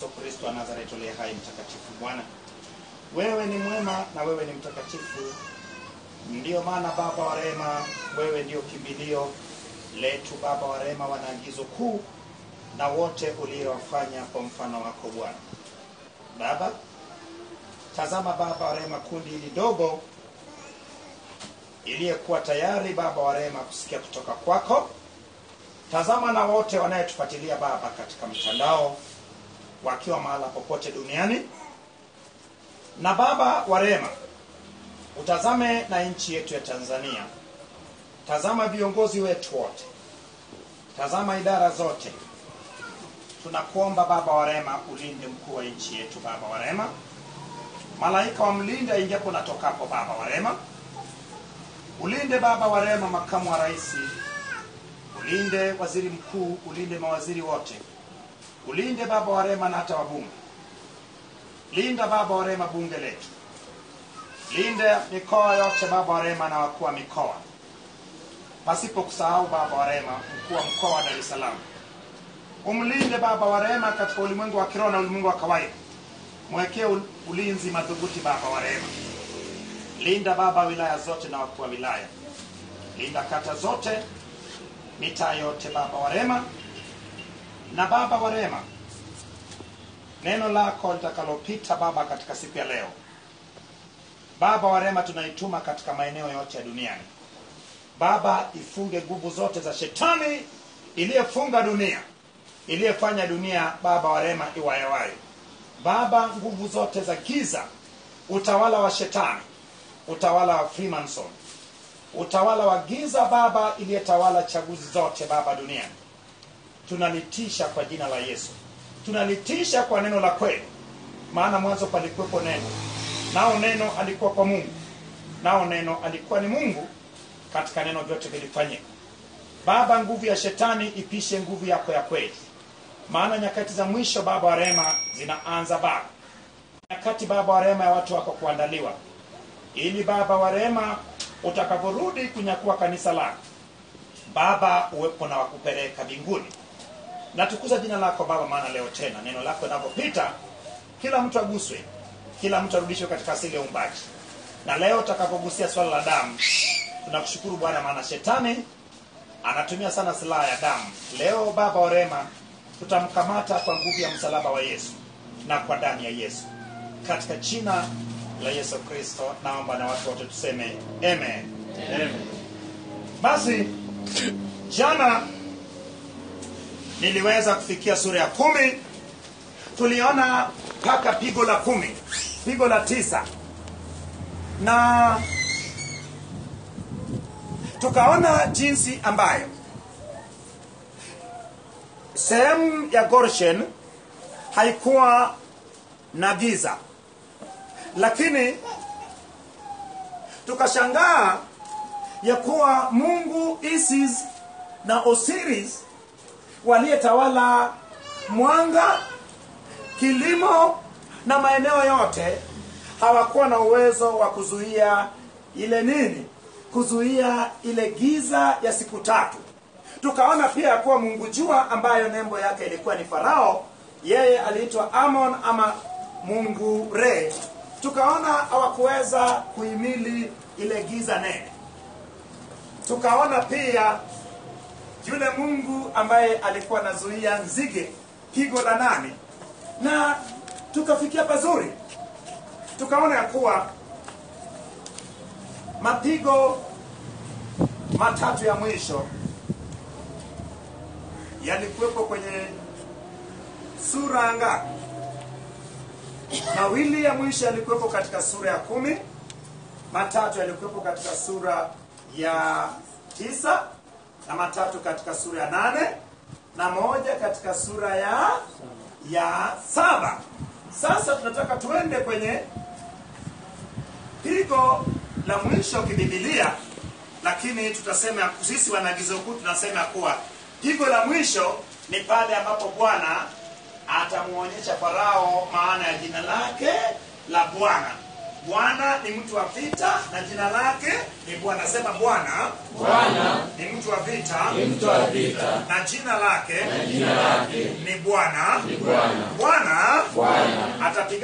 Yesu Kristo wa Nazareti aliye hai mtakatifu. Bwana, wewe ni mwema na wewe ni mtakatifu. Ndiyo maana Baba wa rehema, wewe ndio kimbilio letu. Baba wa rehema, wana agizo kuu na wote uliowafanya kwa mfano wako Bwana. Baba, tazama Baba wa rehema, kundi hili dogo iliyekuwa tayari Baba wa rehema kusikia kutoka kwako. Tazama na wote wanayetufuatilia Baba katika mtandao wakiwa mahala popote duniani. Na Baba wa rehema, utazame na nchi yetu ya Tanzania. Tazama viongozi wetu wote, tazama idara zote. Tunakuomba Baba wa rehema, ulinde mkuu wa nchi yetu Baba wa rehema, malaika wamlinde aingiapo na tokapo Baba wa rehema. Ulinde Baba wa rehema makamu wa rais, ulinde waziri mkuu, ulinde mawaziri wote, ulinde Baba wa rehema na hata wabunge. Linda Baba wa rehema bunge letu, linde mikoa yote Baba wa rehema na wakuu wa mikoa, pasipo kusahau Baba wa rehema mkuu wa mkoa wa Dar es Salaam. Umlinde Baba wa rehema katika ulimwengu wa kiroho na ulimwengu wa kawaida, mwekee ul- ulinzi madhubuti Baba wa rehema. Linda Baba wilaya zote na wakuu wa wilaya, linda kata zote, mitaa yote Baba wa rehema. Na Baba wa rehema, neno lako litakalopita Baba katika siku ya leo, Baba wa rehema, tunaituma katika maeneo yote ya duniani. Baba, ifunge nguvu zote za shetani iliyefunga dunia, iliyefanya dunia Baba wa rehema iwayewaye. Baba, nguvu zote za giza, utawala wa shetani, utawala wa Freemason, utawala wa giza Baba, iliyetawala chaguzi zote Baba duniani, tunalitisha kwa jina la Yesu, tunalitisha kwa neno la kweli, maana mwanzo palikuwepo neno, nao neno alikuwa kwa Mungu, nao neno alikuwa ni Mungu, katika neno vyote vilifanyika. Baba, nguvu ya shetani ipishe nguvu yako ya kweli, maana nyakati za mwisho Baba wa rehema zinaanza Baba, nyakati Baba wa rehema ya watu wako kuandaliwa, ili Baba wa rehema utakaporudi kunyakua kanisa lako Baba, uwepo na wakupeleka mbinguni. Natukuza jina lako Baba, maana leo tena neno lako linapopita, kila mtu aguswe, kila mtu arudishwe katika asili ya uumbaji. Na leo utakapogusia swala la damu, tunakushukuru Bwana, maana shetani anatumia sana silaha ya damu. Leo Baba wa rehema, tutamkamata kwa nguvu ya msalaba wa Yesu na kwa damu ya Yesu, katika jina la Yesu Kristo naomba na watu wote tuseme amen. Amen. Basi jana niliweza kufikia sura ya kumi, tuliona mpaka pigo la kumi, pigo la tisa na tukaona jinsi ambayo sehemu ya Goshen haikuwa na giza, lakini tukashangaa ya kuwa Mungu Isis na Osiris waliyetawala mwanga, kilimo na maeneo yote hawakuwa na uwezo wa kuzuia ile nini, kuzuia ile giza ya siku tatu. Tukaona pia ya kuwa Mungu jua ambayo nembo yake ilikuwa ni Farao, yeye aliitwa Amon ama Mungu Re. Tukaona hawakuweza kuhimili ile giza nene. Tukaona pia yule Mungu ambaye alikuwa anazuia nzige, pigo la nane, na tukafikia pazuri, tukaona ya kuwa mapigo matatu ya mwisho yalikuwepo kwenye sura ngapi? Mawili ya mwisho yalikuwepo katika sura ya kumi, matatu yalikuwepo katika sura ya tisa na matatu katika sura ya nane na moja katika sura ya ya saba. Sasa tunataka tuende kwenye pigo la mwisho kibibilia, lakini tutasema sisi wanaagizo kuu tunasema kuwa pigo la mwisho ni pale ambapo Bwana atamuonyesha Farao maana ya jina lake la Bwana. Bwana ni mtu wa vita na jina lake ni Bwana. Sema Bwana Bwana ni mtu wa vita ni mtu wa vita na jina lake na jina lake ni Bwana. ni Bwana. Bwana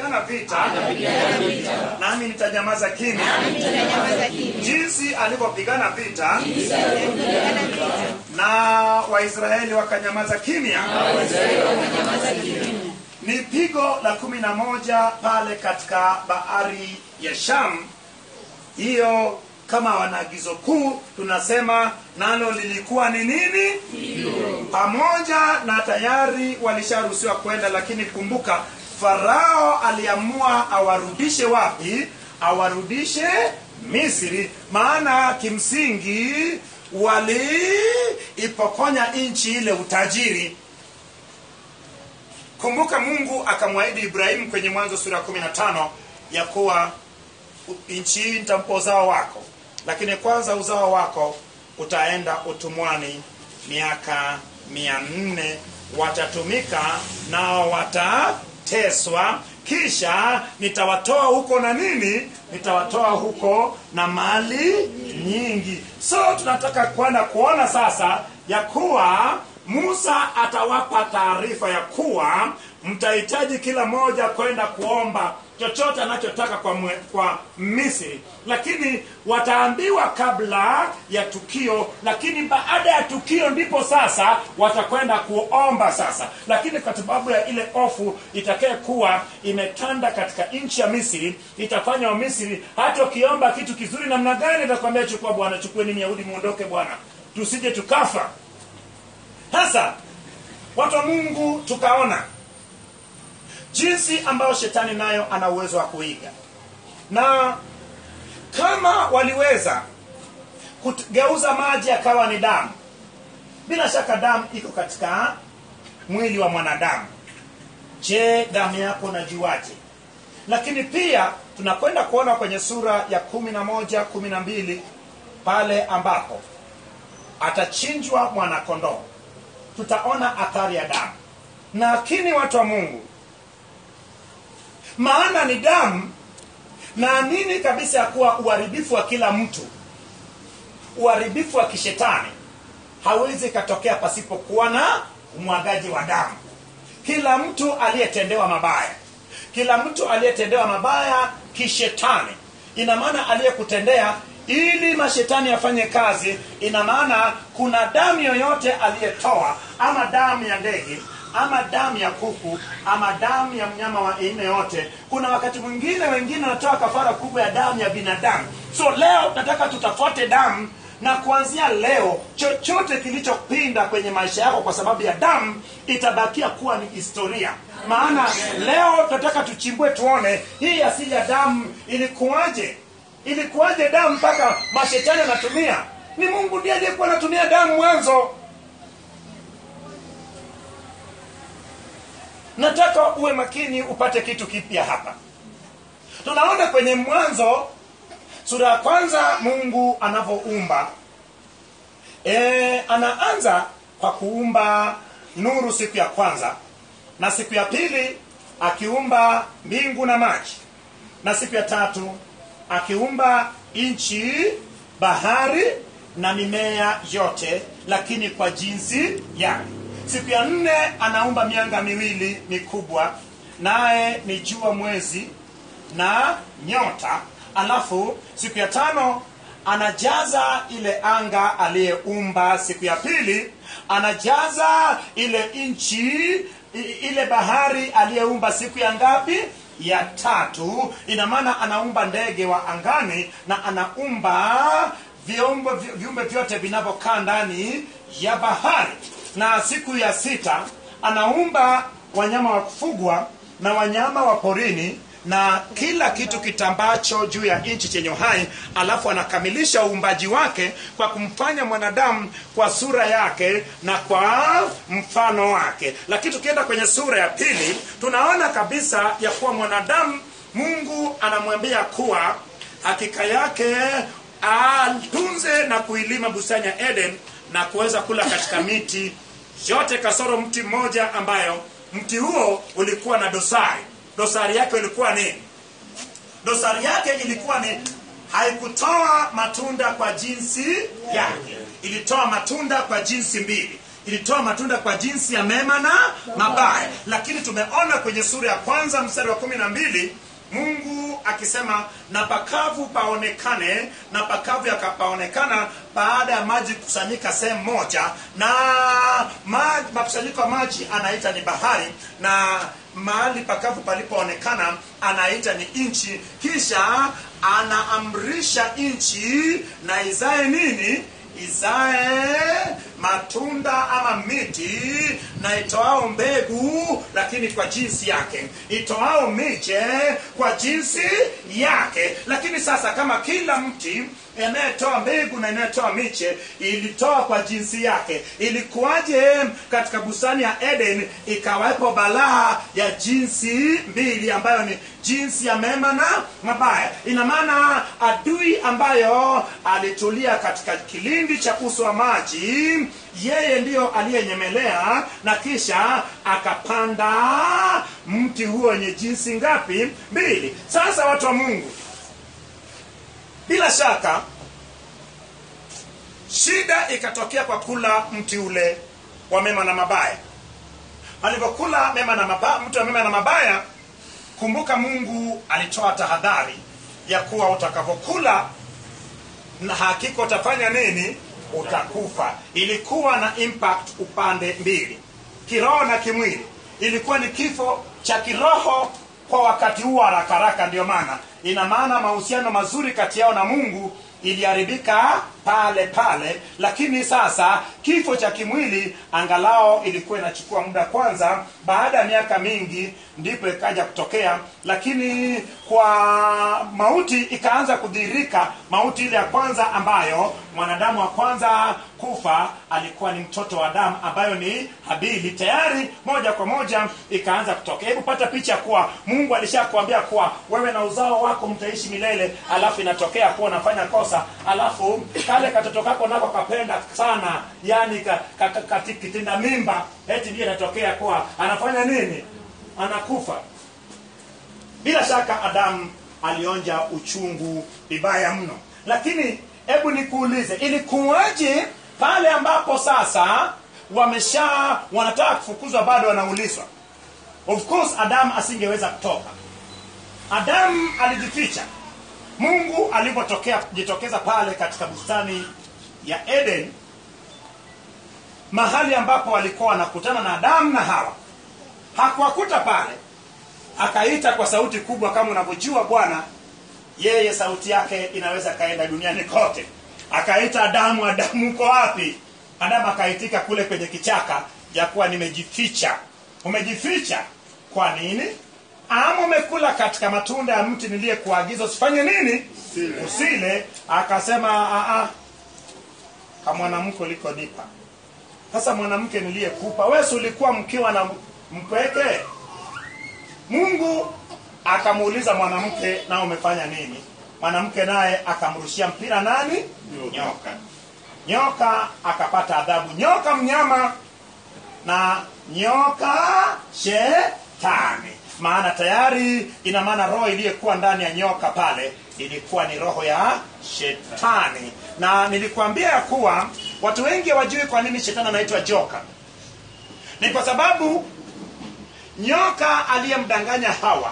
atapigana vita nami nitanyamaza kimya jinsi alivyopigana vita na waisraeli wakanyamaza kimya ni pigo la kumi na moja pale katika bahari ya sham hiyo kama wanaagizo kuu tunasema nalo lilikuwa ni nini pamoja na tayari walisharuhusiwa kwenda lakini kumbuka farao aliamua awarudishe wapi awarudishe misri maana kimsingi waliipokonya nchi ile utajiri kumbuka mungu akamwahidi ibrahimu kwenye mwanzo sura ya 15 ya kuwa nchi hii nitampa uzao wako lakini kwanza uzao wako utaenda utumwani miaka mia nne watatumika nao watateswa kisha nitawatoa huko na nini nitawatoa huko na mali nyingi so tunataka kwenda kuona sasa ya kuwa musa atawapa taarifa ya kuwa mtahitaji kila mmoja kwenda kuomba chochote anachotaka kwa, mwe, kwa misri lakini wataambiwa kabla ya tukio lakini baada ya tukio ndipo sasa watakwenda kuomba sasa lakini kwa sababu ya ile ofu itakaye kuwa imetanda katika nchi ya misri itafanya wamisri hata ukiomba kitu kizuri namna gani atakwambia chukua bwana chukueni myahudi muondoke bwana tusije tukafa sasa watu wa mungu tukaona jinsi ambayo shetani nayo ana uwezo wa kuiga na kama waliweza kugeuza maji yakawa ni damu bila shaka damu iko katika mwili wa mwanadamu je damu yako najuaje lakini pia tunakwenda kuona kwenye sura ya kumi na moja kumi na mbili pale ambapo atachinjwa mwanakondoo tutaona athari ya damu lakini watu wa mungu maana ni damu naamini kabisa ya kuwa uharibifu wa kila mtu uharibifu wa kishetani hawezi ikatokea pasipokuwa na umwagaji wa damu kila mtu aliyetendewa mabaya kila mtu aliyetendewa mabaya kishetani ina maana aliyekutendea ili mashetani yafanye kazi ina maana kuna damu yoyote aliyetoa ama damu ya ndege ama damu ya kuku ama damu ya mnyama wa aina yote kuna wakati mwingine wengine wanatoa kafara kubwa ya damu ya binadamu so leo nataka tutafuate damu na kuanzia leo chochote kilichopinda kwenye maisha yako kwa sababu ya damu itabakia kuwa ni historia maana leo tunataka tuchimbue tuone hii asili ya damu ilikuwaje ilikuwaje damu mpaka mashetani anatumia ni mungu ndiye aliyekuwa anatumia damu mwanzo nataka uwe makini upate kitu kipya hapa tunaona kwenye mwanzo sura ya kwanza mungu anavyoumba e, anaanza kwa kuumba nuru siku ya kwanza na siku ya pili akiumba mbingu na maji na siku ya tatu akiumba nchi bahari na mimea yote lakini kwa jinsi yake siku ya nne anaumba mianga miwili mikubwa naye ni jua mwezi na nyota alafu siku ya tano anajaza ile anga aliyeumba siku ya pili anajaza ile nchi ile bahari aliyeumba siku ya ngapi ya tatu ina maana anaumba ndege wa angani na anaumba viumbe viumbe vyote vinavyokaa ndani ya bahari na siku ya sita anaumba wanyama wa kufugwa na wanyama wa porini na kila kitu kitambacho juu ya nchi chenye uhai alafu anakamilisha uumbaji wake kwa kumfanya mwanadamu kwa sura yake na kwa mfano wake lakini tukienda kwenye sura ya pili tunaona kabisa ya kuwa mwanadamu mungu anamwambia kuwa hakika yake atunze na kuilima bustani ya eden na kuweza kula katika miti yote kasoro mti mmoja ambayo mti huo ulikuwa na dosari dosari yake ilikuwa nini dosari yake ilikuwa ni haikutoa matunda kwa jinsi yake ilitoa matunda kwa jinsi mbili ilitoa matunda kwa jinsi ya mema na mabaya lakini tumeona kwenye sura ya kwanza mstari wa kumi na mbili mungu akisema na pakavu paonekane na pakavu yakapaonekana baada ya maji kukusanyika sehemu moja na maji, makusanyiko ya maji anaita ni bahari na mahali pakavu palipoonekana anaita ni nchi kisha anaamrisha nchi na izae nini izae matunda ama miti na itoao mbegu lakini kwa jinsi yake itoao miche kwa jinsi yake lakini sasa kama kila mti anayetoa mbegu na inayotoa miche ilitoa kwa jinsi yake ilikuwaje katika bustani ya eden ikawepo balaa ya jinsi mbili ambayo ni jinsi ya mema na mabaya ina maana adui ambayo alitulia katika kilindi cha uso wa maji yeye ndiyo aliyenyemelea na kisha akapanda mti huo wenye jinsi ngapi mbili sasa watu wa mungu bila shaka shida ikatokea kwa kula mti ule wa mema na mabaya alivyokula mema na mabaya, mti wa mema na mabaya kumbuka mungu alitoa tahadhari ya kuwa utakavyokula na hakika utafanya nini utakufa ilikuwa na impact upande mbili kiroho na kimwili ilikuwa ni kifo cha kiroho kwa wakati huo haraka haraka ndio maana ina maana mahusiano mazuri kati yao na mungu iliharibika pale pale lakini sasa kifo cha kimwili angalao ilikuwa inachukua muda kwanza baada ya miaka mingi ndipo ikaja kutokea lakini kwa mauti ikaanza kudhihirika mauti ile ya kwanza ambayo mwanadamu wa kwanza kufa alikuwa ni mtoto wa damu ambayo ni habili tayari moja kwa moja ikaanza kutokea hebu pata picha kuwa mungu alishakuambia kuwa wewe na uzao wako mtaishi milele alafu inatokea kuwa unafanya kosa alafu kale katoto kako nako kapenda sana yani ka, ka, ka, ka, kitinda mimba eti ndiye inatokea kuwa anafanya nini anakufa bila shaka adamu alionja uchungu vibaya mno lakini hebu nikuulize ilikuwaje pale ambapo sasa wamesha wanataka kufukuzwa bado wanaulizwa of course adamu asingeweza kutoka adamu alijificha mungu alipotokea jitokeza pale katika bustani ya eden mahali ambapo walikuwa wanakutana na adamu na hawa hakuwakuta pale akaita kwa sauti kubwa kama unavyojua bwana yeye sauti yake inaweza kaenda duniani kote akaita adamu adamu uko wapi adamu akaitika kule kwenye kichaka ya kuwa nimejificha umejificha kwa nini ama umekula katika matunda ya mti niliyekuagiza usifanye nini Usile. usile akasema "Ah, ah, kamwanamke ulikonipa sasa mwanamke niliyekupa wesi ulikuwa mkiwa na mpweke mungu akamuuliza mwanamke na umefanya nini mwanamke naye akamrushia mpira nani Nyoka. nyoka nyoka akapata adhabu nyoka mnyama na nyoka shetani maana tayari ina maana roho iliyokuwa ndani ya nyoka pale ilikuwa ni roho ya shetani na nilikuambia ya kuwa watu wengi hawajui kwa nini shetani anaitwa joka ni kwa sababu nyoka aliyemdanganya hawa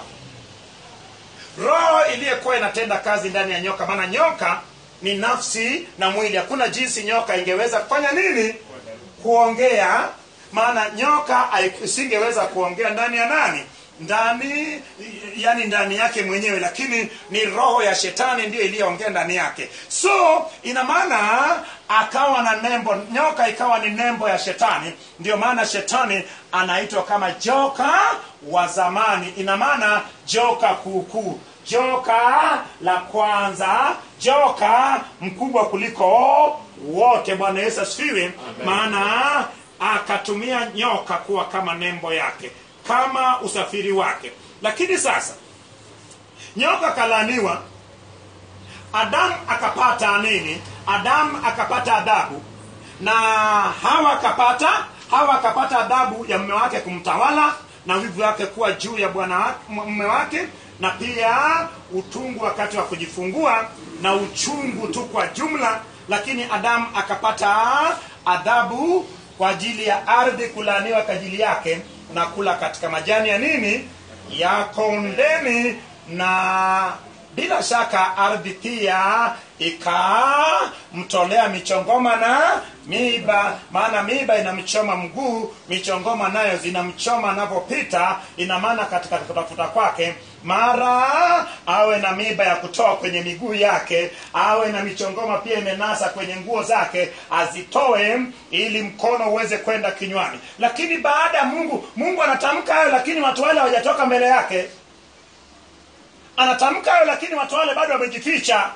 roho iliyokuwa inatenda kazi ndani ya nyoka maana nyoka ni nafsi na mwili hakuna jinsi nyoka ingeweza kufanya nini kuongea maana nyoka hai- isingeweza kuongea ndani ya nani ndani yani ndani yake mwenyewe lakini ni roho ya shetani ndiyo iliyoongea ndani yake so ina maana akawa na nembo nyoka ikawa ni nembo ya shetani ndio maana shetani anaitwa kama joka wa zamani ina maana joka kuukuu joka la kwanza joka mkubwa kuliko wote bwana yesu asifiwe maana akatumia nyoka kuwa kama nembo yake kama usafiri wake lakini sasa nyoka kalaniwa adamu akapata nini adamu akapata adhabu na hawa akapata hawa akapata adhabu ya mume wake kumtawala na wivu wake kuwa juu ya bwana wa- mume wake na pia utungu wakati wa kujifungua na uchungu tu kwa jumla lakini adamu akapata adhabu kwa ajili ya ardhi kulaaniwa kwa ajili yake na kula katika majani ya nini ya kondeni na bila shaka ardhi pia ikamtolea michongoma na miiba maana miiba inamchoma mguu michongoma nayo zinamchoma anavyopita ina maana katika kutafuta kwake mara awe na miiba ya kutoa kwenye miguu yake awe na michongoma pia imenasa kwenye nguo zake azitoe ili mkono uweze kwenda kinywani lakini baada ya mungu mungu anatamka hayo lakini watu wale hawajatoka mbele yake anatamka hayo lakini watu wale bado wamejificha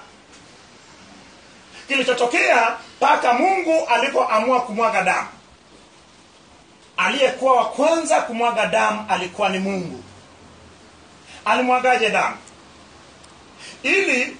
kilichotokea mpaka mungu alipoamua kumwaga damu aliyekuwa wa kwanza kumwaga damu alikuwa ni mungu alimwagaje damu ili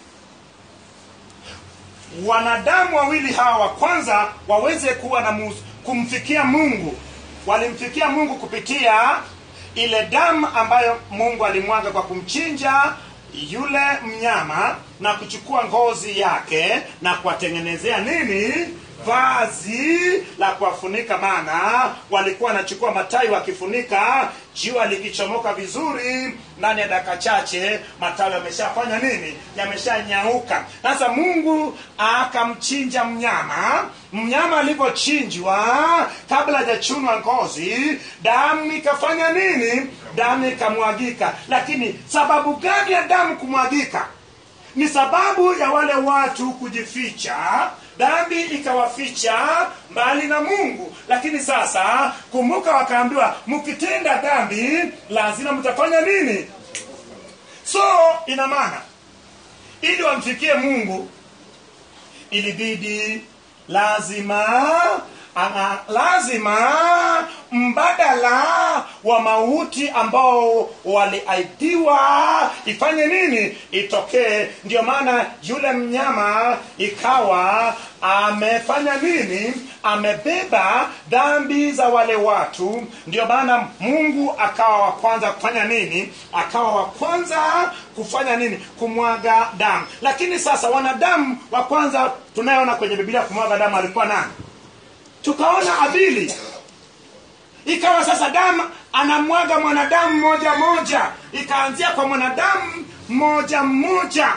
wanadamu wawili hawa wa kwanza waweze kuwa na mus, kumfikia mungu walimfikia mungu kupitia ile damu ambayo mungu alimwaga kwa kumchinja yule mnyama na kuchukua ngozi yake na kuwatengenezea nini vazi la kuwafunika maana walikuwa wanachukua matai wakifunika jua likichomoka vizuri ndani ya dakika chache matawi yameshafanya nini yameshanyauka sasa mungu akamchinja mnyama mnyama alivyochinjwa kabla hajachunwa ngozi damu ikafanya nini damu ikamwagika lakini sababu gani ya damu kumwagika ni sababu ya wale watu kujificha dhambi ikawaficha mbali na mungu lakini sasa kumbuka wakaambiwa mkitenda dhambi lazima mtafanya nini so ina maana ili wamfikie mungu ilibidi lazima Ana, lazima mbadala wa mauti ambao waliahidiwa ifanye nini itokee ndio maana yule mnyama ikawa amefanya nini amebeba dhambi za wale watu ndio maana mungu akawa wa kwanza kufanya nini akawa wa kwanza kufanya nini kumwaga damu lakini sasa wanadamu wa kwanza tunayeona kwenye biblia kumwaga damu alikuwa nani tukaona abili ikawa sasa damu anamwaga mwanadamu moja moja ikaanzia kwa mwanadamu mmoja mmoja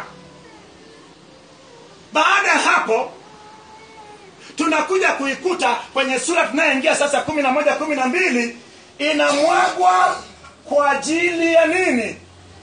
baada ya hapo tunakuja kuikuta kwenye sura tunayoingia sasa kumi na moja kumi na mbili inamwagwa kwa ajili ya nini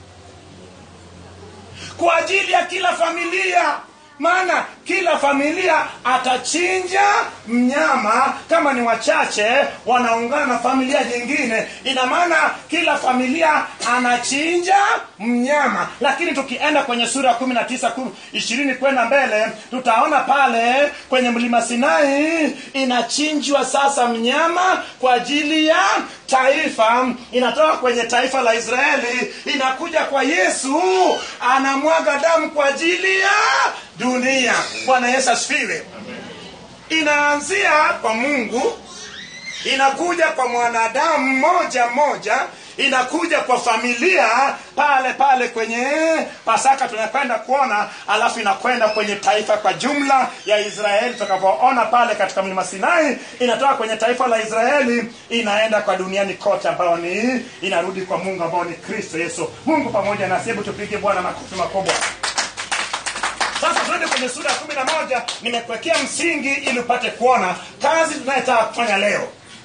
kwa ajili ya kila familia maana kila familia atachinja mnyama kama ni wachache wanaungana na familia nyingine ina maana kila familia anachinja mnyama lakini tukienda kwenye sura ya kumi na tisa ishirini kwenda mbele tutaona pale kwenye mlima sinai inachinjwa sasa mnyama kwa ajili ya taifa inatoka kwenye taifa la israeli inakuja kwa yesu anamwaga damu kwa ajili ya dunia bwana yesu asifiwe inaanzia kwa mungu inakuja kwa mwanadamu mmoja mmoja inakuja kwa familia pale pale kwenye pasaka tunakwenda kuona alafu inakwenda kwenye taifa kwa jumla ya israeli tutakavyoona pale katika mlima sinai inatoka kwenye taifa la israeli inaenda kwa duniani kote ambayo ni inarudi kwa mungu ambao ni kristo yesu mungu pamoja nasi hebu tupige bwana makofi makubwa sasa tuende kwenye sura ya kumi na moja nimekuwekea msingi ili upate kuona kazi tunayetaka kufanya leo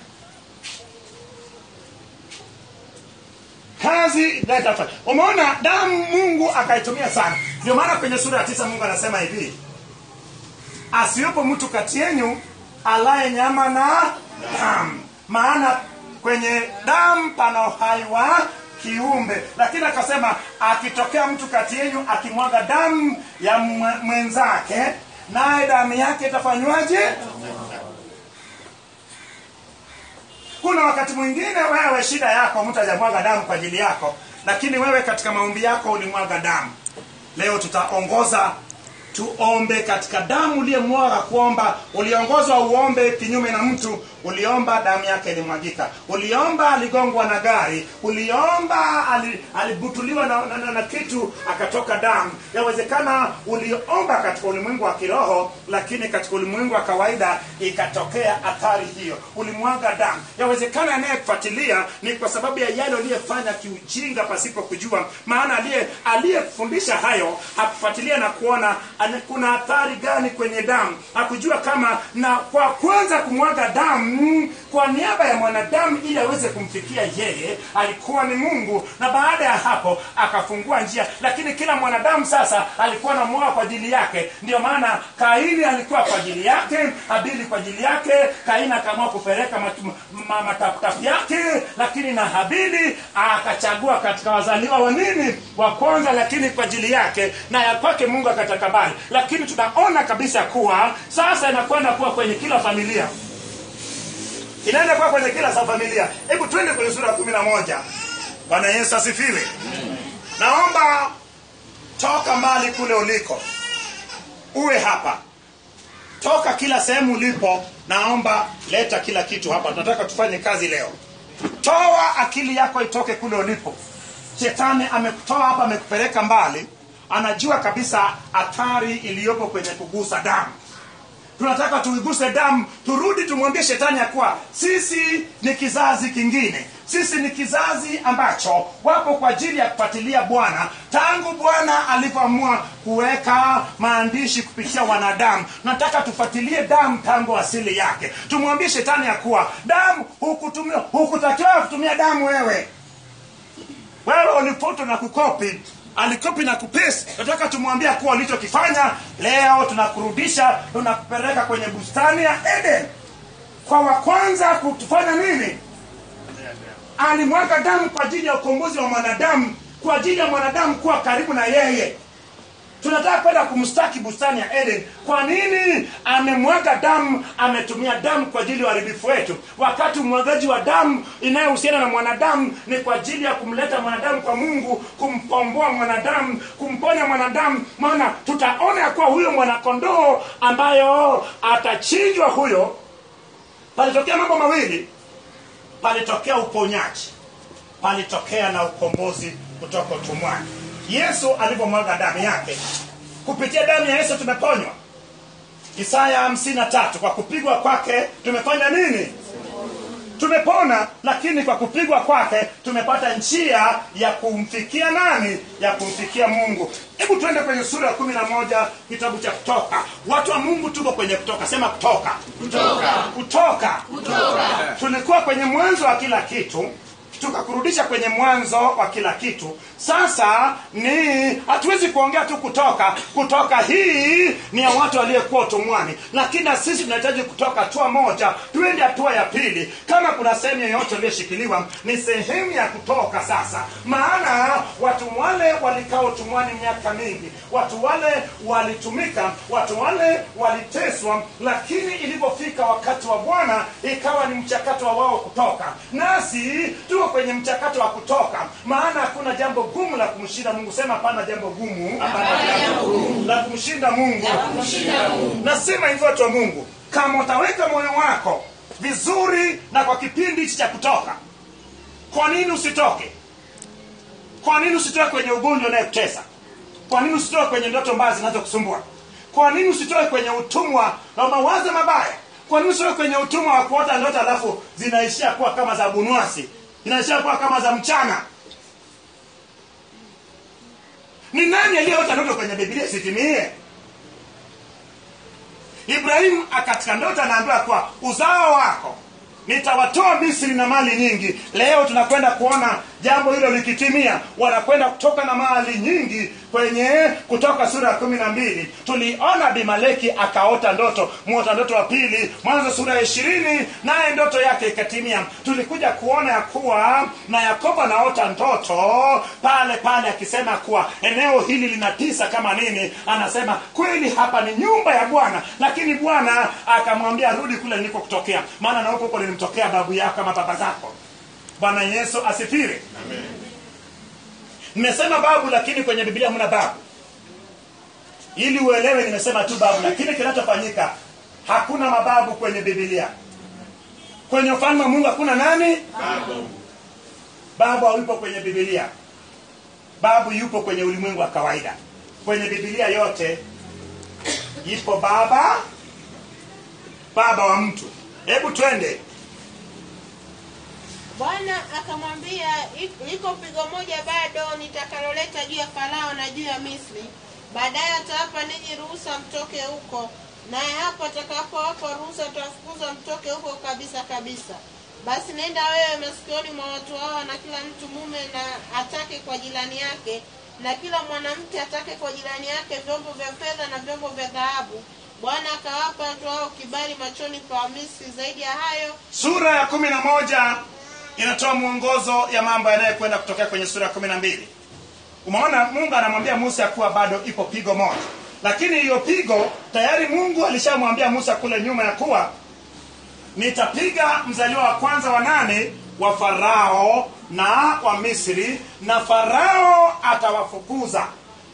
kazi tunayotaka kufanya umeona damu mungu akaitumia sana ndio maana kwenye sura ya tisa mungu anasema hivi asiwepo mtu kati yenyu alaye nyama na damu maana kwenye damu pana uhai wa kiumbe lakini akasema akitokea mtu kati yenyu akimwaga damu ya mwenzake naye damu yake itafanywaje kuna wakati mwingine wewe shida yako mtu hajamwaga damu kwa ajili yako lakini wewe katika maombi yako ulimwaga damu leo tutaongoza tuombe katika damu uliyemwaga kuomba uliongozwa uombe kinyume na mtu uliomba damu yake ilimwagika uliomba aligongwa na gari uliomba ali, alibutuliwa na, na, na, na kitu akatoka damu yawezekana uliomba katika ulimwengu wa kiroho lakini katika ulimwengu wa kawaida ikatokea athari hiyo ulimwaga damu yawezekana anayekufuatilia ni kwa sababu ya yale uliyefanya kiujinga pasipo kujua maana aliye aliyefundisha hayo hakufuatilia na kuona ane- kuna athari gani kwenye damu hakujua kama na kwa kwanza kumwaga damu kwa niaba ya mwanadamu ili aweze kumfikia yeye alikuwa ni mungu na baada ya hapo akafungua njia lakini kila mwanadamu sasa alikuwa anamwaga kwa ajili yake ndio maana kaini alikuwa kwa ajili yake habili kwa ajili yake kaini akaamua kupeleka matu- ma- mataputapu yake lakini na habili akachagua katika wazaliwa wa nini wa kwanza lakini kwa ajili yake na ya kwake mungu akatakabali lakini tunaona kabisa kuwa sasa inakwenda kuwa kwenye kila familia inaenda kuwa kwenye kila sa familia hebu twende kwenye sura ya kumi na moja bwana yesu asifiwe naomba toka mbali kule uliko uwe hapa toka kila sehemu ulipo naomba leta kila kitu hapa tunataka tufanye kazi leo toa akili yako itoke kule ulipo shetani amekutoa hapa amekupeleka mbali anajua kabisa athari iliyopo kwenye kugusa damu tunataka tuiguse damu turudi tumwambie shetani ya kuwa sisi ni kizazi kingine sisi ni kizazi ambacho wapo kwa ajili ya kufuatilia bwana tangu bwana alivyoamua kuweka maandishi kupitia wanadamu nataka tufuatilie damu tangu asili yake tumwambie shetani ya kuwa damu hukutumia hukutakiwa kutumia damu wewe wewe ulifoto na kukopi alikopi na kupesi nataka tumwambia kuwa ulichokifanya leo tunakurudisha tunakupeleka kwenye bustani ya eden kwa wa kwanza kutufanya nini alimwaga damu kwa ajili ya ukombozi wa mwanadamu kwa ajili ya mwanadamu kuwa karibu na yeye tunataka kwenda kumstaki bustani ya eden kwa nini amemwaga damu ametumia damu kwa ajili ya uharibifu wetu wakati umwagaji wa damu inayohusiana na mwanadamu ni kwa ajili ya kumleta mwanadamu kwa mungu kumpomboa mwanadamu kumponya mwanadamu maana tutaona ya kuwa huyo mwanakondoo ambayo atachinjwa huyo palitokea mambo mawili palitokea uponyaji palitokea na ukombozi kutoka utumwani yesu alivyomwaga damu yake kupitia damu ya yesu tumeponywa isaya hamsini na tatu kwa kupigwa kwake tumefanya nini tumepona lakini kwa kupigwa kwake tumepata njia ya kumfikia nani ya kumfikia mungu hebu tuende kwenye sura ya kumi na moja kitabu cha kutoka watu wa mungu tuko kwenye kutoka sema kutoka Kutoka. kutoka Kutoka. tulikuwa kwenye mwanzo wa kila kitu tukakurudisha kwenye mwanzo wa kila kitu sasa ni hatuwezi kuongea tu kutoka kutoka hii ni ya watu waliyekuwa utumwani lakini na sisi tunahitaji kutoka hatua moja tuende hatua ya pili kama kuna sehemu yoyote iliyoshikiliwa ni sehemu ya kutoka sasa maana watu wale walikaa utumwani miaka mingi watu wale walitumika watu wale waliteswa lakini ilipofika wakati wa bwana ikawa ni mchakato wa wao kutoka nasi tuko kwenye mchakato wa kutoka maana hakuna jambo gumu la kumshinda mungu sema hapana jambo gumu Hapana jambo gumu la kumshinda mungu la kumshinda Mungu. nasema hivyo watu wa mungu kama utaweka moyo wako vizuri na kwa kipindi hichi cha kutoka kwa nini usitoke kwa nini usitoke kwenye ugonjwa unayekutesa kwa nini usitoke kwenye ndoto mbaya zinazokusumbua kwa nini usitoke kwenye utumwa na mawazo mabaya kwa nini usitoke kwenye utumwa wa kuota ndoto alafu zinaishia kuwa kama za bunwasi zinaishia kuwa kama za mchana ni nani aliyeota ndoto kwenye biblia isitimie ibrahimu katika ndoto anaambiwa kuwa uzao wako nitawatoa misri na mali nyingi leo tunakwenda kuona jambo hilo likitimia wanakwenda kutoka na mali nyingi kwenye kutoka sura ya kumi na mbili tuliona bimaleki akaota ndoto mwota ndoto wa pili mwanzo sura ya ishirini naye ndoto yake ikatimia tulikuja kuona ya kuwa na yakobo anaota ndoto pale pale akisema kuwa eneo hili lina tisa kama nini anasema kweli hapa ni nyumba ya bwana lakini bwana akamwambia rudi kule niliko kutokea maana na huko huko nilimtokea babu yako ama baba zako bwana yesu asifiwe nimesema babu lakini kwenye biblia hamna babu ili uelewe nimesema tu babu lakini kinachofanyika hakuna mababu kwenye biblia kwenye ufalme wa mungu hakuna nani Babu. babu hayupo kwenye bibilia babu yupo kwenye ulimwengu wa kawaida kwenye bibilia yote ipo baba baba wa mtu hebu twende bwana akamwambia "Ik- liko pigo moja bado nitakaloleta juu ya farao na juu ya misri baadaye atawapa ninyi ruhusa mtoke huko naye hapo atakapowapa ruhusa atawafukuza mtoke huko kabisa kabisa basi nenda wewe masikioni mwa watu hawa na kila mtu mume na atake kwa jirani yake na kila mwanamke atake kwa jirani yake vyombo vya fedha na vyombo vya dhahabu bwana akawapa watu hao kibali machoni pa wamisri zaidi ya hayo sura ya kumi na moja inatoa mwongozo ya mambo yanayokwenda kutokea kwenye sura ya kumi na mbili umeona mungu anamwambia musa ya kuwa bado ipo pigo moja lakini hiyo pigo tayari mungu alishamwambia musa kule nyuma ya kuwa nitapiga mzaliwa wa kwanza wa nane wa farao na wa misri na farao atawafukuza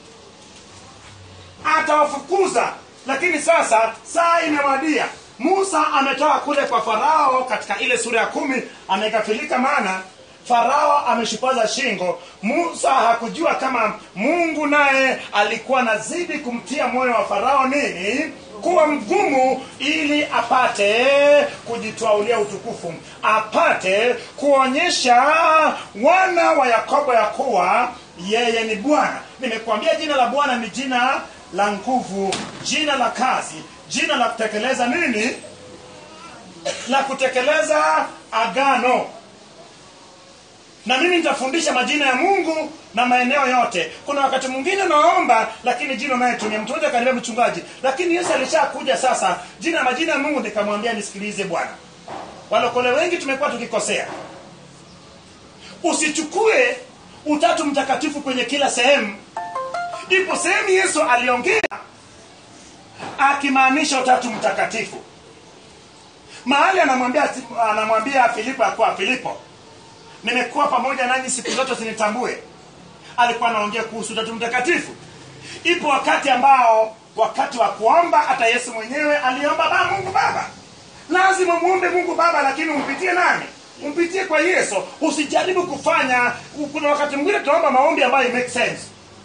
atawafukuza lakini sasa saa imewadia musa ametoka kule kwa farao katika ile sura ya kumi amekafilika maana farao ameshupaza shingo musa hakujua kama mungu naye alikuwa nazidi kumtia moyo wa farao nini kuwa mgumu ili apate kujitwaulia utukufu apate kuonyesha wana wa yakobo ya kuwa yeye ni bwana nimekuambia jina la bwana ni jina la nguvu jina la kazi jina la kutekeleza nini la kutekeleza agano na mimi nitafundisha majina ya mungu na maeneo yote kuna wakati mwingine naomba lakini jina unayetumia mtu mmoja kaniambia mchungaji lakini yesu alishakuja sasa jina majina ya mungu nikamwambia nisikilize bwana walokole wengi tumekuwa tukikosea usichukue utatu mtakatifu kwenye kila sehemu ipo sehemu yesu aliongea akimaanisha utatu mtakatifu mahali anamwambia anamwambia filipo akuwa filipo nimekuwa pamoja nanyi siku zote usinitambue alikuwa anaongea kuhusu utatu mtakatifu ipo wakati ambao wakati wa kuomba hata yesu mwenyewe aliomba ba mungu baba lazima muombe mungu baba lakini umpitie nani umpitie kwa yesu usijaribu kufanya kuna wakati mwingine tunaomba maombi ambayo make sense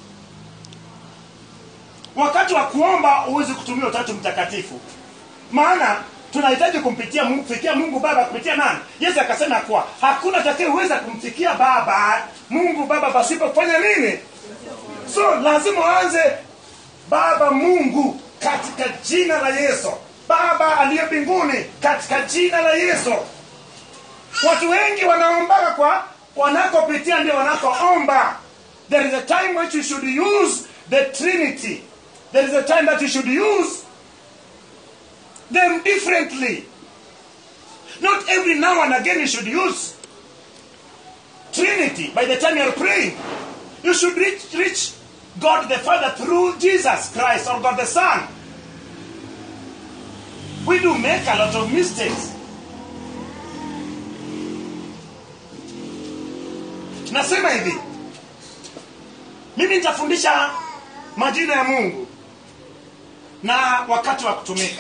wakati wa kuomba huwezi kutumia utatu mtakatifu maana tunahitaji kumpitia mungu kufikia mungu baba kupitia nani yesu akasema kuwa hakuna atakayeweza kumfikia baba mungu baba pasipo kufanya nini so lazima uanze baba mungu katika jina la yesu baba aliye mbinguni katika jina la yesu watu wengi wanaombaga kwa wanakopitia ndio wanakoomba there is a time which you should use the trinity there is a time that you should use them differently not every now and again you should use trinity by the time you are praying you should reach, reach god the father through jesus christ or god the son we do make a lot of mistakes nasema hivi mimi nitafundisha majina ya mungu na wakati wa kutumika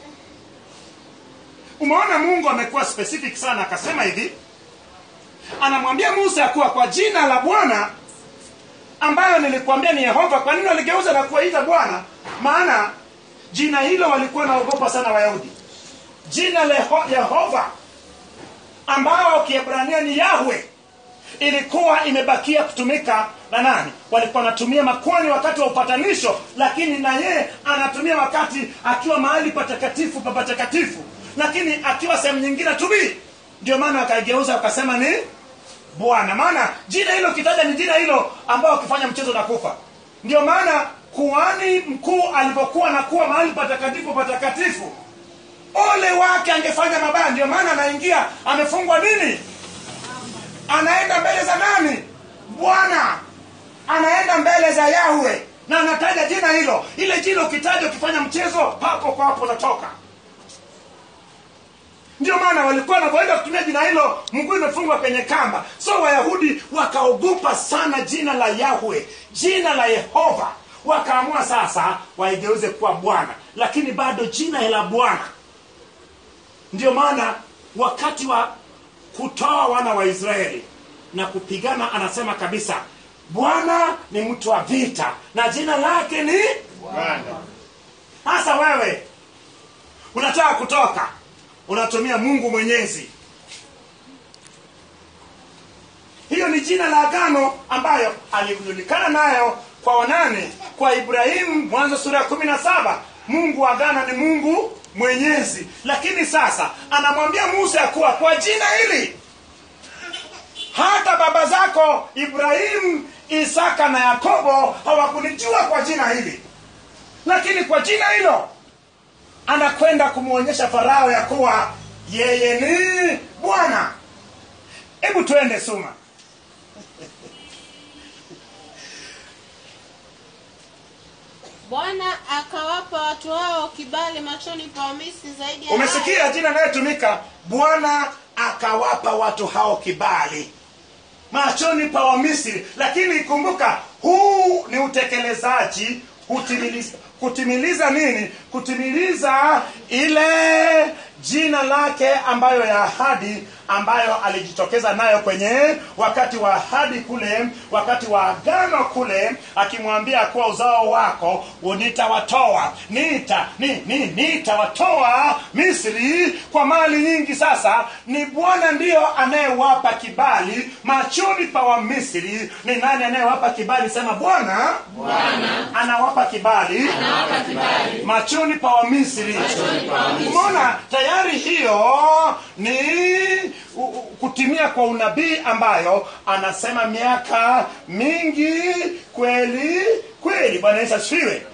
umeona mungu amekuwa specific sana akasema hivi anamwambia musa ya kuwa kwa jina la bwana ambayo nilikuambia ni yehova kwa nini waligeuza na kuwaita bwana maana jina hilo walikuwa naogopa sana wayahudi jina la Yeho- yehova ambao kiebrania ni yahwe ilikuwa imebakia kutumika na nani walikuwa wanatumia makwani wakati wa upatanisho lakini na yeye anatumia wakati akiwa mahali patakatifu pa patakatifu lakini akiwa sehemu nyingine tubii ndio maana wakaigeuza wakasema ni bwana maana jina hilo kitaja ni jina hilo ambao ukifanya mchezo na kufa ndio maana kuhani mkuu alipokuwa nakuwa mahali patakatifu patakatifu ole wake angefanya mabaya ndio maana anaingia amefungwa nini anaenda mbele za nani bwana anaenda mbele za yahwe na anataja jina hilo ile jina ukitaja ukifanya mchezo papo kwa hapo unatoka ndio maana walikuwa wanavyoenda kutumia jina hilo mguu imefungwa kwenye kamba so wayahudi wakaogopa sana jina la yahwe jina la yehova wakaamua sasa waigeuze kuwa bwana lakini bado jina la bwana ndio maana wakati wa kutoa wana wa israeli na kupigana anasema kabisa bwana ni mtu wa vita na jina lake ni Bwana. hasa wewe unataka kutoka unatumia mungu mwenyezi hiyo ni jina la agano ambayo alijulikana nayo kwa wanane kwa ibrahimu mwanzo sura ya kumi na saba mungu wa agano ni mungu mwenyezi lakini sasa anamwambia musa ya kuwa kwa jina hili hata baba zako ibrahimu isaka na yakobo hawakunijua kwa jina hili lakini kwa jina hilo anakwenda kumwonyesha farao ya kuwa yeye ni bwana hebu twende suma bwana akawapa watu hao kibali machoni pa wamisri zaidi ya umesikia jina inayotumika bwana akawapa watu hao kibali machoni pa wamisri lakini kumbuka huu ni utekelezaji kutimiliza, kutimiliza nini kutimiliza ile jina lake ambayo ya ahadi ambayo alijitokeza nayo kwenye wakati wa ahadi kule wakati wa agano kule akimwambia kuwa uzao wako nitawatoa nita ni, ni, nitawatoa misri kwa mali nyingi sasa ni bwana ndiyo anayewapa kibali machoni pa wamisri ni nani anayewapa kibali sema bwana anawapa kibali machoni pa wamisri umeona tayari hiyo ni u- u- kutimia kwa unabii ambayo anasema miaka mingi kweli kweli bwana yesu asifiwe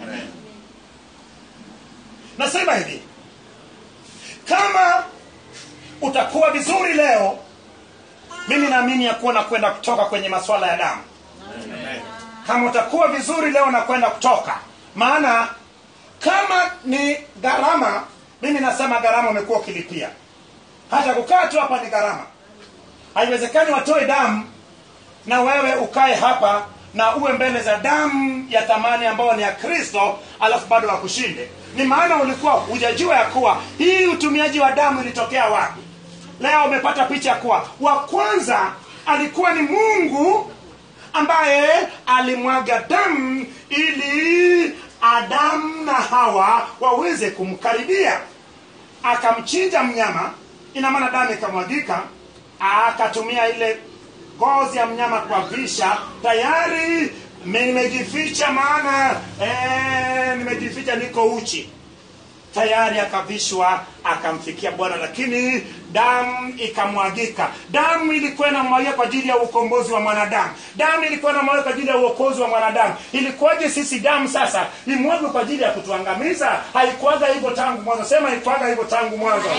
nasema hivi kama utakuwa vizuri leo mimi naamini ya kuwa nakwenda kutoka kwenye masuala ya damu kama utakuwa vizuri leo nakwenda kutoka maana kama ni gharama mimi nasema gharama umekuwa ukilipia hata kukaa tu hapa ni gharama haiwezekani watoe damu na wewe ukae hapa na uwe mbele za damu ya thamani ambayo ni ya kristo alafu bado wakushinde ni maana ulikuwa hujajua ya kuwa hii utumiaji wa damu ilitokea wapi leo umepata picha ya kuwa wa kwanza alikuwa ni mungu ambaye alimwaga damu ili adamu na hawa waweze kumkaribia akamchinja mnyama ina maana damu ikamwagika akatumia ile ngozi ya mnyama kuavisha tayari me- nimejificha maana eh, nimejificha niko uchi tayari akavishwa akamfikia bwana lakini damu ikamwagika damu ilikuwa inamwagia kwa ajili ya ukombozi wa mwanadamu damu ilikuwa inamwagia kwa ajili ya uokozi wa mwanadamu ilikuwaje sisi damu sasa imwagwe kwa ajili ya kutuangamiza haikuwaga hivyo tangu mwanzo sema haikuwaga hivyo tangu mwanzo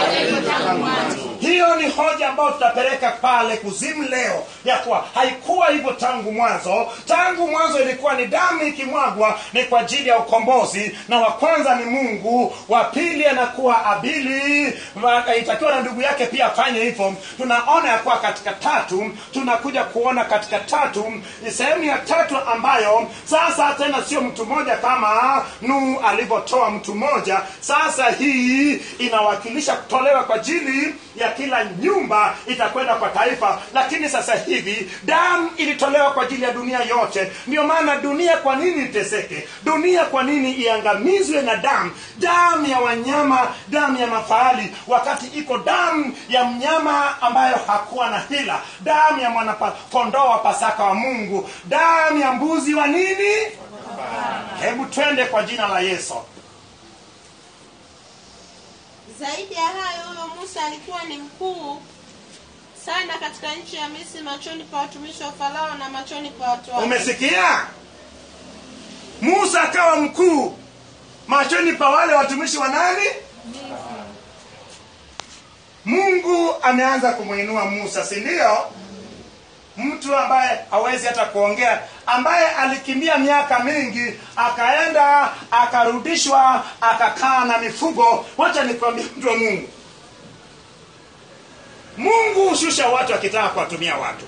hiyo ni hoja ambayo tutapeleka pale kuzimu leo ya kuwa haikuwa hivyo tangu mwanzo tangu mwanzo ilikuwa ni damu ikimwagwa ni kwa ajili ya ukombozi na wa kwanza ni mungu wa pili anakuwa abili wa- itakiwa na ndugu yake pia afanye hivyo tunaona ya kuwa katika tatu tunakuja kuona katika tatu ni sehemu ya tatu ambayo sasa tena sio mtu mmoja kama nuhu alivyotoa mtu mmoja sasa hii inawakilisha kutolewa kwa ajili ya kila nyumba itakwenda kwa taifa lakini sasa hivi damu ilitolewa kwa ajili ya dunia yote ndio maana dunia kwa nini iteseke dunia kwa nini iangamizwe na damu damu ya wanyama damu ya mafahali wakati iko damu ya mnyama ambayo hakuwa na hila damu ya mwana kondoo wa pasaka wa mungu damu ya mbuzi wa nini hebu twende kwa jina la yesu zaidi ya hayo huyo musa alikuwa ni mkuu sana katika nchi ya misri machoni pa watumishi wa farao na machoni pa watu wake umesikia musa akawa mkuu machoni pa wale watumishi wa nani mungu ameanza kumwinua musa si ndio mtu ambaye hawezi hata kuongea ambaye alikimbia miaka mingi akaenda akarudishwa akakaa na mifugo wacha nikwambia mtu wa mungu mungu hushusha watu akitaka kuwatumia watu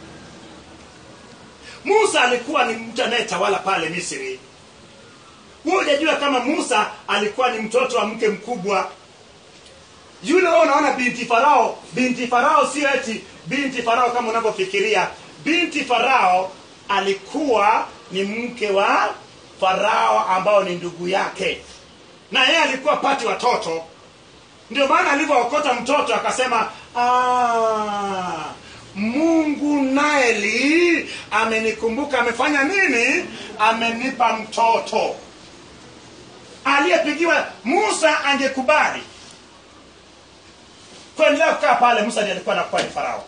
musa alikuwa ni mtu anayetawala pale misri huo hujajua kama musa alikuwa ni mtoto wa mke mkubwa yule wewe unaona binti farao binti farao sio eti binti farao kama unavyofikiria binti farao alikuwa ni mke wa farao ambao ni ndugu yake na yeye alikuwa pati watoto ndio maana alivyookota mtoto akasema "Ah, mungu naeli amenikumbuka amefanya nini amenipa mtoto aliyepigiwa musa angekubali kuendelea kukaa pale musa ndiye alikuwa anakuwa ni farao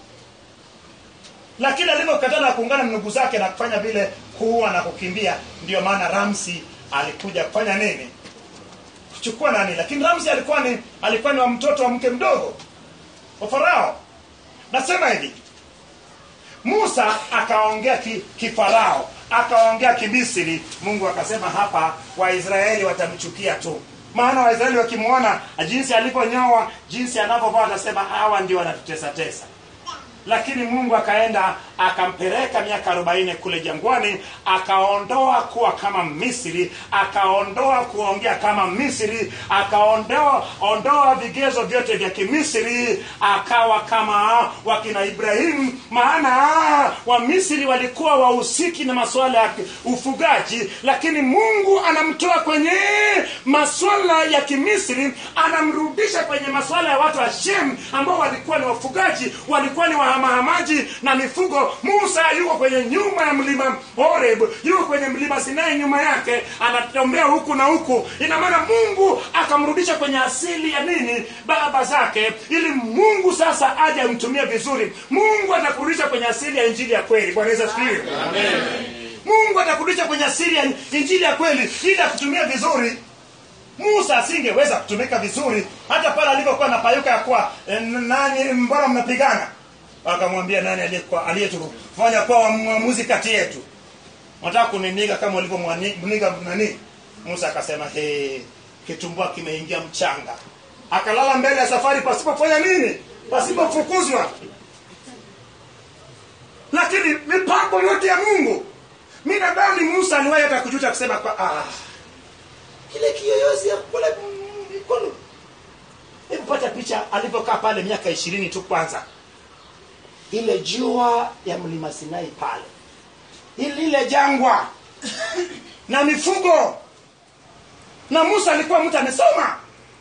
lakini alivyokataa na kuungana na ndugu zake na kufanya vile kuua na kukimbia ndio maana ramsi alikuja kufanya nini kuchukua nani lakini ramsi alikuwa ni alikuwa ni wa mtoto wa mke mdogo wa farao nasema hivi musa akaongea ki- kifarao akaongea kimisri mungu akasema hapa waisraeli watamchukia tu maana waisraeli wakimwona jinsi alivyonyoa jinsi anavyovaa watasema hawa ndio wanatutesatesa lakini mungu akaenda akampeleka miaka arobaini kule jangwani akaondoa kuwa kama misri akaondoa kuongea kama misri akaondoa ondoa vigezo vyote vya kimisri akawa kama wakina ibrahimu maana wamisri walikuwa wahusiki na masuala ya ufugaji lakini mungu anamtoa kwenye masuala ya kimisri anamrudisha kwenye masuala ya watu wa shem ambao walikuwa ni wafugaji walikuwa ni wahamahamaji na mifugo musa yuko kwenye nyuma ya mlima horeb yuko kwenye mlima sinai nyuma yake anatembea huku na huku ina maana mungu akamrudisha kwenye asili ya nini baba zake ili mungu sasa aje amtumie vizuri mungu atakurudisha kwenye asili ya injili ya kweli bwana yesu asifiwe mungu atakurudisha kwenye asili ya injili ya kweli ili akutumia vizuri musa asingeweza kutumika vizuri hata pale alivyokuwa na payuka ya kuwa eh, nani mbona mnapigana akamwambia nani aliyekuwa aliyetufanya kuwa mwamuzi kati yetu nataka kuniniga kama ulivyomniga nani musa akasema he kitumbua kimeingia mchanga akalala mbele ya safari pasipofanya nini pasipofukuzwa lakini mipango yote ya mungu mi nadhani musa aliwahi hata kujuta kusema kwa ah, kile kiyoyozi ya kule mikono hebu pata picha alivyokaa pale miaka ishirini tu kwanza ile jua ya mlima sinai pale ili lile jangwa na mifugo na musa alikuwa mtu amesoma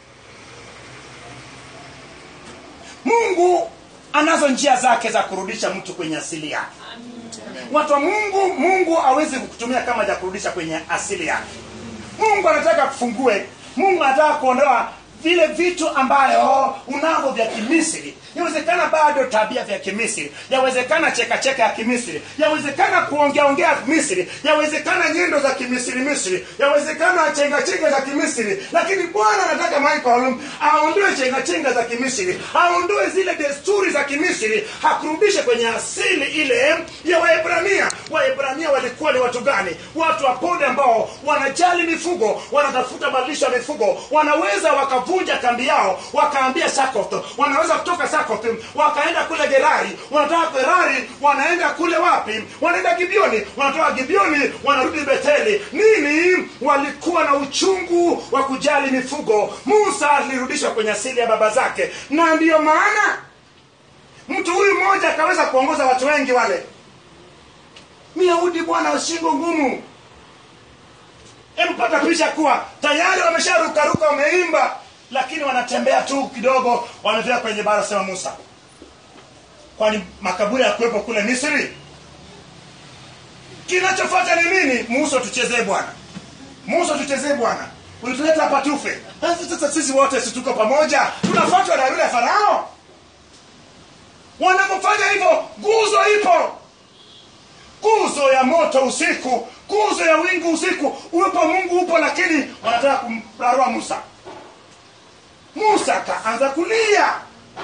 mungu anazo njia zake za kurudisha mtu kwenye asili yake watu wa mungu mungu awezi kukutumia kama ja kurudisha kwenye asili yake mungu anataka kufungue mungu anataka kuondoa vile vitu ambayo unavyo vya kimisri yawezekana bado tabia vya kimisri yawezekana chekacheka ya kimisri yawezekana kuongeaongea misri yawezekana nyendo za kimisri misri yawezekana chengachenga za kimisri lakini bwana anataka michael aondoe chengachenga za kimisri aondoe zile desturi za kimisri hakurudishe kwenye asili ile ya waebrania waebrania walikuwa ni watu gani watu wapole ambao wanajali mifugo wanatafuta malisho ya mifugo wanaweza wakavunja kambi yao wakaambia sakoth wanaweza kutoka sakoth wakaenda kule gerari wanatoka gerari wanaenda kule wapi wanaenda gibioni wanatoka gibioni wanarudi beteli nini walikuwa na uchungu wa kujali mifugo musa alirudishwa kwenye asili ya baba zake na ndiyo maana mtu huyu mmoja akaweza kuongoza watu wengi wale myahudi bwana wa shingo ngumu empata picha kuwa tayari wamesharukaruka wameimba lakini wanatembea tu kidogo wamefika kwenye bara sema musa kwani makaburi ya kuwepo kule misri kinachofata ni nini musa tuchezee bwana musa tuchezee bwana ulituleta hapa tufe Sasa sasa sisi wote si tuko pamoja tunafuatwa na yule farao wanapofanya hivyo nguzo ipo nguzo ya moto usiku nguzo ya wingu usiku uwepo mungu upo lakini wanataka kumrarua musa musa akaanza kulia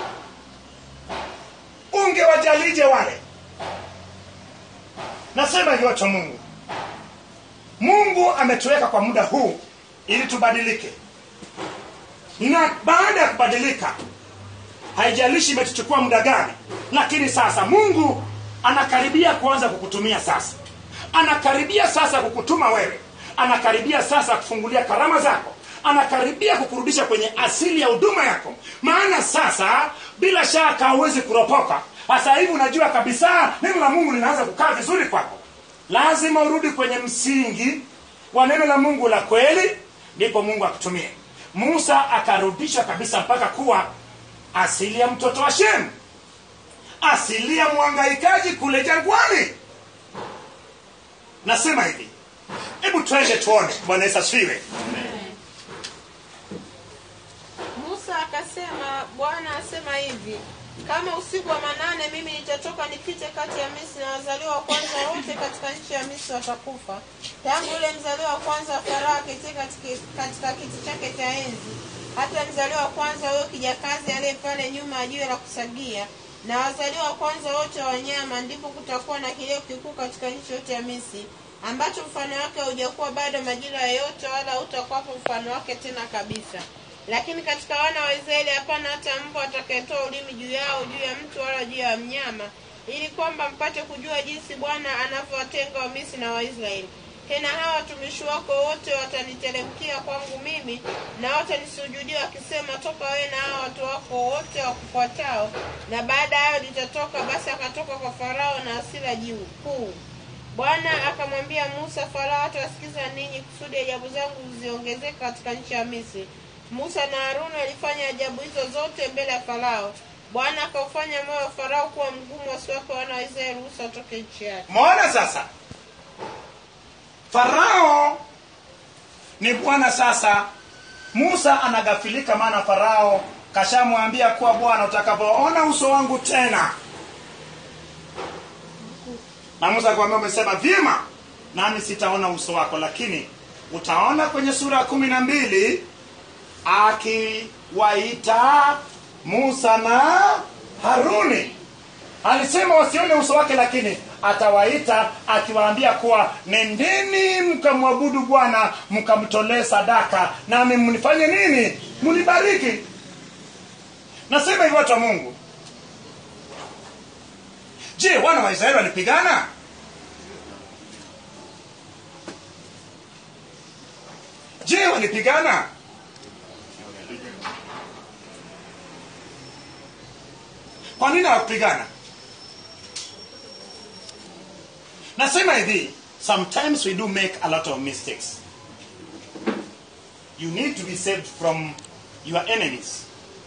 ungewajalije wale nasema hivyo cha mungu mungu ametuweka kwa muda huu ili tubadilike na baada ya kubadilika haijalishi imetuchukua muda gani lakini sasa mungu anakaribia kuanza kukutumia sasa anakaribia sasa kukutuma wewe anakaribia sasa kufungulia karama zako anakaribia kukurudisha kwenye asili ya huduma yako maana sasa bila shaka hauwezi kuropoka sasa hivi unajua kabisa neno la mungu linaanza kukaa vizuri kwako lazima urudi kwenye msingi wa neno la mungu la kweli ndipo mungu akutumie musa akarudishwa kabisa mpaka kuwa asili ya mtoto wa shemu asili ya mwangaikaji kule jangwani nasema hivi hebu twende tuone bwana yesu asifiwe musa akasema bwana asema hivi kama usiku wa manane mimi nitatoka nipite kati ya misri na wazaliwa wa kwanza wote katika nchi ya misri watakufa tangu yule mzaliwa wa kwanza wa farao aketie katika, katika kiti chake cha enzi hata mzaliwa wa kwanza huyo kijakazi aliye pale nyuma ya jiwe la kusagia na wazaliwa wa kwanza wote wa wanyama ndipo kutakuwa na kilio kikuu katika nchi yote ya misri ambacho mfano wake haujakuwa bado majira yoyote wala hautakuwapo mfano wake tena kabisa lakini katika wana wa israeli hapana hata mbwa atakayetoa ulimi juu yao juu ya mtu wala juu ya mnyama ili kwamba mpate kujua jinsi bwana anavyowatenga wamisri na waisraeli tena hawa watumishi wako wote wataniteremkia kwangu mimi na watanisujudia wakisema toka wewe na hawa watu wako wote wakufuatao na baada ya hayo litatoka basi akatoka kwa farao na hasira juu kuu bwana akamwambia musa farao hatawasikiza ninyi kusudi ajabu zangu ziongezeke katika nchi ya misri musa na haruni walifanya ajabu hizo zote mbele ya farao bwana akaufanya moyo wa farao kuwa mgumu wasiwape wana wa israeli ruhusa watoke nchi yake maona sasa farao ni bwana sasa musa anagafilika maana farao kashamwambia kuwa bwana utakapoona uso wangu tena na musa akamwambia umesema vyema nami sitaona uso wako lakini utaona kwenye sura ya kumi na mbili akiwaita musa na haruni alisema wasione uso wake lakini atawaita akiwaambia kuwa nendeni mkamwabudu bwana mkamtolee sadaka nami mnifanye nini mnibariki nasema hivi watu wa mungu je wana wa israeli walipigana je walipigana kwa nini hawakupigana nasema hivi sometimes we do make a lot of mistakes you need to be saved from your enemies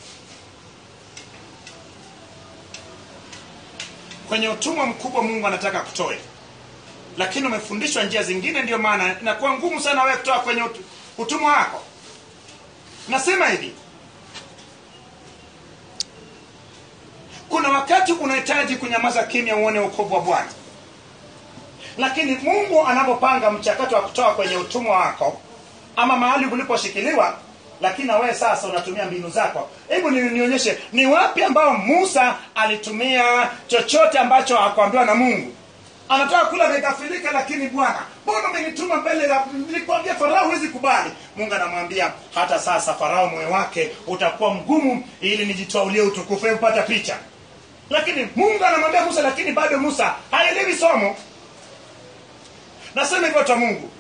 kwenye utumwa mkubwa mungu anataka kutoe lakini umefundishwa njia zingine ndio maana inakuwa ngumu sana wewe kutoa kwenye ut- utumwa wako nasema hivi kuna wakati unahitaji kunyamaza kimya uone ukovu wa bwana lakini mungu anapopanga mchakato wa kutoa kwenye utumwa wako ama mahali uliposhikiliwa lakini na wewe sasa unatumia mbinu zako hebu ni, nionyeshe ni wapi ambao musa alitumia chochote ambacho hakuambiwa na mungu anataka kula amegafilika lakini bwana mbona umenituma mbele ya nilikwambia farao huwezi kubali mungu anamwambia hata sasa farao moyo wake utakuwa mgumu ili nijitwaulie utukufu Hebu pata picha lakini mungu anamwambia musa lakini bado musa haelewi somo nasema hivyo watu wa mungu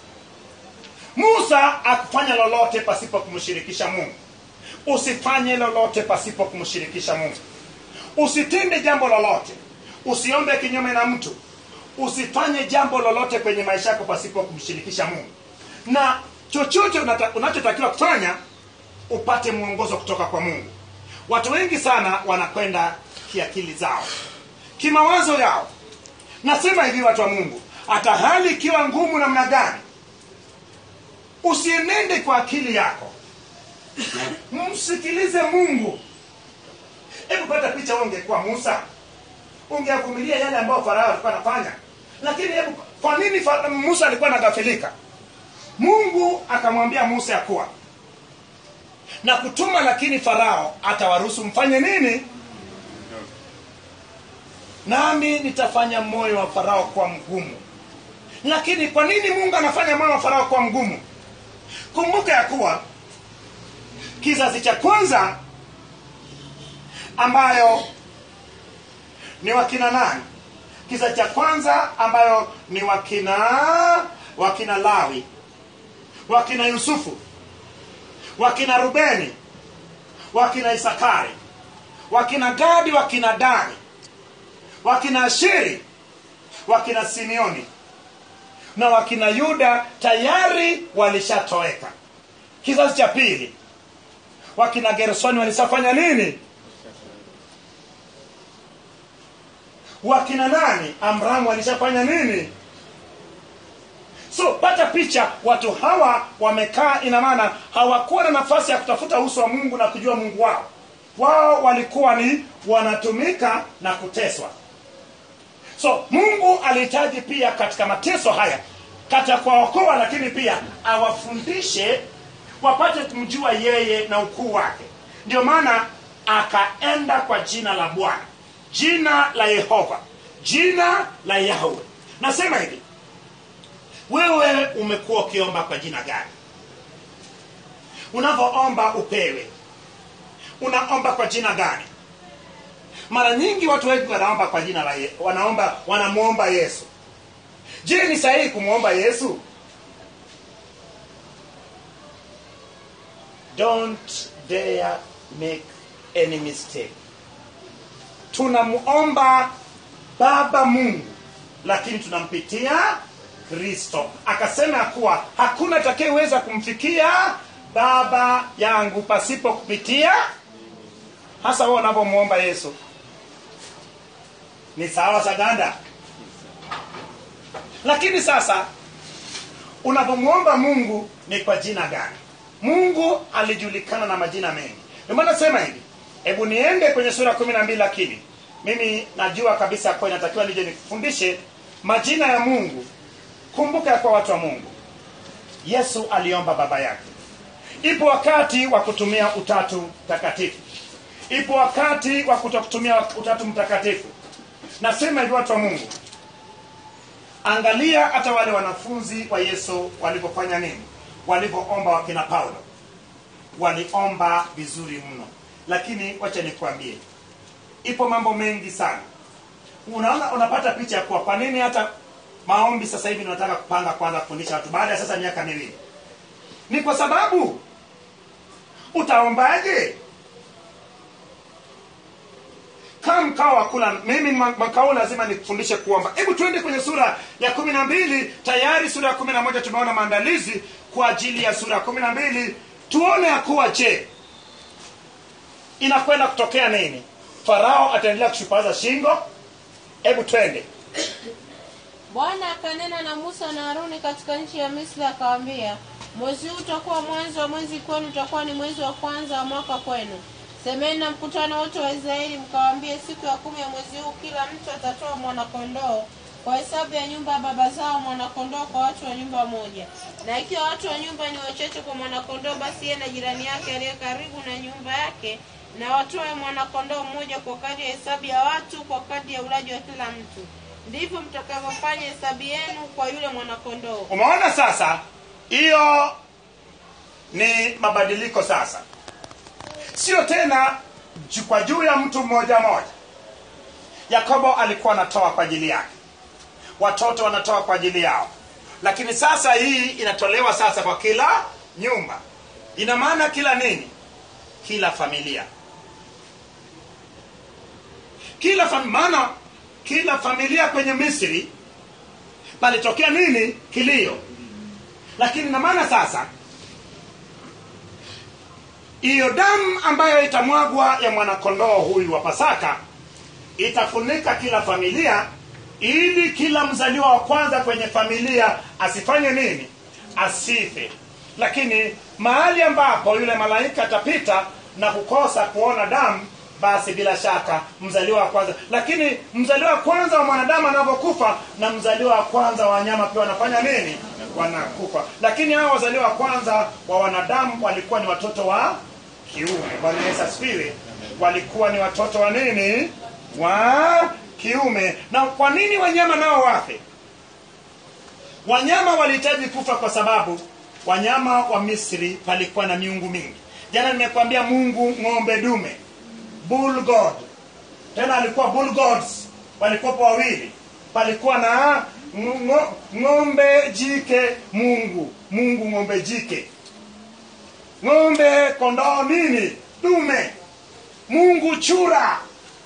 musa akufanya lolote pasipo kumshirikisha mungu usifanye lolote pasipo kumshirikisha mungu usitende jambo lolote usiombe kinyume na mtu usifanye jambo lolote kwenye maisha yako pasipo kumshirikisha mungu na chochote unata- unachotakiwa kufanya upate mwongozo kutoka kwa mungu watu wengi sana wanakwenda kiakili zao kimawazo yao nasema hivi watu wa mungu hata hali ikiwa ngumu namna gani usienende kwa akili yako msikilize mungu hebu pata picha wewe ungekuwa musa ungeavumilia yale ambayo farao alikuwa anafanya lakini hebu kwa nini Fa- musa alikuwa anagafilika mungu akamwambia musa ya kuwa na kutuma lakini farao atawaruhusu mfanye nini nami nitafanya moyo wa farao kuwa mgumu lakini kwa nini mungu anafanya moyo wa farao kuwa mgumu kumbuka ya kuwa kizazi cha kwanza ambayo ni wakina nani kizazi cha kwanza ambayo ni wakina wakina lawi wakina yusufu wakina rubeni wakina isakari wakina gadi wakina dani wakina ashiri wakina simeoni na wakina yuda tayari walishatoweka kizazi cha pili wakina gersoni walishafanya nini wakina nani amramu walishafanya nini so pata picha watu hawa wamekaa ina maana hawakuwa na nafasi ya kutafuta uso wa mungu na kujua mungu wao wao walikuwa ni wanatumika na kuteswa so mungu alihitaji pia katika mateso haya katika kuwaokoa lakini pia awafundishe wapate kumjua yeye na ukuu wake ndio maana akaenda kwa jina la bwana jina la yehova jina la yahwe nasema hivi wewe umekuwa ukiomba kwa jina gani unavyoomba upewe unaomba kwa jina gani mara nyingi watu wengi wanaomba kwa jina la ye, wanaomba wanamwomba yesu je ni sahihi kumwomba yesu don't dare make any mistake tunamwomba baba mungu lakini tunampitia kristo akasema ya kuwa hakuna atakayeweza kumfikia baba yangu pasipo kupitia hasa wewe unavyomwomba yesu ni sawa saganda lakini sasa unapomwomba mungu ni kwa jina gani mungu alijulikana na majina mengi ndio maana nasema hivi hebu niende kwenye sura kumi na mbili lakini mimi najua kabisa kwa inatakiwa nije nikufundishe majina ya mungu kumbuka ya kwa watu wa mungu yesu aliomba baba yake ipo wakati wa kutumia utatu mtakatifu ipo wakati wa kutokutumia utatu mtakatifu nasema hivi watu wa mungu angalia hata wale wanafunzi wa yesu walivyofanya nini walivyoomba wakina paulo waliomba vizuri mno lakini wacha nikwambie ipo mambo mengi sana unaona unapata picha ya kuwa kwa nini hata maombi sasa hivi tunataka kupanga kwanza kufundisha watu baada ya sasa miaka miwili ni kwa sababu utaombaje kama mkao wa kula mimi makao lazima nikufundishe kuomba hebu tuende kwenye sura ya kumi na mbili tayari sura ya kumi na moja tumeona maandalizi kwa ajili ya sura ya kumi na mbili tuone ya kuwa je inakwenda kutokea nini farao ataendelea kushupaza shingo hebu twende bwana akanena na musa na haruni katika nchi ya misri akawaambia mwezi huu utakuwa mwanzo wa mwezi kwenu utakuwa ni mwezi wa kwanza wa mwaka kwenu semeni na mkutano wote wa israeli mkawaambie siku ya kumi ya mwezi huu kila mtu atatoa mwanakondoo kwa hesabu ya nyumba ya baba zao mwanakondoo kwa watu wa nyumba moja na ikiwa watu wa nyumba ni wachache kwa mwanakondoo basi yeye na jirani yake aliye karibu na nyumba yake na watoe mwanakondoo mmoja kwa kadri ya hesabu ya watu kwa kadri ya ulaji wa kila mtu ndivyo mtakavyofanya hesabu yenu kwa yule mwanakondoo umeona sasa hiyo ni mabadiliko sasa sio tena ju- kwa juu ya mtu mmoja mmoja yakobo alikuwa anatoa kwa ajili yake watoto wanatoa kwa ajili yao lakini sasa hii inatolewa sasa kwa kila nyumba ina maana kila nini kila familia kila fam- maana kila familia kwenye misri palitokea nini kilio lakini na maana sasa hiyo damu ambayo itamwagwa ya mwanakondoo huyu wa pasaka itafunika kila familia ili kila mzaliwa wa kwanza kwenye familia asifanye nini asife lakini mahali ambapo yule malaika atapita na kukosa kuona damu basi bila shaka mzaliwa wa kwanza lakini mzaliwa wa kwanza wa mwanadamu anavyokufa na mzaliwa wa kwanza wa wanyama pia wanafanya nini wanakufa lakini hao wazaliwa wa kwanza wa wanadamu walikuwa ni watoto wa kiume bwana yesu asifiwe walikuwa ni watoto wa nini wa kiume na kwa nini wanyama nao wafe wanyama walihitaji kufa kwa sababu wanyama wa misri palikuwa na miungu mingi jana nimekwambia mungu ng'ombe dume bull god tena alikuwa bull gods walikuwapo wawili palikuwa na ngo- ng'ombe jike mungu mungu ng'ombe jike ng'ombe kondoo nini dume mungu chura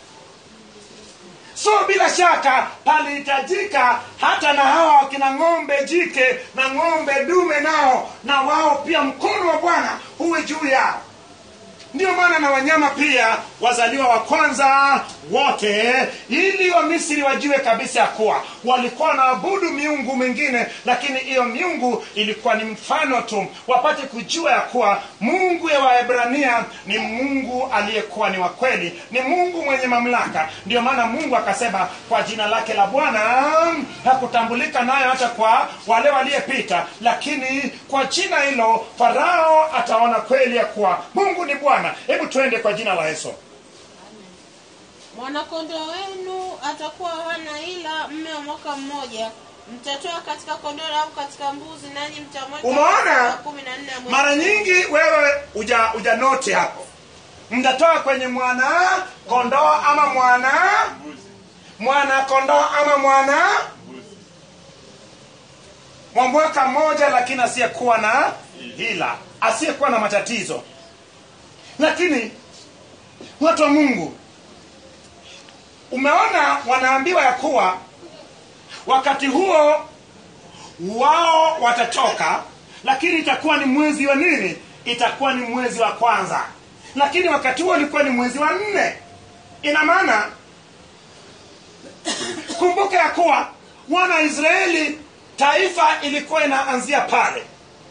so bila shaka palihitajika hata na hawa wakina ng'ombe jike na ng'ombe dume nao na wao pia mkono wa bwana huwe juu yao ndio maana na wanyama pia wazaliwa wa kwanza wote ili wamisri wajue kabisa ya kuwa walikuwa wanaabudu miungu mingine lakini hiyo miungu ilikuwa ni mfano tu wapate kujua ya kuwa mungu ya waebrania ni mungu aliyekuwa ni wa kweli ni mungu mwenye mamlaka ndio maana mungu akasema kwa jina lake la bwana hakutambulika nayo hata kwa wale waliyepita lakini kwa jina hilo farao ataona kweli ya kuwa mungu ni bwana hebu twende kwa jina la yesu mwanakondoo wenu atakuwa hana ila mme wa mwaka mmoja mtatoa katika kondoo au katika mbuzi nanyi mtamweka Umeona? wa kumi na nne ya mwezi mara nyingi wewe uja ujanoti hapo mtatoa kwenye mwana kondoo ama mwana mwana kondoo ama mwana wa mwaka mmoja lakini asiyekuwa na hila asiyekuwa na matatizo lakini watu wa mungu umeona wanaambiwa ya kuwa wakati huo wao watatoka lakini itakuwa ni mwezi wa nini itakuwa ni mwezi wa kwanza lakini wakati huo ulikuwa ni mwezi wa nne ina maana kumbuka ya kuwa wana wa israeli taifa ilikuwa inaanzia pale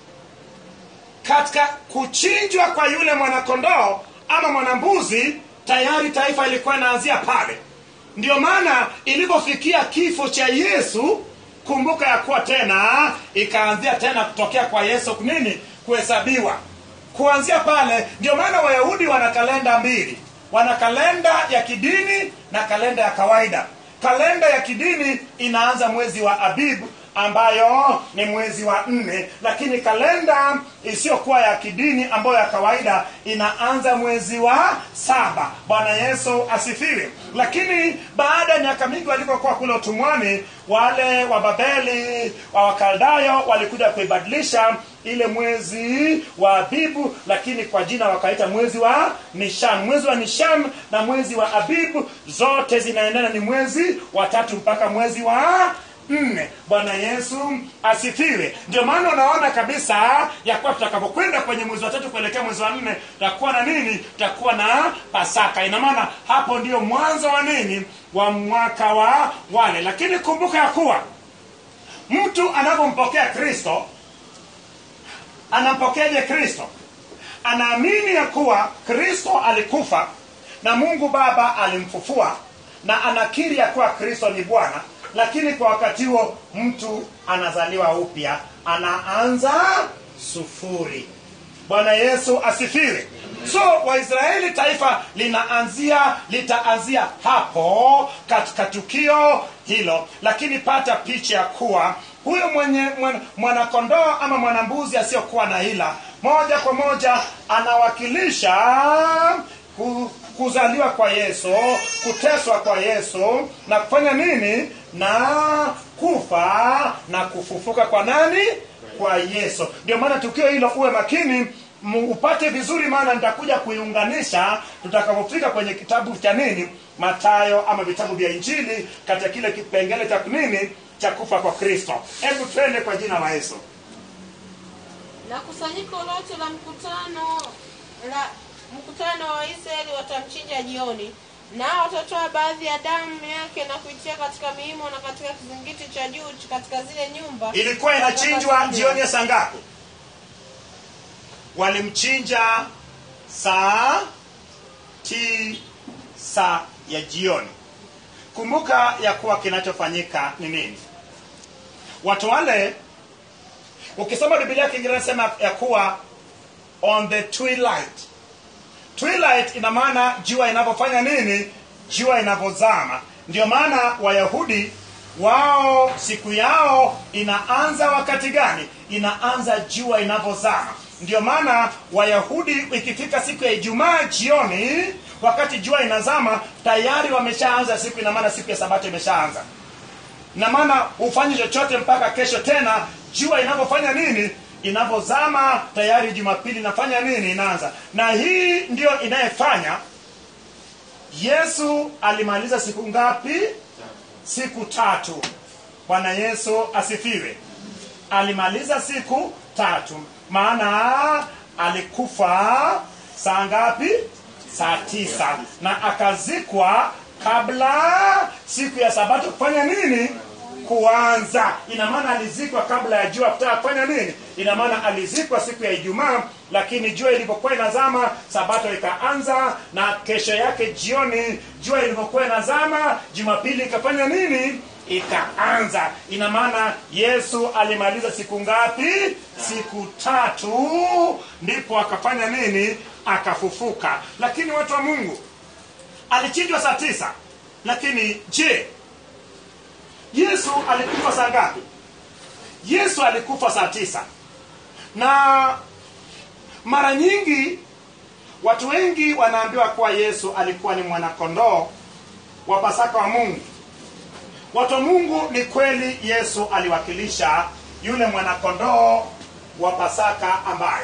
katika kuchinjwa kwa yule mwanakondoo ama mwanambuzi tayari taifa ilikuwa inaanzia pale ndio maana ilipofikia kifo cha yesu kumbuka ya kuwa tena ikaanzia tena kutokea kwa yesu nini kuhesabiwa kuanzia pale ndio maana wayahudi wana kalenda mbili wana kalenda ya kidini na kalenda ya kawaida kalenda ya kidini inaanza mwezi wa abibu ambayo ni mwezi wa nne lakini kalenda isiyokuwa ya kidini ambayo ya kawaida inaanza mwezi wa saba bwana yesu asifiwe lakini baada ya miaka mingi walivyokuwa kule utumwani wale wa babeli wa wakaldayo walikuja kuibadilisha ile mwezi wa abibu lakini kwa jina wakaita mwezi wa nishan mwezi wa nishan na mwezi wa abibu zote zinaendana ni mwezi wa tatu mpaka mwezi wa nne bwana yesu asifiwe ndio maana unaona kabisa ya kuwa tutakapokwenda kwenye mwezi wa tatu kuelekea mwezi wa nne tutakuwa na nini tutakuwa na pasaka ina maana hapo ndio mwanzo wa nini wa mwaka wa wale lakini kumbuka ya kuwa mtu anapompokea kristo anampokeaje kristo anaamini ya kuwa kristo alikufa na mungu baba alimfufua na anakiri ya kuwa kristo ni bwana lakini kwa wakati huo mtu anazaliwa upya anaanza sufuri bwana yesu asifiwe so waisraeli taifa linaanzia litaanzia hapo katika tukio hilo lakini pata picha ya kuwa huyo mwenye mwan- mwanakondoo ama mwanambuzi asiyokuwa na hila moja kwa moja anawakilisha ku- kuzaliwa kwa yesu kuteswa kwa yesu na kufanya nini na kufa na kufufuka kwa nani kwa yesu ndio maana tukio hilo uwe makini m- upate vizuri maana nitakuja kuiunganisha tutakapofika kwenye kitabu cha nini matayo ama vitabu vya injili katika kile kipengele cha nini cha kufa kwa kristo hebu twende kwa jina la yesu na kusanyiko lote la mkutano la mkutano wa Israeli watamchinja jioni nao watatoa baadhi ya damu yake na kuitia katika miimo na katika kizingiti cha juu katika zile nyumba ilikuwa inachinjwa jioni ya saa ngapi walimchinja saa tisa ya jioni kumbuka ya kuwa kinachofanyika ni nini watu wale ukisoma biblia ya kiingereza sema ya kuwa on the twilight twilight ina maana jua inavyofanya nini jua inavyozama ndio maana wayahudi wao siku yao inaanza wakati gani inaanza jua inavyozama ndio maana wayahudi ikifika siku ya ijumaa jioni wakati jua inazama tayari wameshaanza siku ina maana siku ya sabato imeshaanza na maana hufanye chochote mpaka kesho tena jua inavyofanya nini inavyozama tayari jumapili inafanya nini inaanza na hii ndiyo inayefanya yesu alimaliza siku ngapi siku tatu bwana yesu asifiwe alimaliza siku tatu maana alikufa saa ngapi saa tisa na akazikwa kabla siku ya sabato kufanya nini kuanza ina maana alizikwa kabla ya jua kutaka kufanya nini ina maana alizikwa siku ya ijumaa lakini jua ilivyokuwa inazama sabato ikaanza na kesho yake jioni jua ilivyokuwa inazama jumapili ikafanya nini ikaanza ina maana yesu alimaliza siku ngapi siku tatu ndipo akafanya nini akafufuka lakini watu wa mungu alichinjwa saa tisa lakini je yesu alikufa saa ngapi yesu alikufa saa tisa na mara nyingi watu wengi wanaambiwa kuwa yesu alikuwa ni mwanakondoo wa pasaka wa mungu watu wa mungu ni kweli yesu aliwakilisha yule mwanakondoo wa pasaka ambaye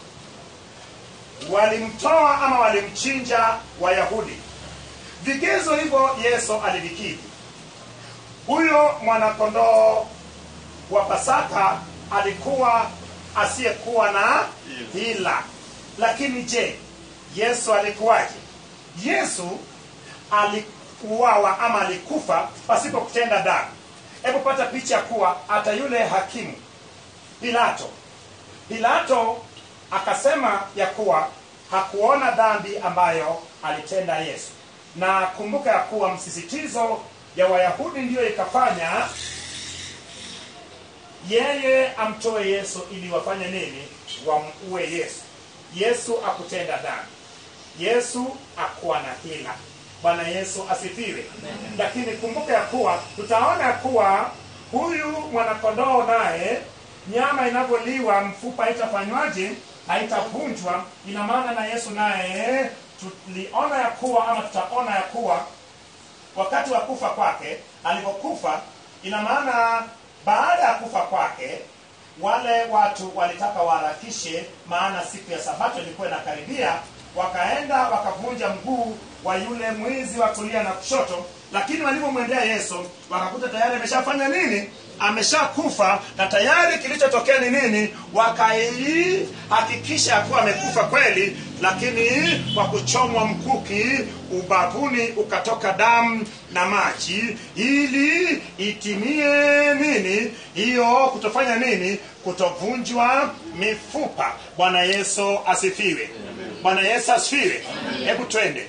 walimtoa ama walimchinja wayahudi vigezo hivyo yesu alivikidhi huyo mwanakondoo wa pasaka alikuwa asiyekuwa na hila lakini je yesu alikuwaje yesu alikuwawa ama alikufa pasipo kutenda dhambi hebu pata picha kuwa hata yule hakimu pilato pilato akasema ya kuwa hakuona dhambi ambayo alitenda yesu na kumbuka ya kuwa msisitizo ya wayahudi ndiyo ikafanya yeye amtoe yesu ili wafanye nini wamuue yesu yesu akutenda dhambi yesu akuwa na hila bwana yesu asifiwe lakini kumbuka ya kuwa tutaona ya kuwa huyu mwanakondoo naye nyama inavyoliwa mfupa haitafanywaje haitavunjwa ina maana na yesu naye tuliona ya kuwa ama tutaona ya kuwa wakati wa kufa kwake alipokufa ina maana baada ya kufa kwake wale watu walitaka waharakishe maana siku ya sabato ilikuwa inakaribia wakaenda wakavunja mguu wa yule mwizi wa kulia na kushoto lakini walivyomwendea yesu wakakuta tayari ameshafanya nini ameshakufa na tayari kilichotokea ni nini wakaihakikisha ya kuwa amekufa kweli lakini kwa kuchomwa mkuki ubavuni ukatoka damu na maji ili itimie nini hiyo kutofanya nini kutovunjwa mifupa bwana yesu asifiwe bwana yesu asifiwe hebu twende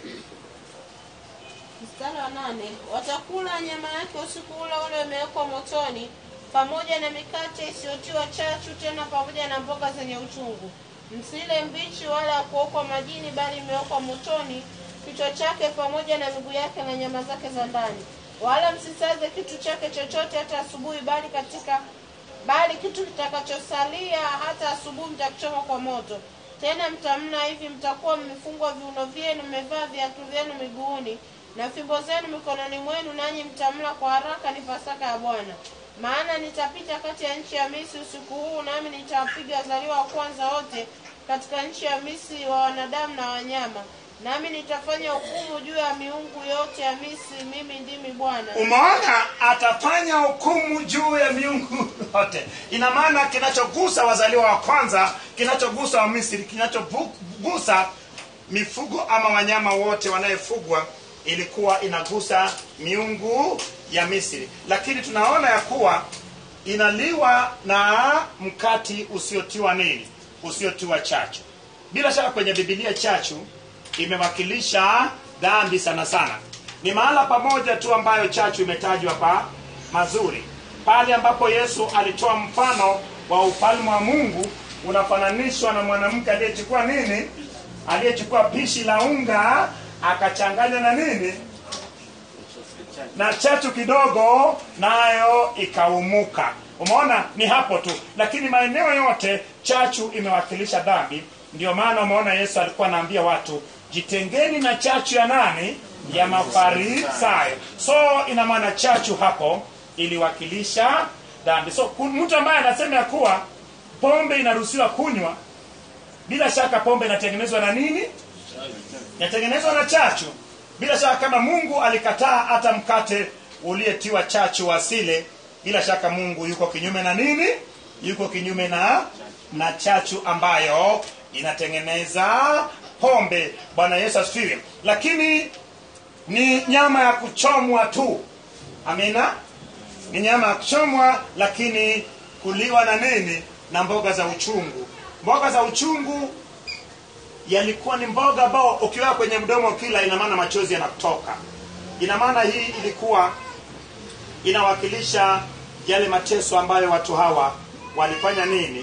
mstari wa nane watakula nyama yake usiku ule ule umewekwa motoni pamoja na mikate isiyotiwa chachu tena pamoja na mboga zenye uchungu msile mbichi wala ya kuokwa majini bali imewekwa motoni kichwa chake pamoja na miguu yake na nyama zake za ndani wala msisaze kitu chake chochote hata asubuhi bali katika bali kitu kitakachosalia hata asubuhi mtakichoma kwa moto tena mtamla hivi mtakuwa mmefungwa viuno vyenu mmevaa viatu vyenu miguuni na fimbo zenu mikononi mwenu nanyi mtamla kwa haraka ni pasaka ya bwana maana nitapita kati ya nchi ya misri usiku huu nami nitawapiga wazaliwa wa kwanza wote katika nchi ya misri wa wanadamu na wanyama nami nitafanya hukumu juu ya miungu yote ya misri mimi ndimi bwana umeona atafanya hukumu juu ya miungu yote ina maana kinachogusa wazaliwa wa kwanza kinachogusa wamisri kinachogusa mifugo ama wanyama wote wanayefugwa ilikuwa inagusa miungu ya misri lakini tunaona ya kuwa inaliwa na mkati usiotiwa nini usiotiwa chachu bila shaka kwenye bibilia chachu imewakilisha dhambi sana sana ni mahala pamoja tu ambayo chachu imetajwa pa mazuri pale ambapo yesu alitoa mfano wa ufalme wa mungu unafananishwa na mwanamke aliyechukua nini aliyechukua pishi la unga akachanganya na nini na chachu kidogo nayo ikaumuka umeona ni hapo tu lakini maeneo yote chachu imewakilisha dhambi ndio maana umeona yesu alikuwa anaambia watu jitengeni na chachu ya nani ya mafarisayo so ina maana chachu hapo iliwakilisha dhambi so ku- mtu ambaye anasema ya kuwa pombe inaruhusiwa kunywa bila shaka pombe inatengenezwa na nini inatengenezwa na chachu bila shaka kama mungu alikataa hata mkate uliyetiwa chachu wasile bila shaka mungu yuko kinyume na nini yuko kinyume na na chachu ambayo inatengeneza pombe bwana yesu asifiwe lakini ni nyama ya kuchomwa tu amina ni nyama ya kuchomwa lakini kuliwa na nini na mboga za uchungu mboga za uchungu yalikuwa ni mboga ambao ukiweka kwenye mdomo kila ina maana machozi yanatoka ina maana hii ilikuwa inawakilisha yale mateso ambayo watu hawa walifanya nini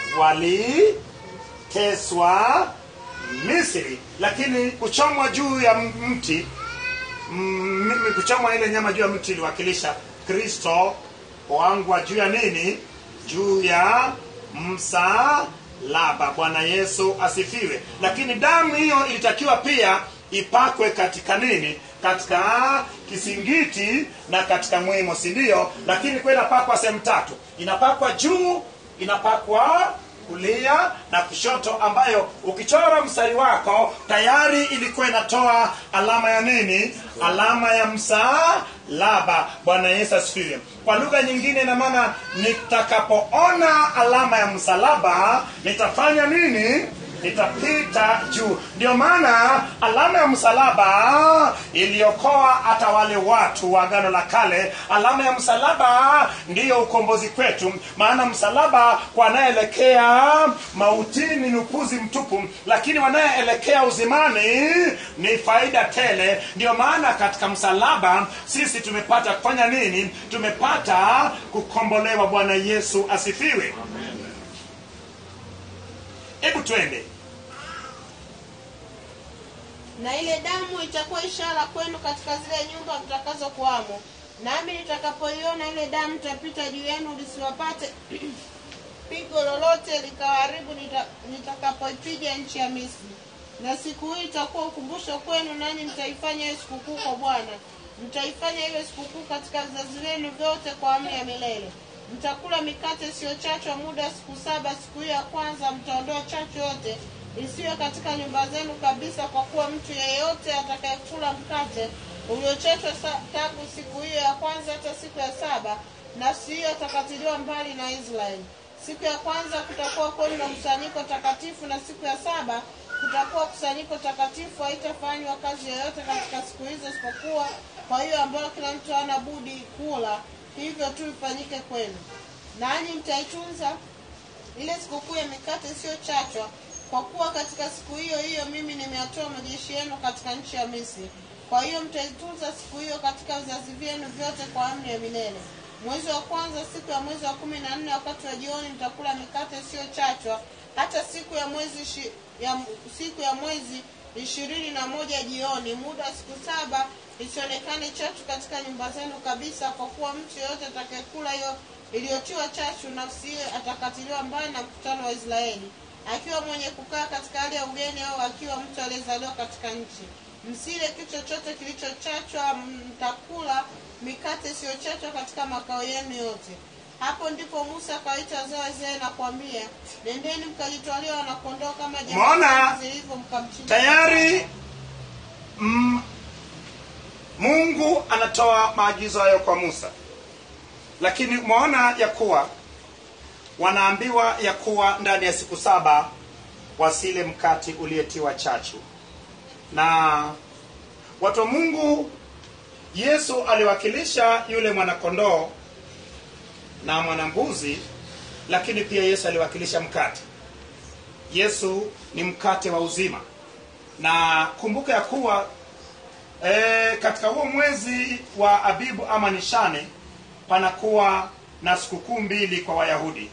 waliteswa misri lakini kuchomwa juu ya mti mm, m- kuchomwa ile nyama juu ya mti iliwakilisha kristo kuangwa juu ya nini juu ya msalaba bwana yesu asifiwe lakini damu hiyo ilitakiwa pia ipakwe katika nini katika kisingiti na katika mwimo si ndio lakini kwa inapakwa sehemu tatu inapakwa juu inapakwa kulia na kushoto ambayo ukichora mstari wako tayari ilikuwa inatoa alama ya nini alama ya msalaba bwana yesu asifiwe kwa lugha nyingine ina maana nitakapoona alama ya msalaba nitafanya nini nitapita juu ndio maana alama ya msalaba iliokoa hata wale watu wa agano la kale alama ya msalaba ndiyo ukombozi kwetu maana msalaba kwa anayeelekea mautini ni upuzi mtupu lakini wanayeelekea uzimani ni faida tele ndio maana katika msalaba sisi tumepata kufanya nini tumepata kukombolewa bwana yesu asifiwe hebu twende na ile damu itakuwa ishara kwenu katika zile nyumba mtakazokuwamo nami nitakapoiona ile damu itapita juu yenu lisiwapate pigo lolote likawaharibu nita- nitakapoipiga nchi ya misri na siku hii itakuwa ukumbusho kwenu nanyi mtaifanya hiyo sikukuu kwa bwana mtaifanya iwe sikukuu katika vizazi vyenu vyote kwa amri ya milele mtakula mikate isiyochachwa muda wa siku saba siku hiyo ya kwanza mtaondoa chachu yote isiyo katika nyumba zenu kabisa kwa kuwa mtu yeyote atakayekula mkate uliochachwa sa- tangu siku hiyo ya kwanza hata siku ya saba nafsi hiyo atakatiliwa mbali na israeli siku ya kwanza kutakuwa kwenu na mkusanyiko takatifu na siku ya saba kutakuwa kusanyiko takatifu haitafanywa kazi yoyote katika siku hizo isipokuwa kwa hiyo ambayo kila mtu hana budi kula hivyo tu ifanyike kwenu nanyi mtaitunza ile sikukuu ya mikate isiyochachwa kwa kuwa katika siku hiyo hiyo mimi nimeyatoa majeshi yenu katika nchi ya misri kwa hiyo mtaitunza siku hiyo katika vizazi vyenu vyote kwa amri ya milele mwezi wa kwanza siku ya mwezi wa kumi na nne wakati wa jioni mtakula mikate isiyochachwa hata siku ya mwezi ishi, ya, siku ya mwezi ishirini na moja jioni muda wa siku saba isionekane chachu katika nyumba zenu kabisa kwa kuwa mtu yeyote atakayekula hiyo iliyotiwa chachu nafsi hiyo atakatiliwa mbali na mkutano wa israeli akiwa mwenye kukaa katika hali ya ugeni au akiwa mtu aliyezaliwa katika nchi msile kitu chochote kilichochachwa mtakula mikate isiyochachwa katika makao yenu yote hapo ndipo musa akawaita wazee wa israeli na kuambia nendeni mkajitwalia wanakondoo kama Umeona? jamaa zilivyo mkamchinja tayari mm, mungu anatoa maagizo hayo kwa musa lakini umeona ya kuwa wanaambiwa ya kuwa ndani ya siku saba wasile mkati uliyetiwa chachu na watu wa mungu yesu aliwakilisha yule mwanakondoo na mwanambuzi lakini pia yesu aliwakilisha mkate yesu ni mkate wa uzima na kumbuka ya kuwa e, katika huo mwezi wa abibu ama nishane panakuwa na sikukuu mbili kwa wayahudi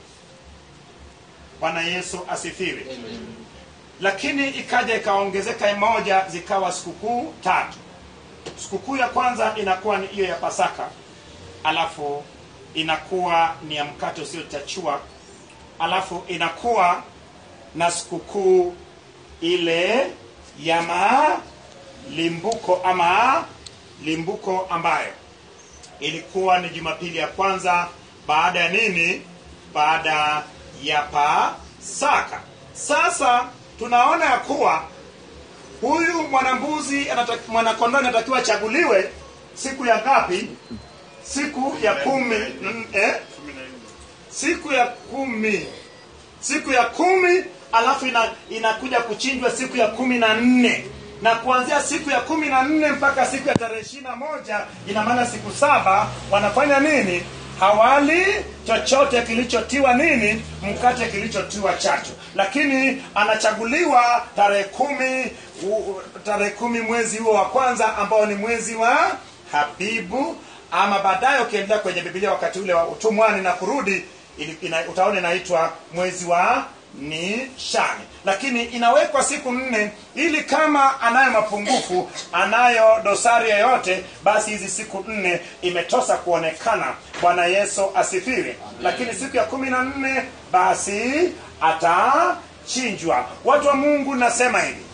bwana yesu asifiwe lakini ikaja ikaongezeka moja zikawa sikukuu tatu sikukuu ya kwanza inakuwa ni hiyo ya pasaka alafu inakuwa ni ya mkate usiochachua alafu inakuwa na sikukuu ile ya malimbuko ama limbuko ambayo ilikuwa ni jumapili ya kwanza baada ya nini baada ya pasaka sasa tunaona ya kuwa huyu mwanambuzi anata- mwanakondoo anatakiwa achaguliwe siku ya ngapi siku ya kumi mm, eh? siku ya kumi siku ya kumi alafu ina, inakuja kuchinjwa siku ya kumi na nne na kuanzia siku ya kumi na nne mpaka siku ya tarehe ishiri na moja ina maana siku saba wanafanya nini hawali chochote kilichotiwa nini mkate kilichotiwa chachu lakini anachaguliwa tarehe kumi u- tarehe kumi mwezi huo wa kwanza ambao ni mwezi wa habibu ama baadaye ukiendelea kwenye bibilia wakati ule wa utumwani na kurudi ili- ina, utaona inaitwa mwezi wa nishani lakini inawekwa siku nne ili kama anayo mapungufu anayo dosari yoyote basi hizi siku nne imetosa kuonekana bwana yesu asifiwe lakini siku ya kumi na nne basi atachinjwa watu wa mungu nasema hivi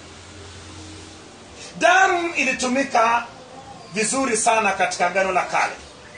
damu ilitumika vizuri sana katika agano la kale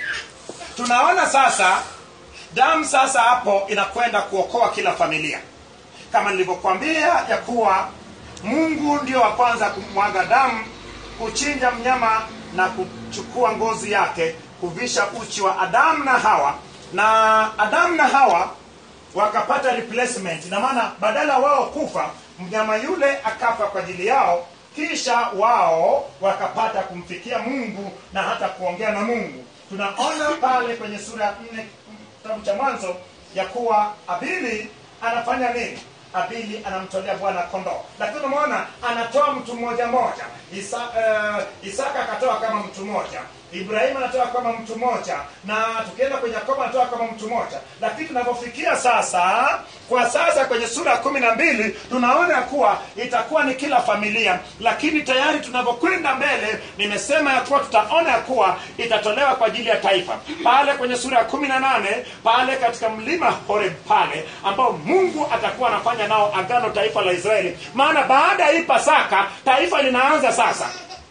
tunaona sasa damu sasa hapo inakwenda kuokoa kila familia kama nilivyokuambia ya kuwa mungu ndio wa kwanza kumwaga damu kuchinja mnyama na kuchukua ngozi yake kuvisha uchi wa adamu na hawa na adamu na hawa wakapata replacement na maana badala wao kufa mnyama yule akafa kwa ajili yao kisha wao wakapata kumfikia mungu na hata kuongea na mungu tunaona pale kwenye sura ya nne kitabu cha mwanzo ya kuwa abili anafanya nini abili anamtolea bwana kondoo lakini umeona anatoa mtu mmoja mmoja Isa, uh, isaka akatoa kama mtu mmoja ibrahimu anatoa kama mtu mmoja na tukienda kwenye yakobo anatoa kama mtu mmoja lakini tunavyofikia sasa kwa sasa kwenye sura ya kumi na mbili tunaona ya kuwa itakuwa ni kila familia lakini tayari tunavyokwenda mbele nimesema ya kuwa tutaona ya kuwa itatolewa kwa ajili ya taifa pale kwenye sura ya kumi na nane pale katika mlima horeb pale ambao mungu atakuwa anafanya nao agano taifa la israeli maana baada ya hii pasaka taifa linaanza sasa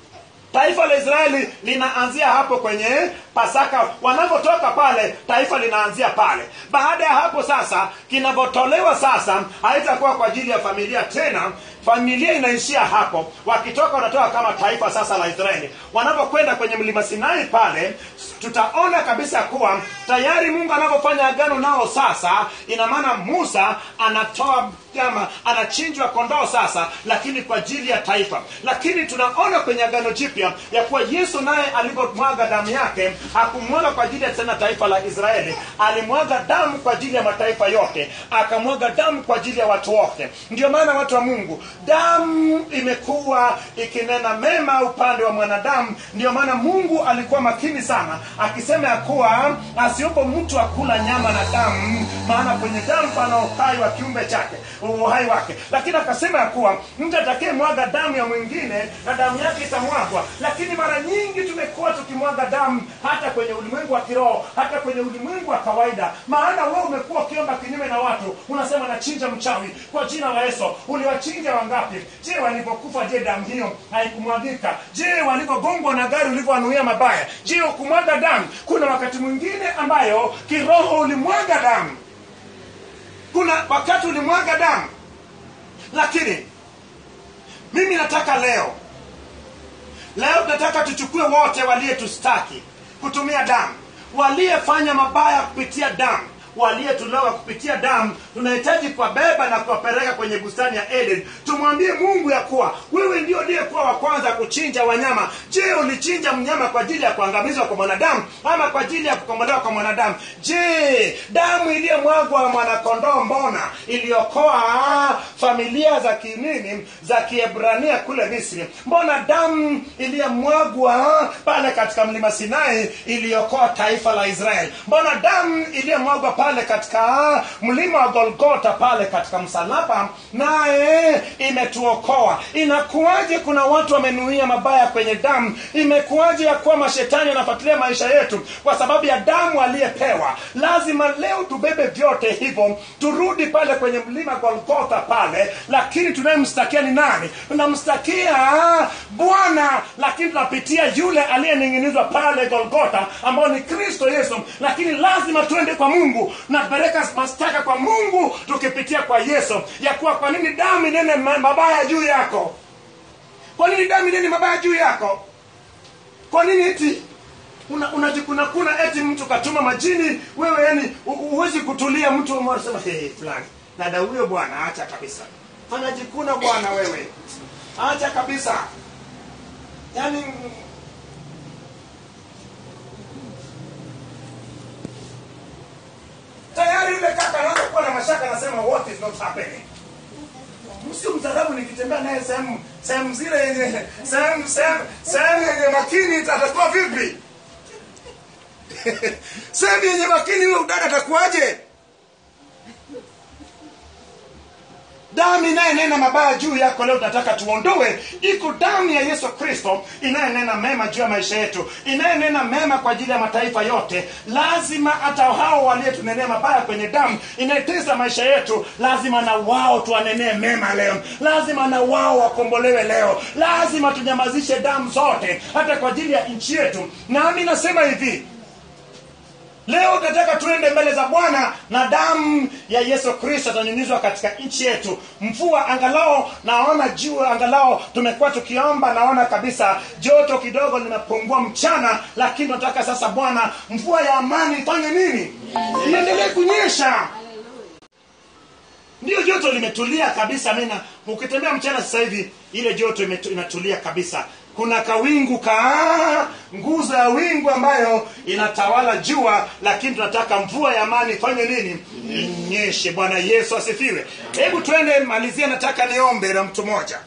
taifa la israeli linaanzia hapo kwenye pasaka wanapotoka pale taifa linaanzia pale baada ya hapo sasa kinavyotolewa sasa haitakuwa kwa ajili ya familia tena familia inaishia hapo wakitoka wanatoka kama taifa sasa la israeli wanapokwenda kwenye mlima sinai pale tutaona kabisa kuwa tayari mungu anavyofanya agano nao sasa ina maana musa anatoa kama anachinjwa kondoo sasa lakini kwa ajili ya taifa lakini tunaona kwenye agano jipya ya kuwa yesu naye alivyomwaga damu yake hakumwaga kwa ajili ya tena taifa la israeli alimwaga damu kwa ajili ya mataifa yote akamwaga damu kwa ajili ya watu wote ndio maana watu wa mungu damu imekuwa ikinena mema upande wa mwanadamu ndio maana mungu alikuwa makini sana akisema ya kuwa asiupo mtu akula nyama na damu maana kwenye damu pana uhai wa kiumbe chake uhai wake lakini akasema ya kuwa mtu atakaye mwaga damu ya mwingine na damu yake itamwagwa lakini mara nyingi tumekuwa tukimwaga damu hata kwenye ulimwengu wa kiroho hata kwenye ulimwengu wa kawaida maana wewe umekuwa ukiomba kinyume na watu unasema nachinja mchawi kwa jina la yesu uliwachinja wangapi je walivyokufa je damu hiyo haikumwagika je walivyogongwa na gari ulivyoanuia mabaya je ukumwaga damu kuna wakati mwingine ambayo kiroho ulimwaga damu kuna wakati ulimwaga damu lakini mimi nataka leo leo nataka tuchukue wote waliyetustaki kutumia damu waliyefanya mabaya kupitia damu waliyetolewa kupitia damu tunahitaji kuwabeba na kuwapeleka kwenye bustani ya eden tumwambie mungu ya kuwa wewe ndio uliyekuwa wa kwanza kuchinja wanyama je ulichinja mnyama kwa ajili ya kuangamizwa kwa mwanadamu ama kwa ajili ya kukombolewa kwa mwanadamu je damu iliyomwagwa mwanakondoo mbona iliokoa familia za kinini za kiebrania kule misri mbona damu iliyomwagwa pale katika mlima sinai iliokoa taifa la israeli mbona damu iliyomwagwa pale katika mlima wa golgota pale katika msalaba naye imetuokoa inakuwaje kuna watu wamenuia mabaya kwenye damu imekuwaje ya kuwa mashetani wanafuatilia maisha yetu kwa sababu ya damu aliyepewa lazima leo tubebe vyote hivyo turudi pale kwenye mlima golgotha pale lakini tunayemstakia ni nani tunamstakia bwana lakini tunapitia yule aliyening'inizwa pale golgotha ambao ni kristo yesu lakini lazima tuende kwa mungu napeleka mashtaka kwa mungu tukipitia kwa yesu ya kuwa kwa nini damu inene ma- mabaya juu yako kwa nini damu inene mabaya juu yako kwa nini eti una- unajikunakuna eti mtu katuma majini wewe yani hu- huwezi kutulia mtu unasema hey, fulani nada huyo bwana acha kabisa anajikuna bwana wewe acha kabisa yani tayari yule kaka anaanza kuwa na mashaka anasema what is not happening msio mzarabu nikitembea naye sehemu sehemu zile yenye sehemu sehemu sehemu yenye makini atakuwa vipi sehemu yenye makini huyo udada atakuwaje damu inayenena mabaya juu yako leo tunataka tuondoe iko damu ya yesu kristo inayenena mema juu ya maisha yetu inayenena mema kwa ajili ya mataifa yote lazima hata hao walietunenea mabaya kwenye damu inayetesa maisha yetu lazima na wao tuwanenee mema leo lazima na wao wakombolewe leo lazima tunyamazishe damu zote hata kwa ajili ya nchi yetu nami nasema hivi leo tunataka tuende mbele za bwana na damu ya yesu kristo itanyunyizwa katika nchi yetu mvua angalao naona juu angalao tumekuwa tukiomba naona kabisa joto kidogo limepungua mchana lakini tunataka sasa bwana mvua ya amani ifanye nini iendelee kunyesha ndio joto limetulia kabisa mina ukitembea mchana sasa hivi ile joto imetu- inatulia kabisa kuna kawingu ka nguzo ya wingu ambayo inatawala jua lakini tunataka mvua ya amani ifanye nini inyeshe bwana yesu asifiwe hebu twende malizia nataka niombe na mtu mmoja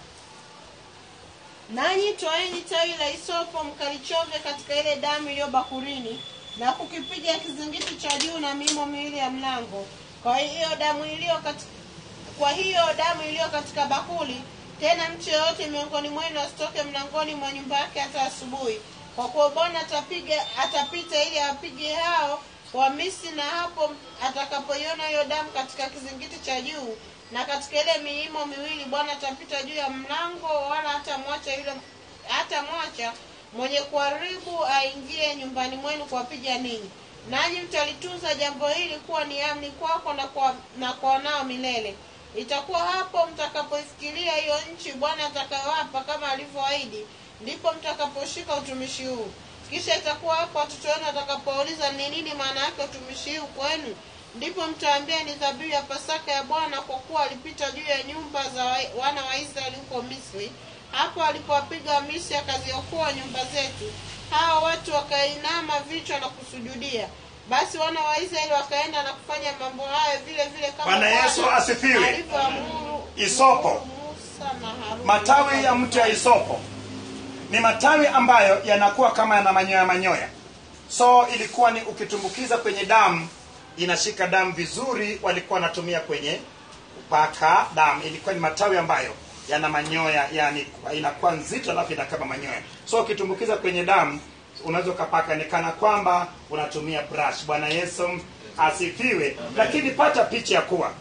nanyi twaeni tawi la isopo mkalichove katika ile damu iliyo bakurini na kukipiga kizingiti cha juu na mimo miwili ya mlango kwa hiyo damu iliyo katika, kwa hiyo damu iliyo katika bakuli tena mtu yeyote miongoni mwenu asitoke mlangoni mwa nyumba yake hata asubuhi kwa kuwa bwana atapiga atapita ili awapige hao wamisri na hapo atakapoiona hiyo damu katika kizingiti cha juu na katika ile miimo miwili bwana atapita juu ya mlango wala hatamwacha yule hata mwacha mwenye kuharibu aingie nyumbani mwenu kuwapiga ninyi nanyi mtalitunza jambo hili kuwa ni amni kwako na kwa, na kwa wanao milele itakuwa hapo mtakapoifikiria hiyo nchi bwana atakayowapa kama alivyoahidi ndipo mtakaposhika utumishi huu kisha itakuwa hapo watoto wenu watakapouliza ni nini maana yake utumishi huu kwenu ndipo mtaambia ni dhabihu ya pasaka ya bwana kwa kuwa alipita juu ya nyumba za wa- wana wa israeli huko misri hapo alipowapiga wamisri akaziokoa nyumba zetu hawa watu wakainama vichwa na kusujudia basi wana wa israeli wakaenda na kufanya mambo hayo vile vile kama Bwana Yesu asifiwe. alivyoamuru Isopo. Musa na Haruni. matawi ya mti wa isopo ni matawi ambayo yanakuwa kama yana manyoya manyoya so ilikuwa ni ukitumbukiza kwenye damu inashika damu vizuri walikuwa wanatumia kwenye kupaka damu ilikuwa ni matawi ambayo yana manyoya yani inakuwa nzito alafu ina kama manyoya so ukitumbukiza kwenye damu unaweza ukapaka ni kana kwamba unatumia brush bwana yesu asifiwe lakini pata picha ya kuwa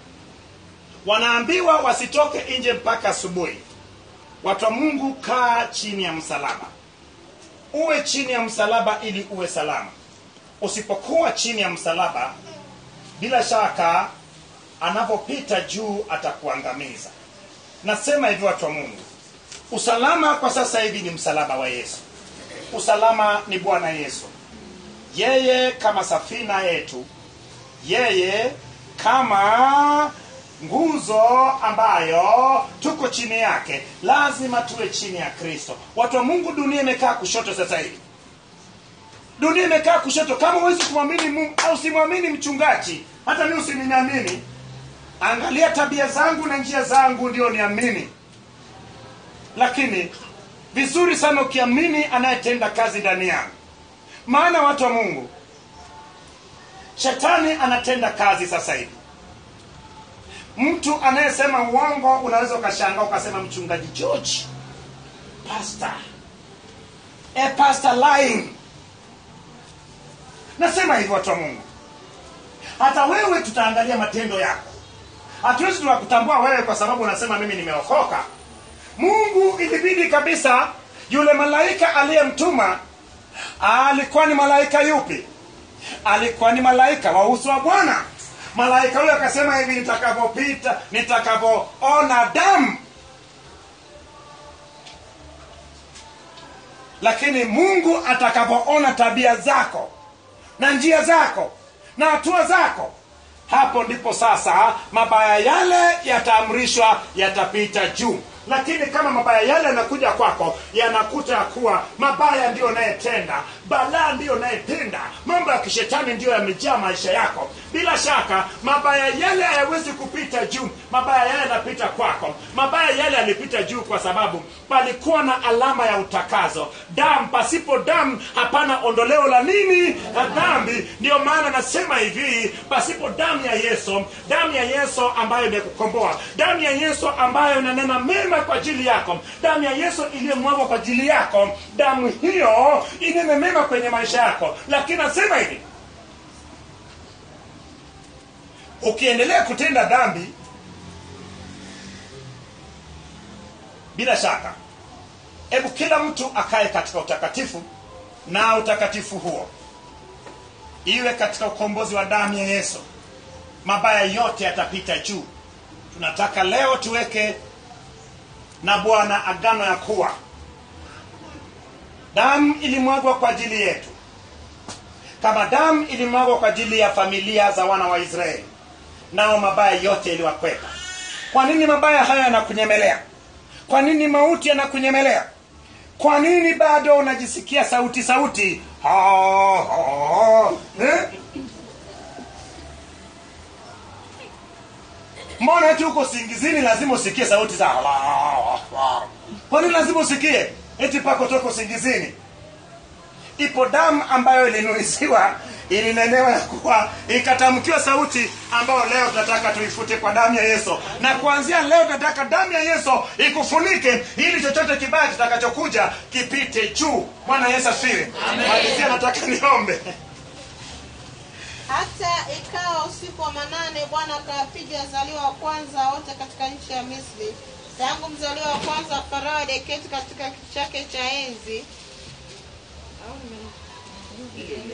wanaambiwa wasitoke nje mpaka asubuhi watu wa mungu kaa chini ya msalaba uwe chini ya msalaba ili uwe salama usipokuwa chini ya msalaba bila shaka anapopita juu atakuangamiza nasema hivyo watu wa mungu usalama kwa sasa hivi ni msalaba wa yesu usalama ni bwana yesu yeye kama safina yetu yeye kama nguzo ambayo tuko chini yake lazima tuwe chini ya kristo watu wa mungu dunia imekaa kushoto sasa hivi dunia imekaa kushoto kama huwezi kumwamini mungu au simwamini mchungaji hata mi usiniamini angalia tabia zangu na njia zangu ndio niamini lakini vizuri sana ukiamini anayetenda kazi ndani yangu maana watu wa mungu shetani anatenda kazi sasa hivi mtu anayesema uongo unaweza ukashangaa ukasema mchungaji george pastor a pastor lying nasema hivyo watu wa mungu hata wewe tutaangalia matendo yako hatuwezi tukakutambua wewe kwa sababu unasema mimi nimeokoka mungu ilibidi kabisa yule malaika aliyemtuma alikuwa ni malaika yupi alikuwa ni malaika wa uso wa bwana malaika huyo akasema hivi nitakavyopita nitakavyoona damu lakini mungu atakapoona tabia zako na njia zako na hatua zako hapo ndipo sasa mabaya yale yataamrishwa yatapita juu lakini kama mabaya yale yanakuja kwako yanakuta ya kuwa mabaya ndiyo unayetenda balaa ndiyo unayetenda mambo ya kishetani ndiyo yamejaa maisha yako bila shaka mabaya yale hayawezi kupita juu mabaya yale yanapita kwako mabaya yale yalipita juu kwa sababu palikuwa na alama ya utakazo damu pasipo damu hapana ondoleo la nini la dhambi ndiyo maana nasema hivi pasipo damu ya yesu damu ya yesu ambayo imekukomboa damu ya yesu ambayo inanena mema kwa ajili yako damu ya yesu iliyomwagwa kwa ajili yako damu hiyo inene mema kwenye maisha yako lakini nasema hivi ukiendelea kutenda dhambi bila shaka hebu kila mtu akae katika utakatifu na utakatifu huo iwe katika ukombozi wa damu ya yesu mabaya yote yatapita juu tunataka leo tuweke na bwana agano ya kuwa damu ilimwagwa kwa ajili yetu kama damu ilimwagwa kwa ajili ya familia za wana wa israeli nao mabaya yote iliwakwepa kwa nini mabaya haya yanakunyemelea kwa nini mauti yanakunyemelea kwa nini bado unajisikia sauti sauti ha, ha, eh? mbona eti huko singizini lazima usikie sauti za kwa nini lazima usikie eti pako toka usingizini ipo damu ambayo ilinuisiwa ilinenewa ya kuwa ikatamkiwa sauti ambayo leo tunataka tuifute kwa damu ya yesu na kuanzia leo tunataka damu ya yesu ikufunike ili chochote kibaya kitakachokuja kipite juu bwana yesu asiri malizia nataka niombe hata ikawa usiku wa manane bwana akawapiga wazaliwa wa kwanza wote katika nchi ya misri tangu mzaliwa wa kwanza wa farao aliyeketi katika kiti chake cha enzi Au nime-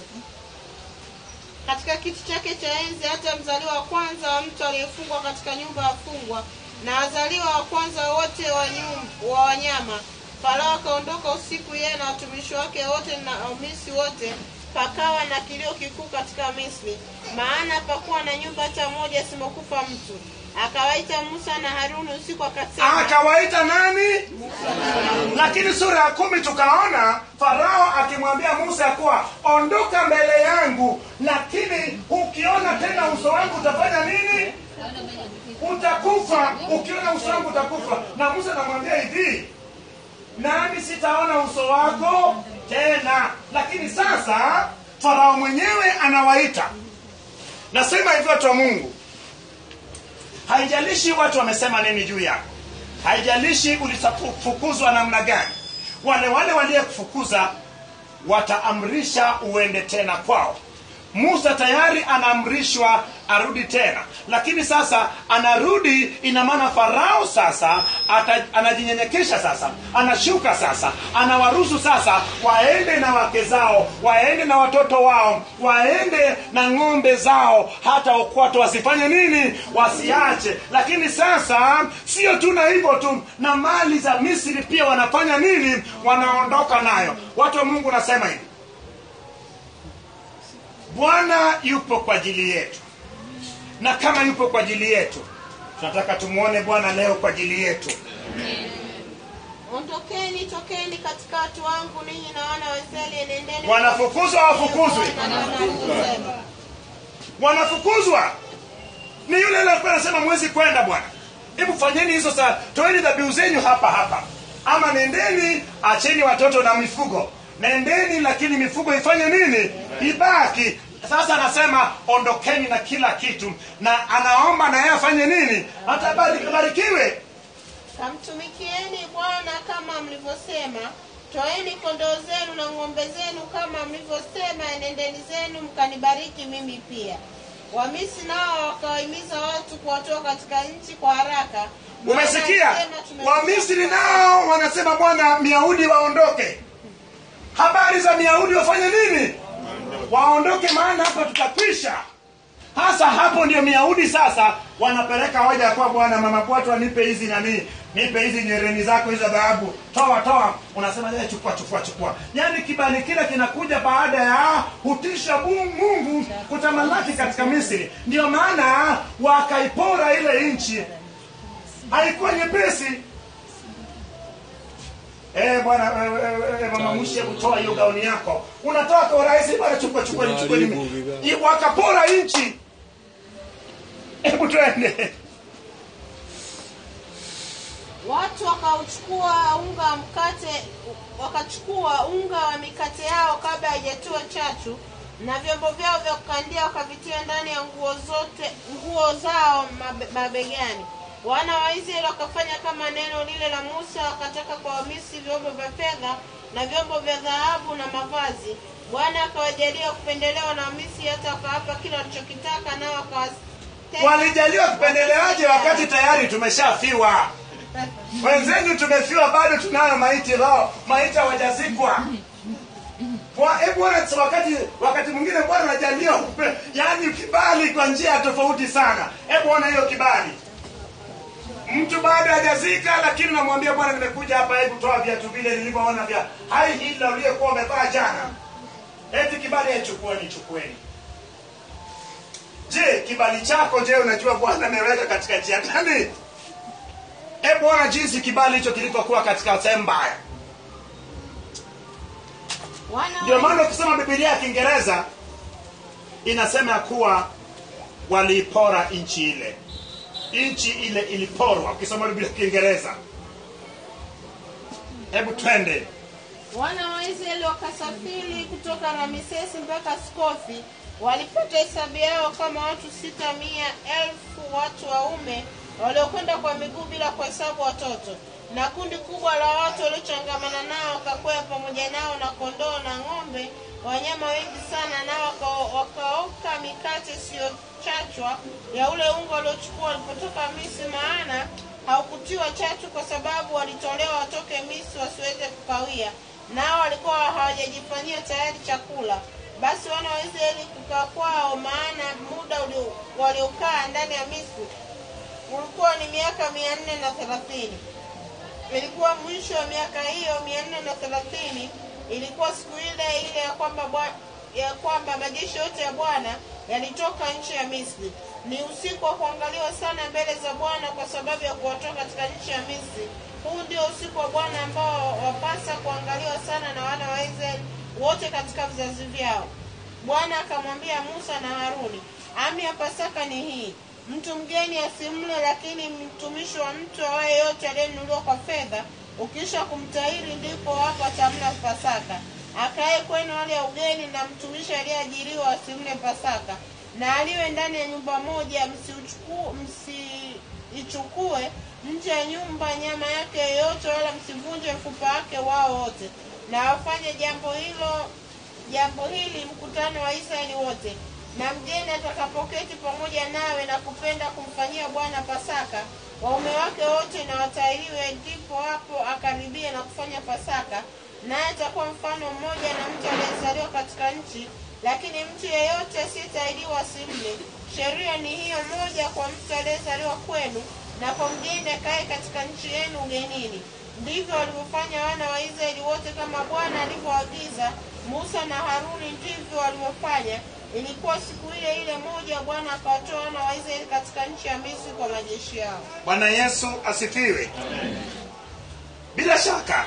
katika kiti chake cha enzi hata mzaliwa wa kwanza wa mtu aliyefungwa katika nyumba ya wafungwa na wazaliwa wa kwanza wote wa, nyum, wa wanyama farao akaondoka usiku yeye na watumishi wake wote na wamisi wote pakawa na kilio kikuu katika misri maana pakuwa na nyumba hata moja asimokufa mtu akawaita musa na haruni usiku akasema akawaita nani lakini sura ya kumi tukaona farao akimwambia musa ya kuwa ondoka mbele yangu lakini ukiona tena uso wangu utafanya nini utakufa ukiona uso wangu utakufa na musa anamwambia hivi nami sitaona uso wako tena lakini sasa farao mwenyewe anawaita nasema hivyo watu wa mungu haijalishi watu wamesema nini juu yako haijalishi ulifukuzwa namna gani wale wale waliyekufukuza wataamrisha uende tena kwao musa tayari anaamrishwa arudi tena lakini sasa anarudi ina maana farao sasa ata, anajinyenyekesha sasa anashuka sasa anawaruhusu sasa waende na wake zao waende na watoto wao waende na ng'ombe zao hata ukwato wasifanye nini wasiache lakini sasa sio tu na hivyo tu na mali za misri pia wanafanya nini wanaondoka nayo watu wa mungu nasema hivi bwana yupo kwa ajili yetu na kama yupo kwa ajili yetu tunataka tumwone bwana leo kwa ajili yetu ondokeni tokeni katika watu wangu ninyi na wana wa israeli enendeni wanafukuzwa hawafukuzwi Kusema. wanafukuzwa ni yule yule alikuwa anasema mwezi kwenda bwana hebu fanyeni hizo saa toeni dhabihu zenyu hapa hapa ama nendeni acheni watoto na mifugo nendeni lakini mifugo ifanye nini ibaki sasa anasema ondokeni na kila kitu na anaomba na yeye afanye nini atabarikiwe kamtumikieni bwana kama mlivyosema toeni kondoo zenu na ng'ombe zenu kama mlivyosema enendeni zenu mkanibariki mimi pia wamisi nao wakawahimiza watu kuwatoa katika nchi kwa haraka umesikia Maana alisema, "Tumesikia wamisri kwamba nao wanasema bwana myahudi waondoke habari za myahudi wafanye nini waondoke maana hapa tutakwisha hasa hapo ndio Myahudi sasa wanapeleka hoja ya kuwa bwana mama kwetu anipe hizi nani nipe hizi nyereni zako hizo dhahabu toa toa unasema "Eh, chukua chukua chukua yaani kibali kile kinakuja baada ya hutisha Mungu Mungu kutamalaki katika Misri ndio maana wakaipora ile nchi haikuwa nyepesi Eh bwana eh, eh, eh, mama mwishi hebu toa hiyo gauni yako. Unatoa kwa urahisi bwana chukua chukua ni chukua Unaharibu ni. bidhaa. I- Wakapora nchi. Hebu twende. watu wakauchukua unga wa mkate wakachukua unga wa mikate yao kabla haijatiwa chachu na vyombo vyao vya kukandia wakavitia ndani ya nguo zote nguo zao mabe, mabegani wana wa israeli wakafanya kama neno lile la musa wakataka kwa wamisri vyombo vya fedha na vyombo vya dhahabu na mavazi bwana akawajalia kupendelewa na wamisri hata wakawapa kila walichokitaka nao wakawateka Walijaliwa kupendelewaje wakati tayari tumeshafiwa. Wenzenu tumefiwa bado tunayo maiti lao, maiti hawajazikwa. Bwa- Hebu bwana wakati wakati mwingine bwana anajalia kupe- yaani kibali kwa njia tofauti sana. Hebu ona hiyo kibali. Mtu bado hajazika lakini namwambia bwana nimekuja hapa hebu toa viatu vile nilivyoona vya hai hila uliyekuwa umevaa jana. Eti kibali aichukueni chukueni. Je, kibali chako je, unajua Bwana ameweka katika njia gani? Hebu ona jinsi kibali hicho kilivyokuwa katika sehemu mbaya. wana Ndio wa maana ukisoma Biblia ya Kiingereza inasema ya kuwa waliipora nchi ile. Nchi ile iliporwa. Ukisoma Biblia ya Kiingereza. Hebu twende. wana wa israeli wakasafiri kutoka ramesesi mpaka skofi walipata hesabu yao kama watu sita mia elfu watu waume waliokwenda kwa miguu bila kuhesabu watoto na kundi kubwa la watu waliochangamana nao wakakwea pamoja nao na kondoo na ng'ombe wanyama wengi sana nao waka- wakaoka mikate isiyochachwa ya ule unga waliochukua walipotoka misri maana haukutiwa chachu kwa sababu walitolewa watoke misri wasiweze kukawia nao walikuwa hawajajifanyia tayari chakula basi wana wa israeli kukaa kwao maana muda ulio- waliokaa ndani ya misri ulikuwa ni miaka mia nne na thelathini ilikuwa mwisho wa miaka hiyo mia nne na thelathini ilikuwa siku ile ile ya kwamba bwa- ya kwamba majeshi yote ya bwana yalitoka nchi ya misri ni usiku wa kuangaliwa sana mbele za bwana kwa sababu ya kuwatoa katika nchi ya misri huu ndio usiku wa bwana ambao wapasa kuangaliwa sana na wana wa israeli wote katika vizazi vyao bwana akamwambia musa na haruni ami ya pasaka ni hii mtu mgeni asimle lakini mtumishi wa mtu awaye yote aliyenunuliwa kwa fedha ukisha kumtahiri ndipo hapo atamla pasaka akaye kwenu hali ya ugeni na mtumishi aliyeajiriwa asimle pasaka na aliwe ndani ya nyumba moja msiuchuku- msiichukue nje ya nyumba nyama yake yoyote wala msivunje mfupa wake wao wote na wafanye jambo hilo jambo hili mkutano wa israeli wote na mgeni atakapoketi pamoja nawe na kupenda kumfanyia bwana pasaka waume wake wote na watahiriwe ndipo hapo akaribie na kufanya pasaka naye atakuwa mfano mmoja na mtu aliyezaliwa katika nchi lakini mtu yeyote asiyetahiriwa asimle sheria ni hiyo moja kwa mtu aliyezaliwa kwenu na kwa mgeni akaye katika nchi yenu ugenini ndivyo walivyofanya wana wa israeli wote kama bwana alivyoagiza musa na haruni ndivyo walivyofanya ilikuwa siku ile ile moja bwana akawatoa wana wa israeli katika nchi ya misri kwa majeshi yao Bwana Yesu asifiwe. Bila shaka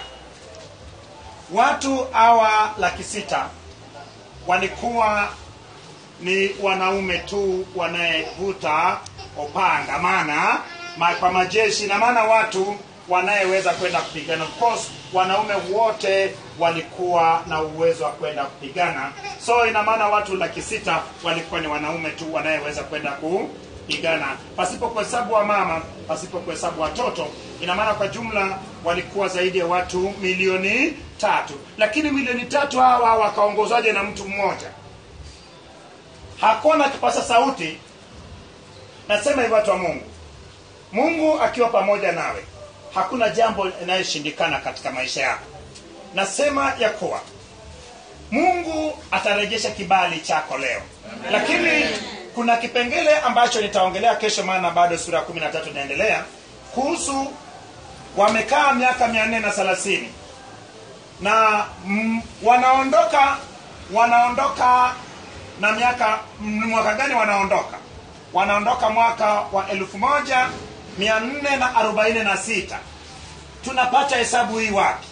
watu hawa laki sita walikuwa ni wanaume tu wanayevuta upanga, maana ma, kwa majeshi na maana watu wanayeweza kwenda kupigana. Of course wanaume wote walikuwa na uwezo wa kwenda kupigana, so ina maana watu laki sita walikuwa ni wanaume tu wanayeweza kwenda kupigana, pasipo kuhesabu wa mama, pasipo kuhesabu watoto. Ina maana kwa jumla walikuwa zaidi ya watu milioni tatu, lakini milioni tatu hawa wakaongozwaje na mtu mmoja? hakuna kipasa sauti nasema hivi watu wa mungu mungu akiwa pamoja nawe hakuna jambo linaloshindikana katika maisha yako nasema ya kuwa mungu atarejesha kibali chako leo lakini kuna kipengele ambacho nitaongelea kesho maana bado sura ya kumi na tatu inaendelea kuhusu wamekaa miaka mia nne na thelathini na mm, wanaondoka wanaondoka na miaka mm, mwaka gani wanaondoka wanaondoka mwaka wa elfu moja mia nne na arobaini na sita tunapata hesabu hii wapi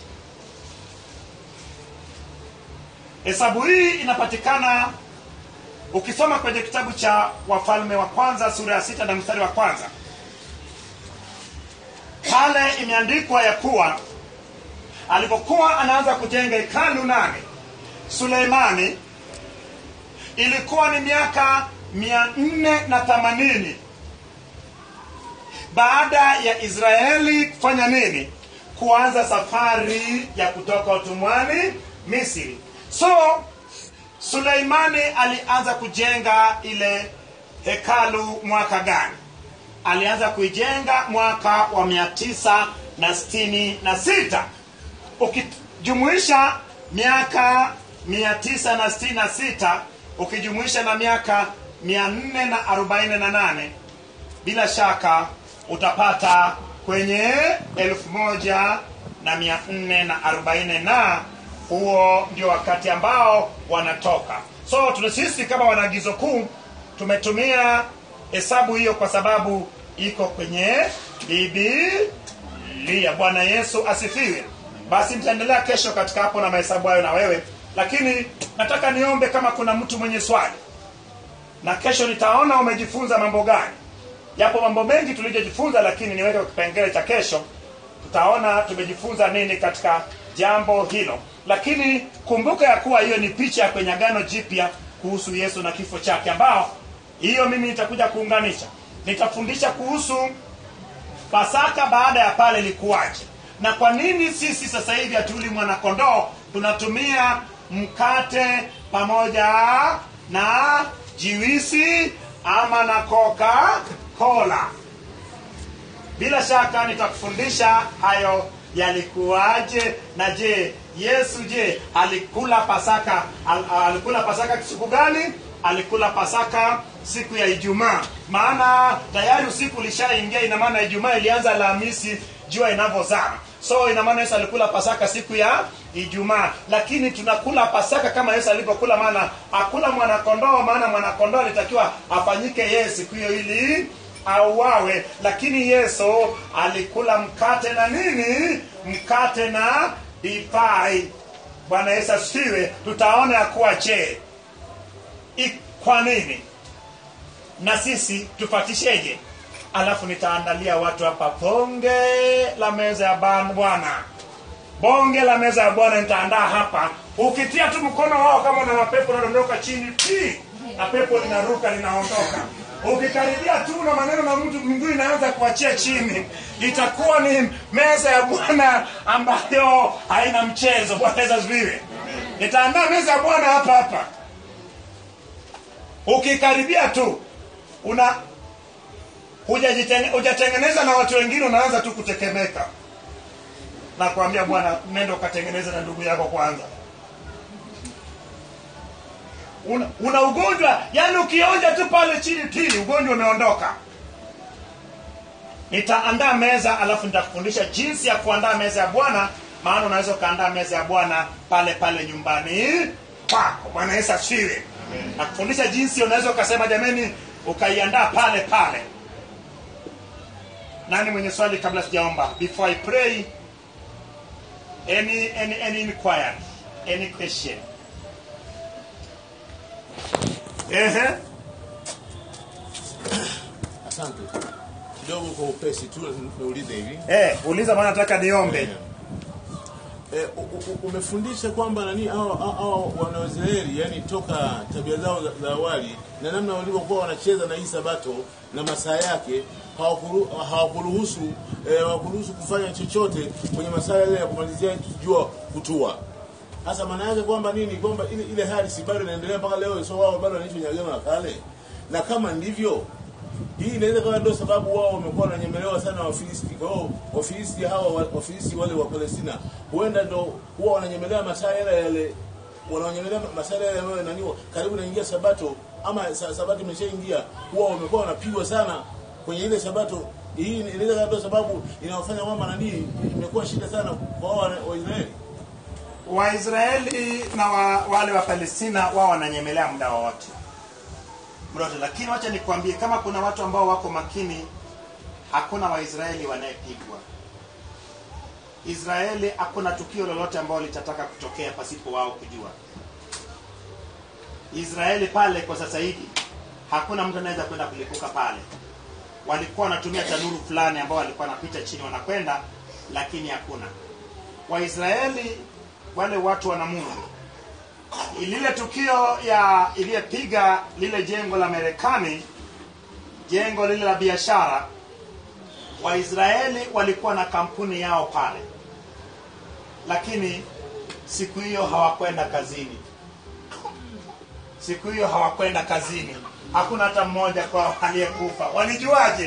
hesabu hii inapatikana ukisoma kwenye kitabu cha wafalme wa kwanza sura ya sita na mstari wa kwanza pale imeandikwa ya kuwa alipokuwa anaanza kujenga hekalu nane suleimani ilikuwa ni miaka mia nne na themanini baada ya israeli kufanya nini kuanza safari ya kutoka utumwani misri so suleimani alianza kujenga ile hekalu mwaka gani alianza kuijenga mwaka wa mia tisa na sitini na sita ukijumuisha miaka mia tisa na sitini na sita ukijumuisha na miaka mia nne na arobaini na nane bila shaka utapata kwenye elfu moja na mia nne na arobaini na huo ndio wakati ambao wanatoka so tuna sisi kama wanaagizo kuu tumetumia hesabu hiyo kwa sababu iko kwenye bibilia bwana yesu asifiwe basi nitaendelea kesho katika hapo na mahesabu hayo na wewe lakini nataka niombe kama kuna mtu mwenye swali na kesho nitaona umejifunza mambo gani yapo mambo mengi tulijojifunza lakini niweke kwa kipengele cha kesho tutaona tumejifunza nini katika jambo hilo lakini kumbuka ya kuwa hiyo ni picha ya kwenye agano jipya kuhusu yesu na kifo chake ambao hiyo mimi nitakuja kuunganisha nitafundisha kuhusu pasaka baada ya pale ilikuwaje na kwa nini sisi sasa hivi hatuli mwanakondoo tunatumia mkate pamoja na jiwisi ama na coca cola bila shaka nitakufundisha hayo yalikuwaje na je yesu je alikula pasaka al, alikula pasaka siku gani alikula pasaka siku ya ijumaa maana tayari usiku ulishaingia ina maana ijumaa ilianza alhamisi jua inavyozama so ina maana yesu alikula pasaka siku ya ijumaa lakini tunakula pasaka kama yesu alivyokula maana akula mwanakondoo maana mwanakondoo alitakiwa afanyike yeye siku hiyo ili auawe lakini yesu alikula mkate na nini mkate na divai bwana yesu asifiwe tutaona ya kuwa je i- kwa nini na sisi tufatisheje alafu nitaandalia watu hapa bonge la meza ya ban- bwana bonge la meza ya bwana nitaandaa hapa ukitia tu mkono wao kama una mapepo unadondoka chini pi na pepo linaruka linaondoka ukikaribia tu na maneno na mtu miguu inaanza kuachia chini itakuwa ni meza ya bwana ambayo haina mchezo bwana yesu asifiwe nitaandaa meza ya bwana hapa hapa ukikaribia tu una hujajitenge- hujatengeneza na watu wengine unaanza tu kutekemeka na kuambia bwana nenda ukatengeneze na ndugu yako kwanza una, una ugonjwa yani ukionja tu pale chini tili ugonjwa umeondoka nitaandaa meza alafu nitakufundisha jinsi ya kuandaa meza ya bwana maana unaweza ukaandaa meza ya bwana pale pale nyumbani kwako bwana yesu asifiwe nakufundisha jinsi unaweza ukasema jameni ukaiandaa pale pale nani mwenye swali kabla sijaomba before i pray any any any inquiry any question ehe Asante. Kidogo kwa upesi tu niulize hivi. eh uliza maana nataka niombe Eh, u- u- umefundisha kwamba nani hao hao- hao wanaoisraeli yani toka tabia zao za, za awali na namna walivyokuwa wanacheza na hii sabato na masaa yake hawakuru- hawakuruhusu eh, hawakuruhusu kufanya chochote kwenye masaa yale ya kumalizia jua kutua hasa maana yake kwamba nini kwamba ile, ile hali si bado inaendelea mpaka leo so wao bado wanaishi kwenye agano la kale na kama ndivyo hii inaweza kuwa ndio sababu wao wamekuwa wananyemelewa sana Wafilisti. Kwa hiyo Wafilisti hawa wa- Wafilisti wale wa Palestina huenda ndo huwa wananyemelewa masaa yale yale wanaonyemelea masaa yale yale ambayo nani karibu naingia sabato ama sa- sabato imeshaingia huwa wamekuwa wanapigwa sana kwenye ile sabato hii inaweza kuwa sababu inawafanya kwamba nani imekuwa shida sana kwa wao wa- waisraeli waisraeli na wa, wale wa palestina wao wananyemelea muda wowote muda wote lakini wacha nikwambie kama kuna watu ambao wako makini hakuna waisraeli wanayepigwa israeli hakuna tukio lolote ambalo litataka kutokea pasipo wao kujua israeli pale kwa sasa hivi hakuna mtu anaweza kwenda kulipuka pale walikuwa wanatumia tanuru fulani ambao walikuwa wanapita chini wanakwenda lakini hakuna waisraeli wale watu wana mungu lile tukio ya iliyepiga lile jengo la marekani jengo lile la biashara waisraeli walikuwa na kampuni yao pale lakini siku hiyo hawakwenda kazini siku hiyo hawakwenda kazini hakuna hata mmoja kwao aliyekufa walijuaje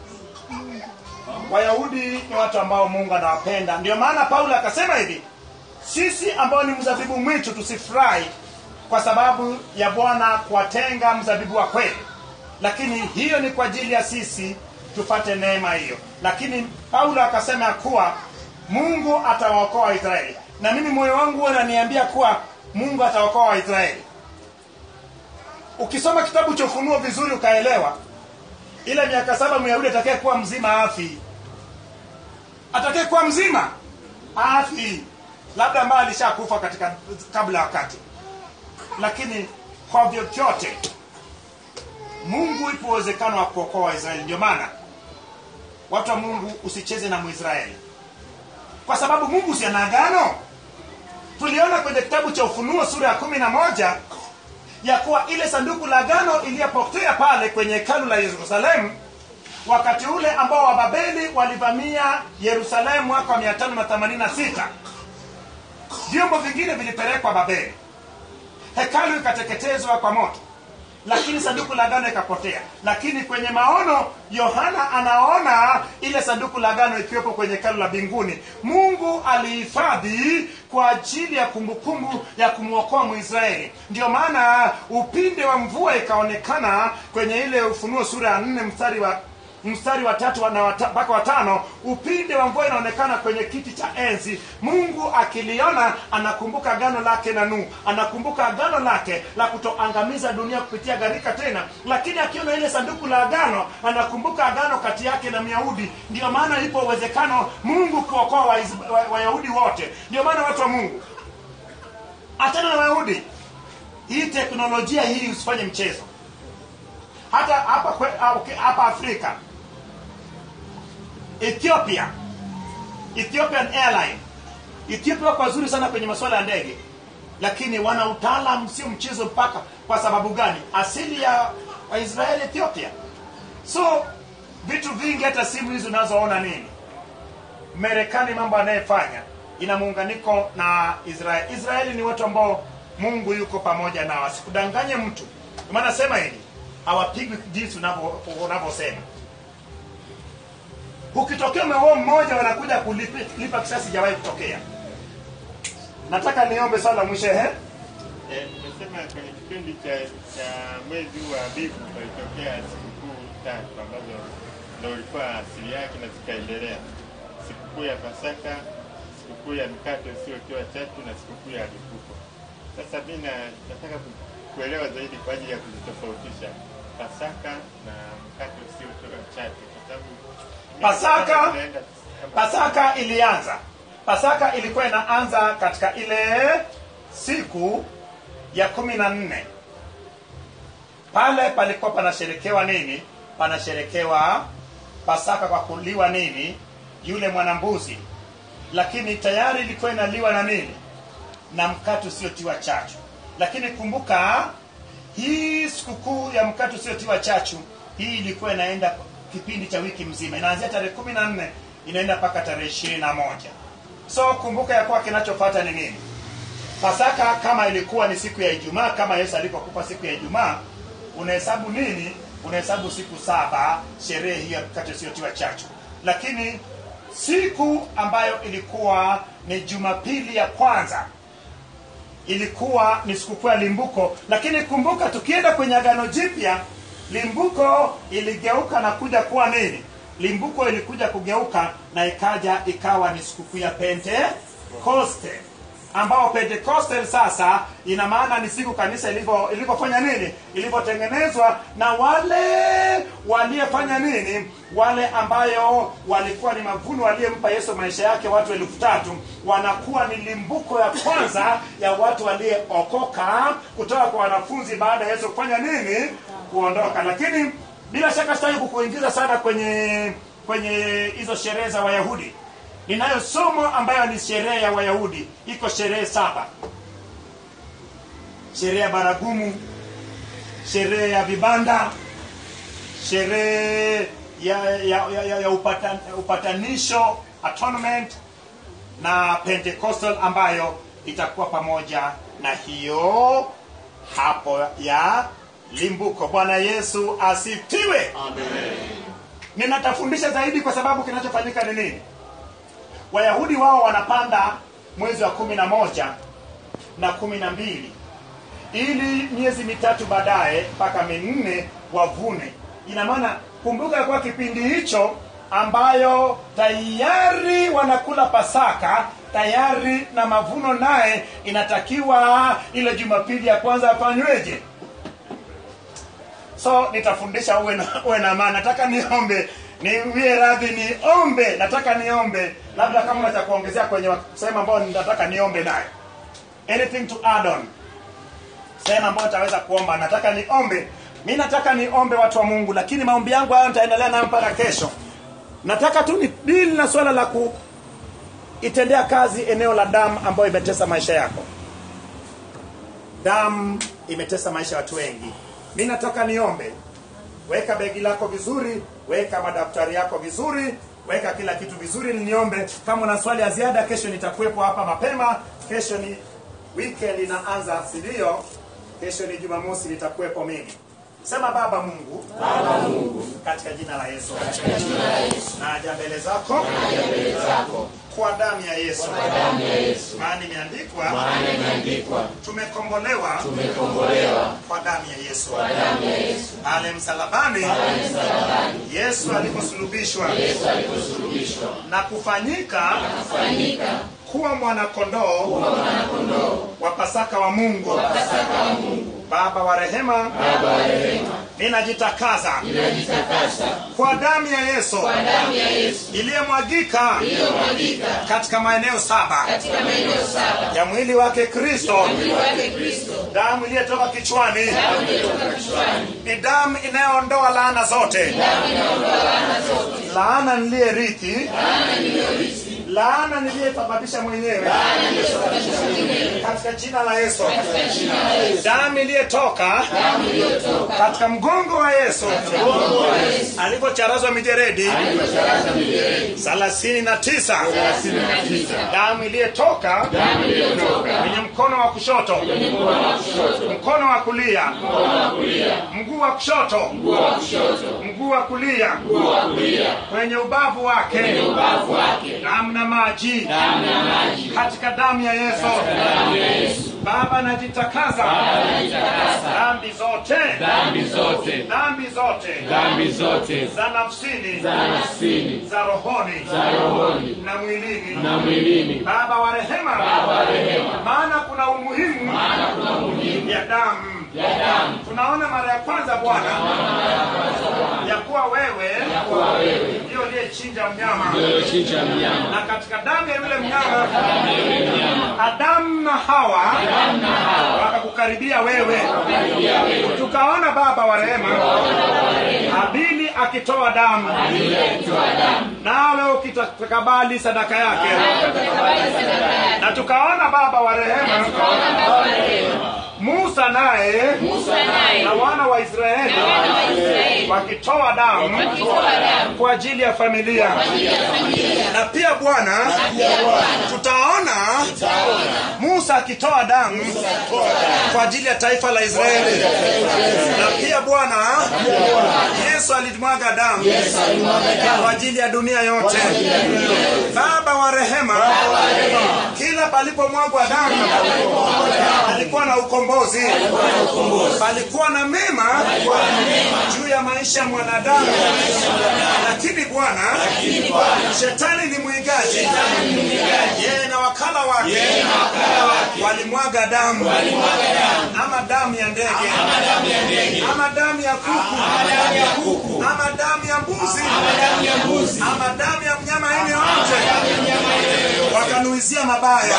wayahudi ni watu ambao mungu anawapenda ndio maana paulo akasema hivi sisi ambao ni mzabibu mwitu tusifurahi kwa sababu ya bwana kuwatenga mzabibu wa kweli lakini hiyo ni kwa ajili ya sisi tupate neema hiyo lakini paulo akasema ya kuwa mungu atawaokoa waisraeli na mimi moyo wangu huwa unaniambia kuwa mungu atawaokoa waisraeli ukisoma kitabu cha ufunuo vizuri ukaelewa ile miaka saba myahudi atakaye kuwa mzima afi atakaye kuwa mzima afi labda ambaye alishakufa katika kabla ya wakati lakini kwa vyovyote mungu ipo uwezekano wa kuokoa waisraeli ndio maana watu wa mungu usicheze na mwisraeli kwa sababu mungu si ana agano tuliona kwenye kitabu cha ufunuo sura ya kumi na moja ya kuwa ile sanduku la agano iliyopotea pale kwenye hekalu la yerusalemu wakati ule ambao wababeli walivamia yerusalemu mwaka wa 586 vyombo vingine vilipelekwa babeli hekalu ikateketezwa kwa moto lakini sanduku la agano ikapotea lakini kwenye maono yohana anaona ile sanduku la agano ikiwepo kwenye hekalu la mbinguni mungu alihifadhi kwa ajili ya kumbukumbu ya kumwokoa mwisraeli ndio maana upinde wa mvua ikaonekana kwenye ile ufunuo sura ya nne mstari wa mstari wa tatu na wata- mpaka watano upinde wa mvua inaonekana kwenye kiti cha enzi mungu akiliona anakumbuka agano lake na nuhu anakumbuka agano lake la kutoangamiza dunia kupitia gharika tena lakini akiona ile sanduku la agano anakumbuka agano kati yake na myahudi ndio maana ipo uwezekano mungu kuokoa wayahudi wa, wayahudi wote ndio maana watu wa mungu achana na wayahudi hii teknolojia hii usifanye mchezo hata hapa kwe- ah, okay, hapa afrika ethiopia ethiopian airline ethiopia wako wazuri sana kwenye masuala ya ndege lakini wana utaalam sio mchezo mpaka kwa sababu gani asili ya waisraeli ethiopia so vitu vingi hata simu hizi unazoona nini marekani mambo anayefanya ina muunganiko na israeli israeli ni watu ambao mungu yuko pamoja nao asikudanganye mtu Ndio maana sema hivi hawapigwi jinsi unavyo- unavyosema ukitokea umeua mmoja wanakuja kulipa lipa kisasi jawahi kutokea nataka niombe swala la mwisho ehe Eh, Umesema kwenye kipindi cha cha mwezi huu wa Abibu palitokea sikukuu tatu ambazo ndo ulikuwa asili yake na zikaendelea: sikukuu ya Pasaka, sikukuu ya mikate usiotiwa chachu na sikukuu ya Lipuko. Sasa mi na- nataka ku- kuelewa zaidi kwa ajili ya kuzitofautisha Pasaka na mkate usiotiwa chachu, kwa sababu Pasaka- zinaenda- pasaka ilianza pasaka ilikuwa inaanza katika ile siku ya kumi na nne pale palikuwa panasherekewa nini panasherekewa pasaka kwa kuliwa nini yule mwanambuzi lakini tayari ilikuwa inaliwa na nini na mkate usiotiwa chachu lakini kumbuka hii sikukuu ya mkate usiotiwa chachu hii ilikuwa inaenda kipindi cha wiki mzima inaanzia tarehe kumi na nne inaenda mpaka tarehe ishirini na moja so kumbuka ya kuwa kinachofata ni nini pasaka kama ilikuwa ni siku ya ijumaa kama yesu alivyokufa siku ya ijumaa unahesabu nini unahesabu siku saba sherehe hiyo ya mkate usiotiwa chachu lakini siku ambayo ilikuwa ni jumapili ya kwanza ilikuwa ni sikukuu ya limbuko lakini kumbuka tukienda kwenye agano jipya limbuko iligeuka na kuja kuwa nini limbuko ilikuja kugeuka na ikaja ikawa ni sikukuu ya pentekoste ambao pentekoste sasa ina maana ni siku kanisa ilivyo- ilivyofanya nini ilivyotengenezwa na wale waliyefanya nini wale ambayo walikuwa ni mavuno waliyempa yesu maisha yake watu elfu tatu wanakuwa ni limbuko ya kwanza ya watu waliokoka kutoka kwa wanafunzi baada ya yesu kufanya nini kuondoka lakini bila shaka sitaki kukuingiza sana kwenye kwenye hizo sherehe za wayahudi ninayo somo ambayo ni sherehe ya wayahudi iko sherehe saba sherehe ya baragumu sherehe ya vibanda sherehe ya, ya, ya, ya, ya upatan, upatanisho atonement na pentecostal ambayo itakuwa pamoja na hiyo hapo ya limbuko bwana yesu asifiwe ninatafundisha zaidi kwa sababu kinachofanyika ni nini wayahudi wao wanapanda mwezi wa kumi na moja na kumi na mbili ili miezi mitatu baadaye mpaka minne wavune ina maana kumbuka ya kuwa kipindi hicho ambayo tayari wanakula pasaka tayari na mavuno naye inatakiwa ile jumapili ya kwanza afanyweje so nitafundisha uwe na, uwe na maana nataka niombe niwie radhi niombe nataka niombe labda kama una cha kuongezea kwenye wa- sehemu ambayo nataka niombe nayo anything to add on sehemu ambayo nitaweza kuomba nataka niombe mi nataka niombe watu wa mungu lakini maombi yangu hayo nitaendelea nayo mpaka kesho nataka tu ni dili na swala la kuitendea kazi eneo la damu ambayo imetesa maisha yako damu imetesa maisha ya watu wengi mi nataka niombe weka begi lako vizuri weka madaftari yako vizuri weka kila kitu vizuri ili niombe kama una swali ya ziada kesho nitakuwepo hapa mapema kesho ni weekend inaanza sindio kesho ni jumamosi nitakuwepo mimi sema baba mungu baba mungu katika jina la yesu naja mbele zako kwa damu ya yesu maana imeandikwa tumekombolewa kwa damu ya yesu pale msalabani yesu aliposulubishwa na kufanyika kuwa mwanakondoo wa pasaka wa mungu baba wa rehema ninajitakasa kwa damu ya yesu iliyomwagika katika maeneo saba ya mwili wake kristo damu iliyotoka kichwani ni damu inayoondoa laana zote laana niliyerithi laana niliyesababisha mwenyewe katika jina la yesu damu iliyotoka katika mgongo wa yesu alivyocharazwa mijeredi thelathini na tisa damu iliyotoka kwenye mkono wa kushoto mkono wa kulia mguu wa kushoto mguu wa kulia kwenye ubavu wake damu na maji katika damu ya yesu baba najitakasa dhambi zote dhambi zote dhambi zote dhambi zote za nafsini za nafsini za rohoni za rohoni na mwilini na mwilini baba wa rehema maana kuna umuhimu ya damu ya damu tunaona mara ya kwanza bwana ya kuwa wewe kwa wewe ndio uliyechinja mnyama iliyochinja mnyama na katika damu ya yule mnyama adamu na hawa wakakukaribia wewe tukaona baba wa rehema abili akitoa damu nawe ukitakabali sadaka yake na tukaona baba wa rehema musa naye na wana wa israeli wakitoa damu kwa ajili ya familia na pia bwana tutaona musa akitoa damu kwa ajili ya taifa la Israeli. Na pia Bwana Yesu alimwaga damu kwa ajili ya dunia yote. Baba wa rehema, kila palipomwagwa damu palikuwa na ukombozi, palikuwa na mema juu ya maisha ya mwanadamu. Lakini Bwana, shetani ni mwigaji, yeye na wakala wake walimwaga damu, ama damu ya ndege, ama damu ya kuku, ama damu ya mbuzi, ama damu ya mnyama aina yoyote, wakanuizia mabaya.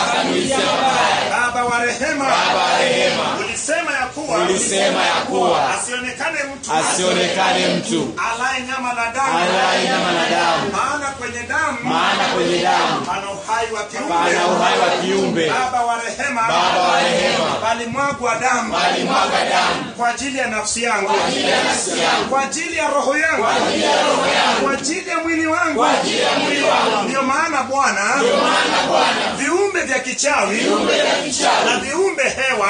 Baba wa rehema, ulisema ya kuwa ulisema ya kuwa asionekane mtu asionekane mtu alaye nyama la damu, alaye nyama na damu, maana kwenye damu maana kwenye damu pana uhai wa kiumbe. pana uhai wa kiumbe. Baba wa rehema, Baba wa rehema, palimwagwa damu alimwaga damu kwa ajili ya nafsi yangu, kwa ajili ya roho yangu, kwa ajili ya mwili wangu. Ndiyo maana Bwana, viumbe vya kichawi na viumbe hewa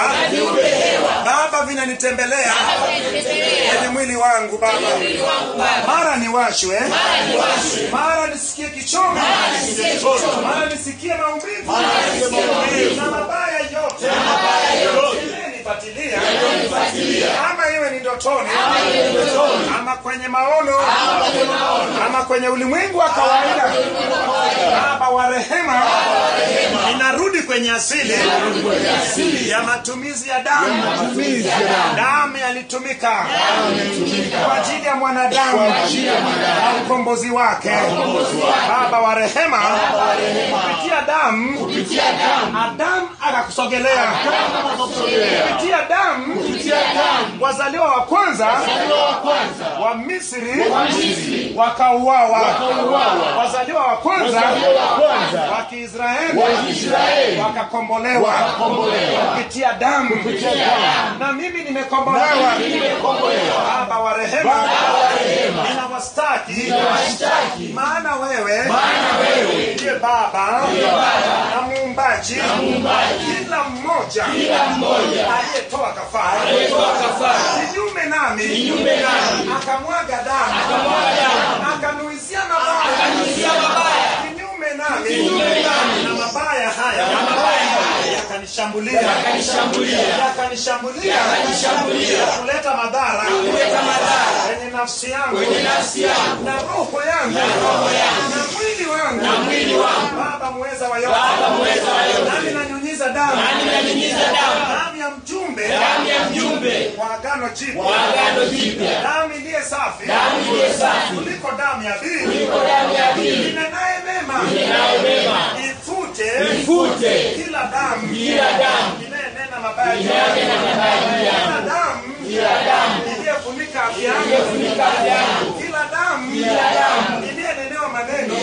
Baba vinanitembelea kwenye mwili wangu Baba, mara niwashwe, mara nisikie kichomi, mara nisikie maumivu na mabaya yote yanayonipatilia, ama iwe ni ndotoni ama kwenye maono ama kwenye ulimwengu wa kawaida. Baba wa rehema, ninarudi kwenye asili ya matumizi ya damu. Damu yalitumika kwa ajili ya mwanadamu na ukombozi wake. Baba wa rehema, kupitia damu Adamu akakusogelea, kupitia damu wazaliwa wa kwanza wa Misri wakauawa, wazaliwa wa kwanza wa Kiisraeli wakakombolewa kupitia damu, na mimi nimekombolewa. Baba wa rehema, ninawastaki maana wewe ndiye Baba na muumbaji kila mmoja aliyetoa kafara kinyume nami akamwaga damu akanuizia mabaya kinyume nami na mabaya haya yakanishambulia yakanishambulia kuleta madhara kwenye nafsi yangu na roho yangu na mwili wangu baba mweza wa yote nami nanyunyiza damu damu ya mjumbe wa agano jipya damu iliye safi kuliko damu ya bili inenaye mema ifute kila damu inayenena mabaya juu yangu. kila damu iliyefunika afya yangu kila damu iliyenenewa maneno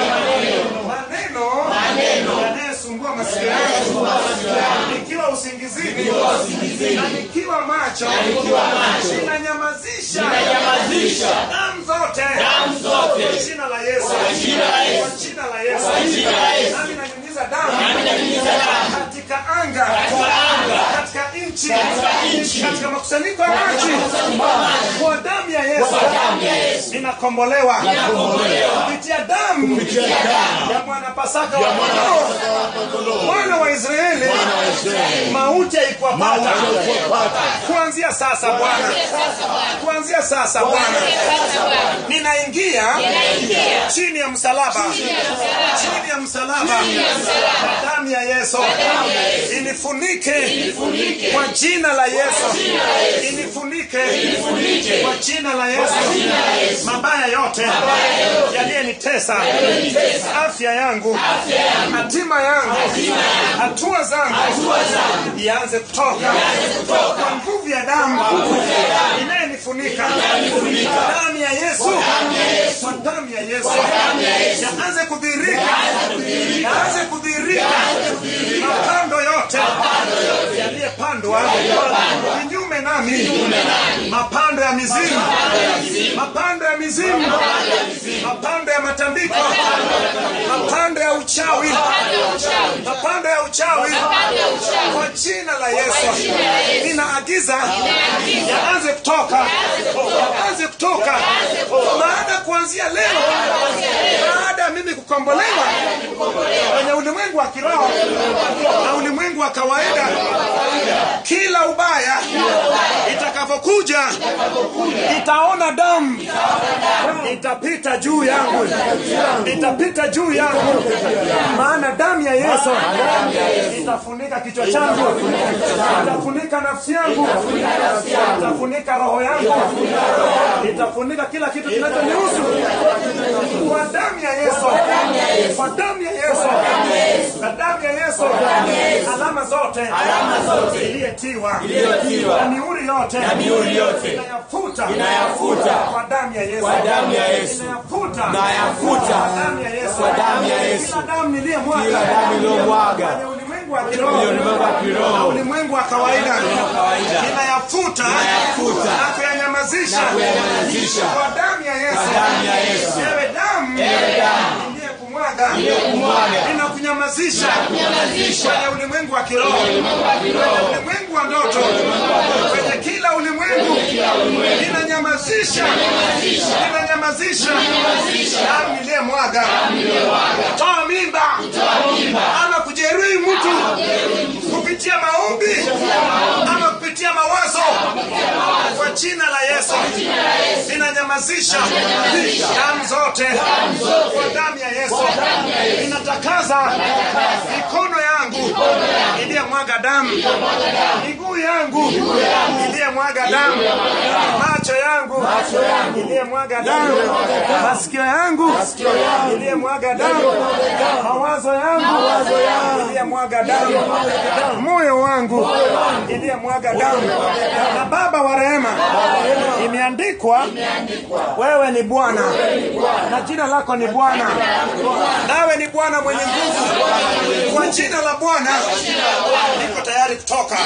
maneno yanayesumbua masikio yangu nikiwa usingizini na nikiwa macho ninanyamazisha damu zote kwa jina la Yesu kwa jina la Yesu nami nanyunyiza damu katika anga katika nchi katika makusanyiko ya maji kwa damu ya Yesu ninakombolewa kupitia damu ya mwana Pasaka wa kondoo mwana wa Israeli mauti haikuwapata kuanzia sasa Bwana kuanzia sasa Bwana ninaingia chini ya msalaba chini ya msalaba na damu ya Yesu inifunike kwa jina la Yesu inifunike kwa jina la Yesu mabaya yote yaliyenitesa afya yangu hatima yangu hatua zangu ianze kutoka kwa nguvu ya damu inayenifunika damu ya Yesu kwa damu ya Yesu yaanze kudhihirika yaanze kudhihirika mapando yote yaliyepandwa kinyume nami mapando ya mizimu mapando ya mizimu mapando ya matambiko mapando ya uchawi mapando ya uchawi kwa jina la Yesu ninaagiza yaanze kutoka yaanze kutoka maana kuanzia leo baada ya mimi kukombolewa kwenye ulimwengu wa kiroho na ulimwengu wa kawaida kila ubaya itakapokuja itaona damu itapita juu yangu itapita juu yangu maana damu ya yesu itafunika kichwa changu itafunika nafsi yangu itafunika roho yangu itafunika kila kitu kinachonihusu kwa damu ya yesu kwa damu ya yesu kwa damu ya yesu alama zote iliyetiwa na mihuri yote inayafuta Inayafuta. kwa damu ya yesu Kwa damu ya Yesu. inayafuta Nayafuta. kwa damu ya yesu Kwa damu ya Yesu. kila damu niliyemwaga Kila damu iliyomwaga. kwenye ulimwengu wa kiroho Kwenye ulimwengu wa kiroho. na ulimwengu wa kawaida kawaida. inayafuta Inayafuta. na kuyanyamazisha Na kuyanyamazisha. kwa damu ya Yesu Kwa damu ya Yesu. ewe damu Ewe damu. iliyekumwaga Iliyokumwaga. inakunyamazisha kwenye ulimwengu wa kiroho kwenye ulimwengu wa ndoto kwenye kila ulimwengu inanyamazisha inanyamazisha damu iliyemwaga toa mimba ama kujeruhi mtu kupitia maombi ama kupitia mawazo kwa jina la yesu inanyamazisha damu zote kwa damu ya yesu inatakaza mikono yangu iliyemwaga damu miguu yangu iliyemwaga damu macho yangu iliyemwaga damu masikio yangu iliyemwaga damu mawazo yangu iliyemwaga damu moyo wangu iliyemwaga damu na baba wa rehema imeandikwa wewe ni bwana na jina lako ni bwana nawe ni bwana mwenye nguvu kwa jina la bwana niko tayari kutoka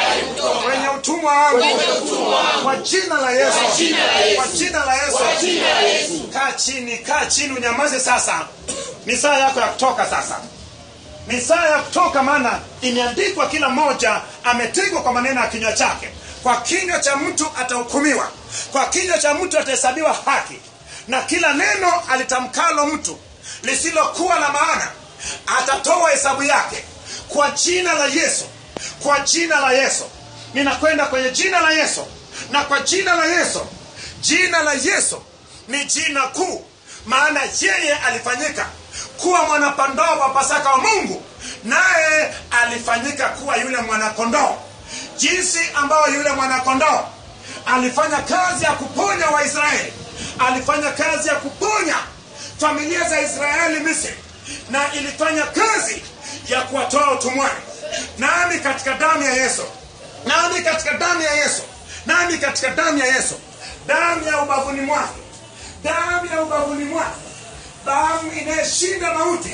kwenye utumwa wangu kwa jina la yesu kwa jina la yesu kaa chini kaa chini unyamaze sasa ni saa yako ya kutoka sasa ni saa ya kutoka maana imeandikwa kila mmoja ametegwa kwa maneno ya kinywa chake kwa kinywa cha mtu atahukumiwa kwa kinywa cha mtu atahesabiwa haki na kila neno alitamkalo mtu lisilokuwa la maana atatoa hesabu yake kwa jina la yesu kwa jina la yesu ninakwenda kwenye jina la yesu na kwa jina la yesu jina la yesu ni jina kuu maana yeye alifanyika kuwa mwanapandoo wa pasaka wa mungu naye alifanyika kuwa yule mwanakondoo jinsi ambayo yule mwanakondoo alifanya kazi ya kuponya waisraeli alifanya kazi ya kuponya familia za israeli misri na ilifanya kazi ya kuwatoa utumwani nami katika damu ya yesu nami katika damu ya yesu nami katika damu ya yesu damu ya ubavuni mwake damu ya ubavuni mwake damu inayeshinda mauti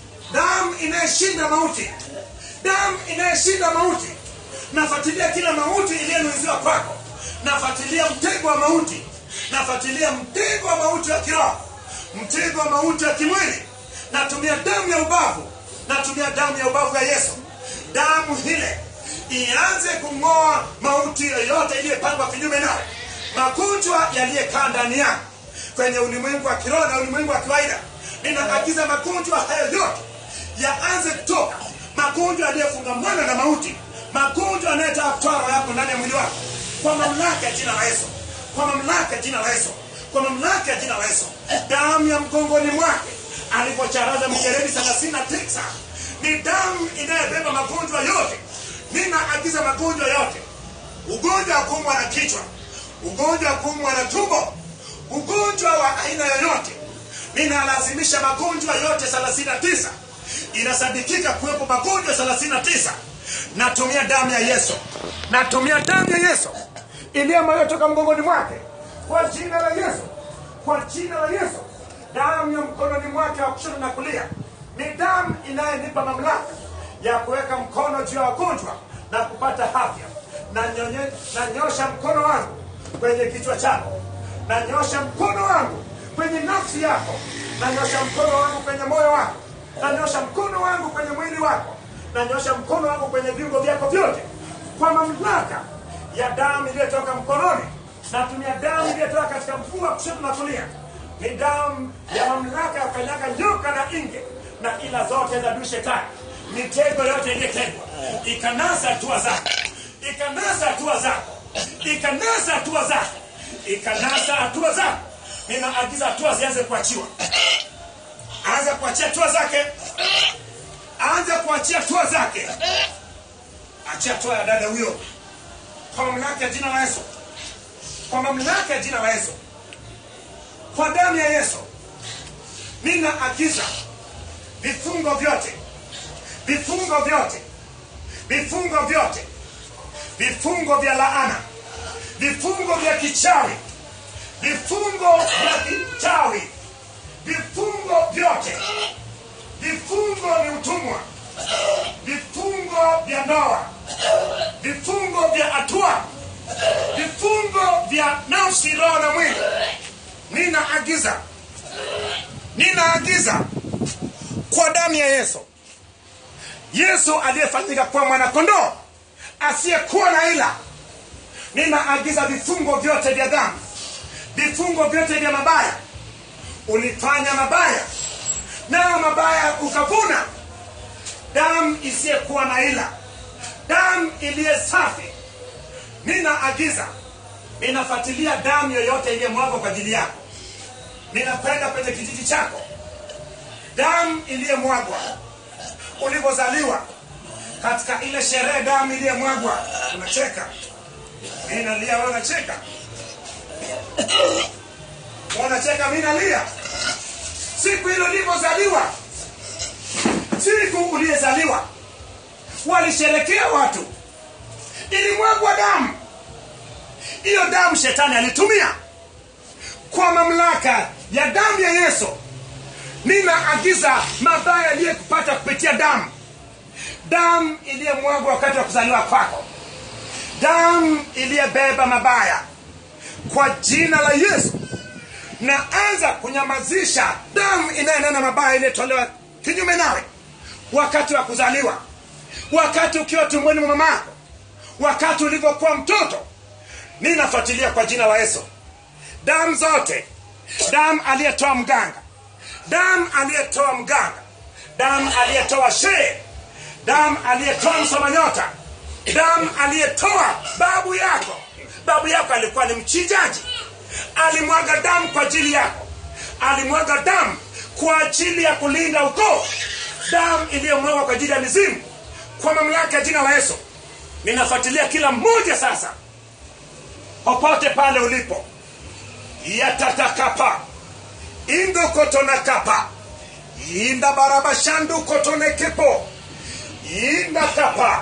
damu inayeshinda mauti damu inayeshinda mauti nafuatilia kila mauti iliyonuiziwa kwako nafuatilia mtego wa mauti nafuatilia mtego wa mauti wa kiroho mtego wa mauti wa kimwili natumia damu ya ubavu natumia damu ya ubavu ya yesu damu hile ianze kung'oa mauti yoyote iliyepangwa kinyume nawe magonjwa yaliyekaa ndani yako kwenye ulimwengu wa kiroho na ulimwengu wa kawaida ninaagiza magonjwa hayo yote yaanze kutoka magonjwa yaliyofungamana na mauti magonjwa yanayotaka kutoa roho yako ndani ya mwili wako kwa mamlaka ya jina la yesu kwa mamlaka ya jina la yesu kwa mamlaka ya jina la yesu damu ya mgongoni mwake alipocharaza mijeredi thelathini na tisa ni damu inayobeba magonjwa yote ninaagiza magonjwa yote ugonjwa wa kuumwa na kichwa ugonjwa wa kuumwa na tumbo ugonjwa wa aina yoyote ninalazimisha magonjwa yote 39 inasadikika kuwepo magonjwa 39 natumia damu ya yesu natumia damu ya yesu iliyotoka mgongoni mwake kwa jina la yesu kwa jina la yesu damu ya mkononi mwake wa kushoto na kulia ni damu inayenipa mamlaka ya kuweka mkono juu ya wagonjwa na kupata afya na nyonye- nanyosha mkono wangu kwenye kichwa chako nanyosha mkono wangu kwenye nafsi yako nanyosha mkono wangu kwenye moyo wako nanyosha mkono wangu kwenye mwili wako nanyosha mkono wangu kwenye viungo vyako vyote kwa mamlaka ya damu iliyotoka mkononi natumia damu iliyotoka katika mfumo wa kushoto na kulia ni damu ya mamlaka ya kanyaga nyoka na inge na ila zote za adui shetani mitego yote iliyotegwa ikanasa hatua zako ikanasa hatua zako ikanasa hatua zako ikanasa hatua zako ninaagiza hatua zianze kuachiwa anza kuachia hatua zake anza kuachia hatua zake achia hatua ya dada huyo kwa mamlaka ya jina la yesu kwa mamlaka ya jina la yesu kwa damu ya yesu ninaagiza vifungo vyote vifungo vyote vifungo vyote vifungo vya laana vifungo vya kichawi vifungo vya kichawi vifungo vyote vifungo ni utumwa vifungo vya ndoa vifungo vya hatua vifungo vya nafsi roho na mwili ninaagiza ninaagiza kwa damu ya yesu yesu aliyefanyika kuwa mwanakondoo asiyekuwa na ila ninaagiza vifungo vyote vya dhambi vifungo vyote vya mabaya ulifanya mabaya nayo mabaya ukavuna damu isiyekuwa na ila damu iliye safi ninaagiza ninafuatilia damu yoyote iliyemwagwa kwa ajili yako ninakwenda kwenye kijiji chako damu iliyemwagwa ulivyozaliwa katika ile sherehe damu iliyemwagwa unacheka mi nalia wewe unacheka unacheka mi nalia siku hilo ulivyozaliwa siku uliyezaliwa walisherekea watu ilimwagwa damu hiyo damu shetani alitumia kwa mamlaka ya damu ya yesu ninaagiza mabaya yaliyekupata kupitia damu damu iliyemwagwa wakati wa kuzaliwa kwako damu iliyebeba mabaya kwa jina la yesu naanza kunyamazisha damu inayenena mabaya iliyotolewa kinyume nawe wakati wa kuzaliwa wakati ukiwa tumboni mwa mamako wakati ulivyokuwa mtoto ninafuatilia kwa jina la yesu damu zote damu aliyetoa mganga damu aliyetoa mganga damu aliyetoa shee damu aliyetoa msomanyota damu aliyetoa babu yako babu yako alikuwa ni mchinjaji alimwaga damu kwa ajili yako alimwaga damu kwa ajili ya kulinda ukoo damu iliyomwagwa kwa ajili ya mizimu kwa mamlaka ya jina la yesu ninafuatilia kila mmoja sasa popote pale ulipo yatatakapa indokotonakapa inda barabashandukotonekepo indakapa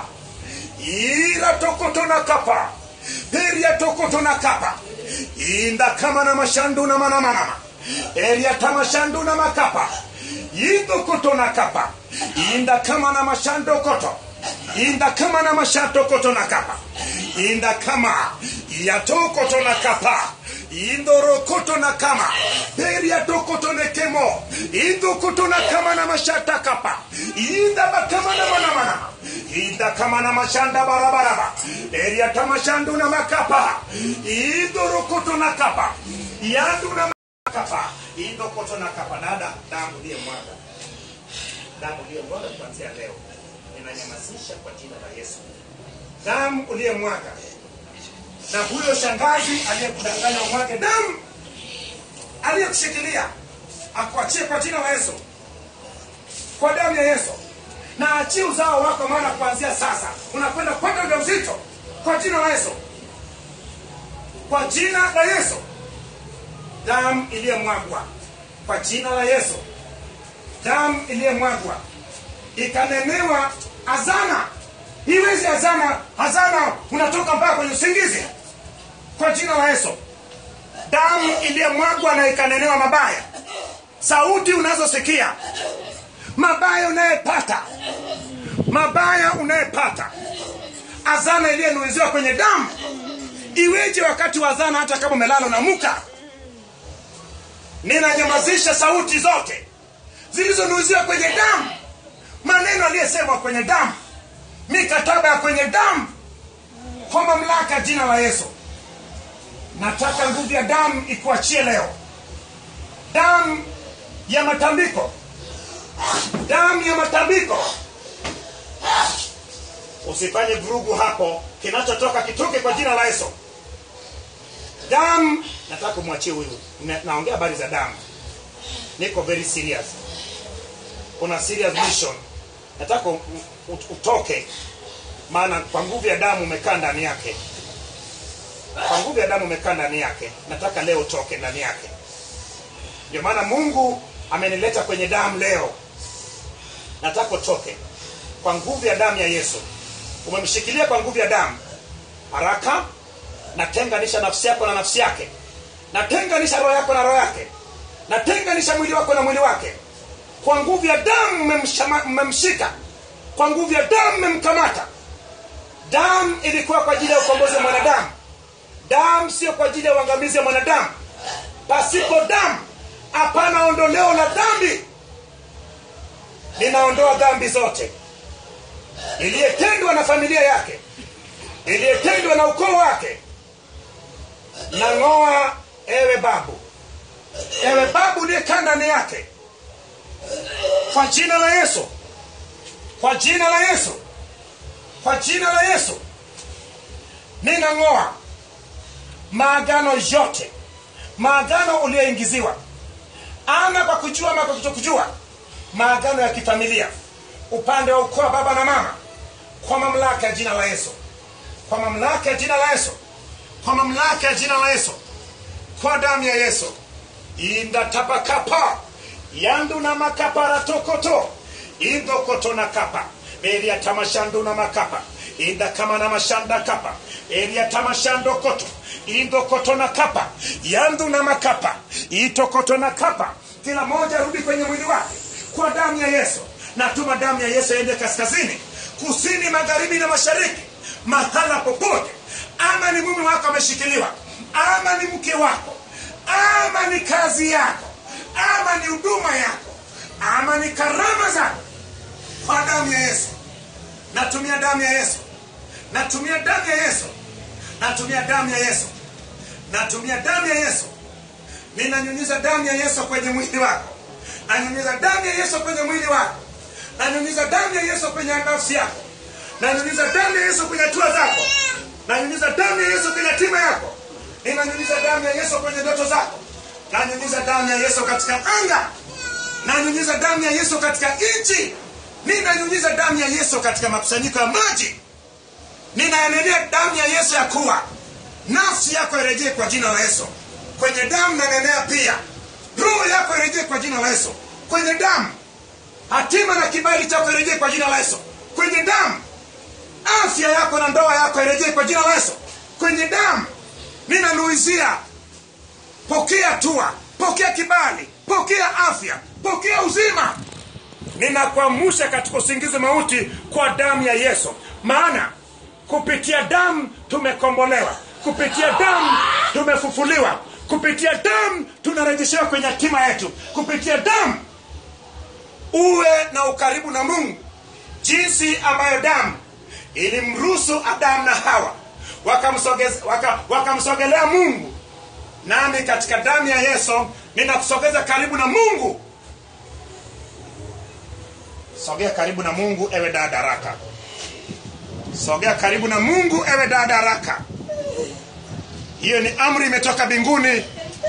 iratokotonakapa periatokotonakapa indakamana mashandu na manamanama eriatamashandu na makapa indokotonakapa indakamana mashandokoto indakamana mashantokotonakapa indakama yatokotonakapa indorokotonakama periatokotonekemo indokotonakama na mashatakapa indabakama na manamanama indakama na mashanda barabaraba eriatamashandu na makapa indorokotonakapa yandu na makapa indokotonakapa dada damu liye mwaga damu liye mwaga kuanzia leo ninanyamazisha kwa jina la yesu damu uliyemwaga na huyo shangazi aliyekudanganya umwage damu aliyekushikilia akuachie kwa jina la yesu kwa damu ya yesu na achie uzao wako maana kuanzia sasa unakwenda kupata ujauzito kwa jina la yesu kwa jina la yesu damu iliyemwagwa kwa jina la yesu damu iliyemwagwa ikanenewa azana iwezi azana azana unatoka mpaka kwenye usingizi kwa jina la yesu damu iliyemwagwa na ikanenewa mabaya sauti unazosikia mabaya unayepata mabaya unayepata azana iliyenuiziwa kwenye damu iweje wakati wa azana hata kama umelala unamuka ninanyamazisha sauti zote zilizonuiziwa kwenye damu maneno aliyesemwa kwenye damu mikataba ya kwenye damu kwa mamlaka ya jina la yesu nataka nguvu ya damu ikuachie leo damu ya matambiko damu ya matambiko usifanye vurugu hapo kinachotoka kitoke kwa jina la yesu damu nataka kumwachie huyu Na- naongea habari za damu niko very serious kuna serious mission nataka u- u- utoke maana kwa nguvu ya damu umekaa ndani yake kwa nguvu ya damu umekaa ndani yake nataka leo utoke ndani yake ndio maana mungu amenileta kwenye damu leo nataka utoke kwa nguvu ya damu ya yesu umemshikilia kwa nguvu ya damu haraka natenganisha nafsi yako na nafsi yake natenganisha roho yako na roho yake natenganisha mwili wako na mwili wake kwa nguvu ya damu mmemshama- mmemshika kwa nguvu ya damu mmemkamata damu ilikuwa kwa ajili ya ukombozi wa mwanadamu damu sio kwa ajili ya uangamizi wa mwanadamu pasipo damu hapana ondoleo la dhambi ninaondoa dhambi zote iliyetendwa na familia yake iliyetendwa na ukoo wake nang'oa ewe babu ewe babu uliyekaa ndani yake kwa jina la yesu kwa jina la yesu kwa jina la yesu ninang'oa maagano yote maagano uliyoingiziwa ama kwa kujua ama kwa kutokujua maagano ya kifamilia upande wa ukoo wa baba na mama kwa mamlaka ya jina la yesu kwa mamlaka ya jina la yesu kwa mamlaka ya jina la yesu kwa damu ya yesu indatapakapa yandu na makapara tokoto indokoto na kapa beria tamashandu na makapa inda kama na mashanda kapa beria tamashando koto indokoto na kapa yandu na makapa itokoto na kapa kila moja rudi kwenye mwili wake kwa damu ya yesu natuma damu ya yesu iende kaskazini kusini magharibi na mashariki mahala popote ama ni mume wako ameshikiliwa ama ni mke wako ama ni kazi yako ama ni huduma yako ama ni karama zako kwa damu ya yesu natumia damu ya yesu natumia damu ya yesu natumia damu ya yesu natumia damu ya yesu ninanyunyiza damu ya yesu kwenye mwili wako nanyunyiza damu ya yesu kwenye mwili wako nanyunyiza damu ya yesu kwenye nafsi yako nanyunyiza damu ya yesu kwenye hatua zako nanyunyiza damu ya yesu kwenye hatima yako ninanyunyiza damu ya yesu kwenye ndoto zako nanyunyiza damu ya yesu katika anga nanyunyiza damu ya yesu katika nchi ninanyunyiza damu ya yesu katika makusanyiko ya maji ninaenenea damu ya yesu ya kuwa nafsi yako irejee kwa jina la yesu kwenye damu nanenea pia roho yako irejee kwa jina la yesu kwenye damu hatima na kibali chako irejee kwa jina la yesu kwenye damu afya yako na ndoa yako irejee kwa jina la yesu kwenye damu ninanuizia pokea tua pokea kibali pokea afya pokea uzima ninakuamusha katika usingizi mauti kwa damu ya yesu maana kupitia damu tumekombolewa kupitia damu tumefufuliwa kupitia damu tunarejeshewa kwenye hatima yetu kupitia damu uwe na ukaribu na mungu jinsi ambayo damu ilimruhusu adamu na hawa wakamsogeze- waka- wakamsogelea mungu nami katika damu ya yesu ninakusogeza karibu na mungu sogea karibu na mungu ewe dada raka sogea karibu na mungu ewe dada raka hiyo ni amri imetoka mbinguni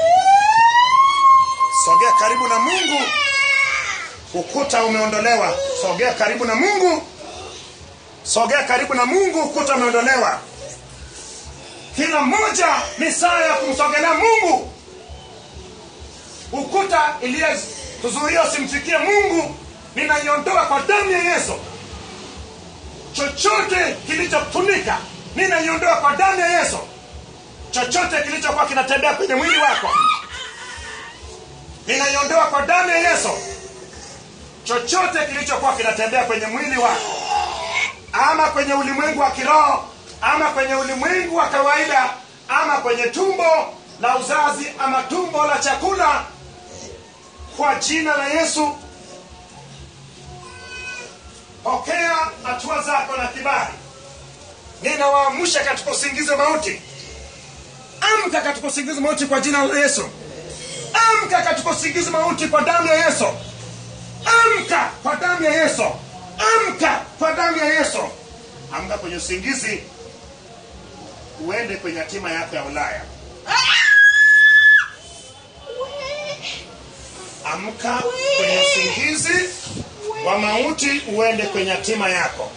sogea karibu na mungu ukuta umeondolewa sogea karibu na mungu sogea karibu na mungu ukuta umeondolewa kila mmoja ni saa ya kumsogelea mungu ukuta iliyokuzuia usimfikie mungu ninaiondoa kwa damu ya yesu chochote kilichofunika ninaiondoa kwa damu ya yesu chochote kilichokuwa kinatembea kwenye mwili wako ninaiondoa kwa damu ya yesu chochote kilichokuwa kinatembea kwenye mwili wako ama kwenye ulimwengu wa kiroho ama kwenye ulimwengu wa kawaida ama kwenye tumbo la uzazi ama tumbo la chakula kwa jina la yesu pokea hatua zako na kibali ninawaamsha katika usingizi wa mauti amka katika usingizi mauti kwa jina la yesu amka katika usingizi mauti kwa damu ya yesu amka kwa damu ya yesu amka kwa damu ya yesu amka kwenye usingizi uende kwenye hatima yako ya ulaya amka kwenye usingizi wa mauti uende kwenye hatima yako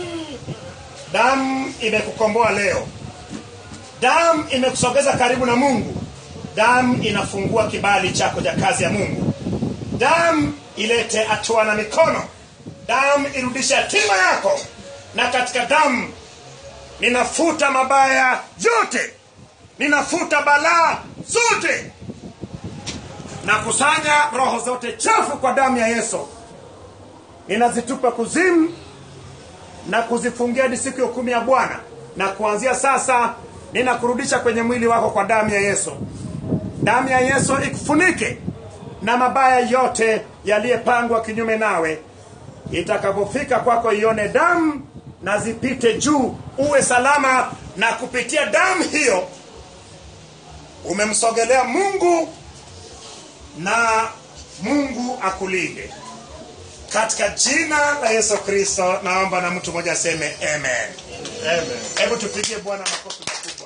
damu imekukomboa leo damu imekusogeza karibu na mungu damu inafungua kibali chako cha kazi ya mungu damu ilete hatua na mikono damu irudishe hatima yako na katika damu ninafuta mabaya yote ninafuta balaa zote na kusanya roho zote chafu kwa damu ya yesu ninazitupa kuzimu na kuzifungia hadi siku ya hukumu ya bwana na kuanzia sasa ninakurudisha kwenye mwili wako kwa damu ya yesu damu ya yesu ikufunike na mabaya yote yaliyepangwa kinyume nawe itakapofika kwako ione damu na zipite juu uwe salama na kupitia damu hiyo umemsogelea mungu na mungu akulinde katika jina la yesu kristo naomba na mtu mmoja aseme amen Amen. hebu tupigie bwana makofi makubwa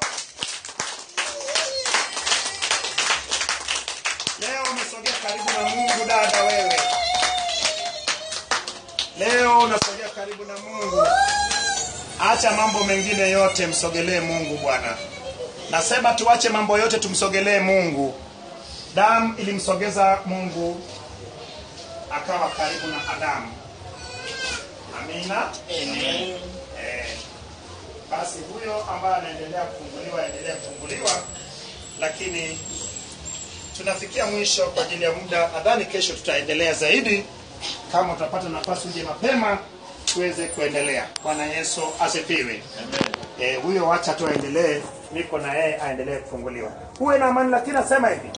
leo umesogea karibu na mungu dada wewe leo unasogea karibu na mungu acha mambo mengine yote msogelee mungu bwana nasema tuache mambo yote tumsogelee mungu damu ilimsogeza mungu akawa karibu na adamu amina Eh, basi huyo ambaye anaendelea kufunguliwa aendelea kufunguliwa lakini tunafikia mwisho kwa ajili ya muda nadhani kesho tutaendelea zaidi kama utapata nafasi uje mapema tuweze kuendelea bwana yesu asifiwe Eh, huyo wacha tu aendelee niko na yeye aendelee kufunguliwa huwe na amani lakini nasema hivi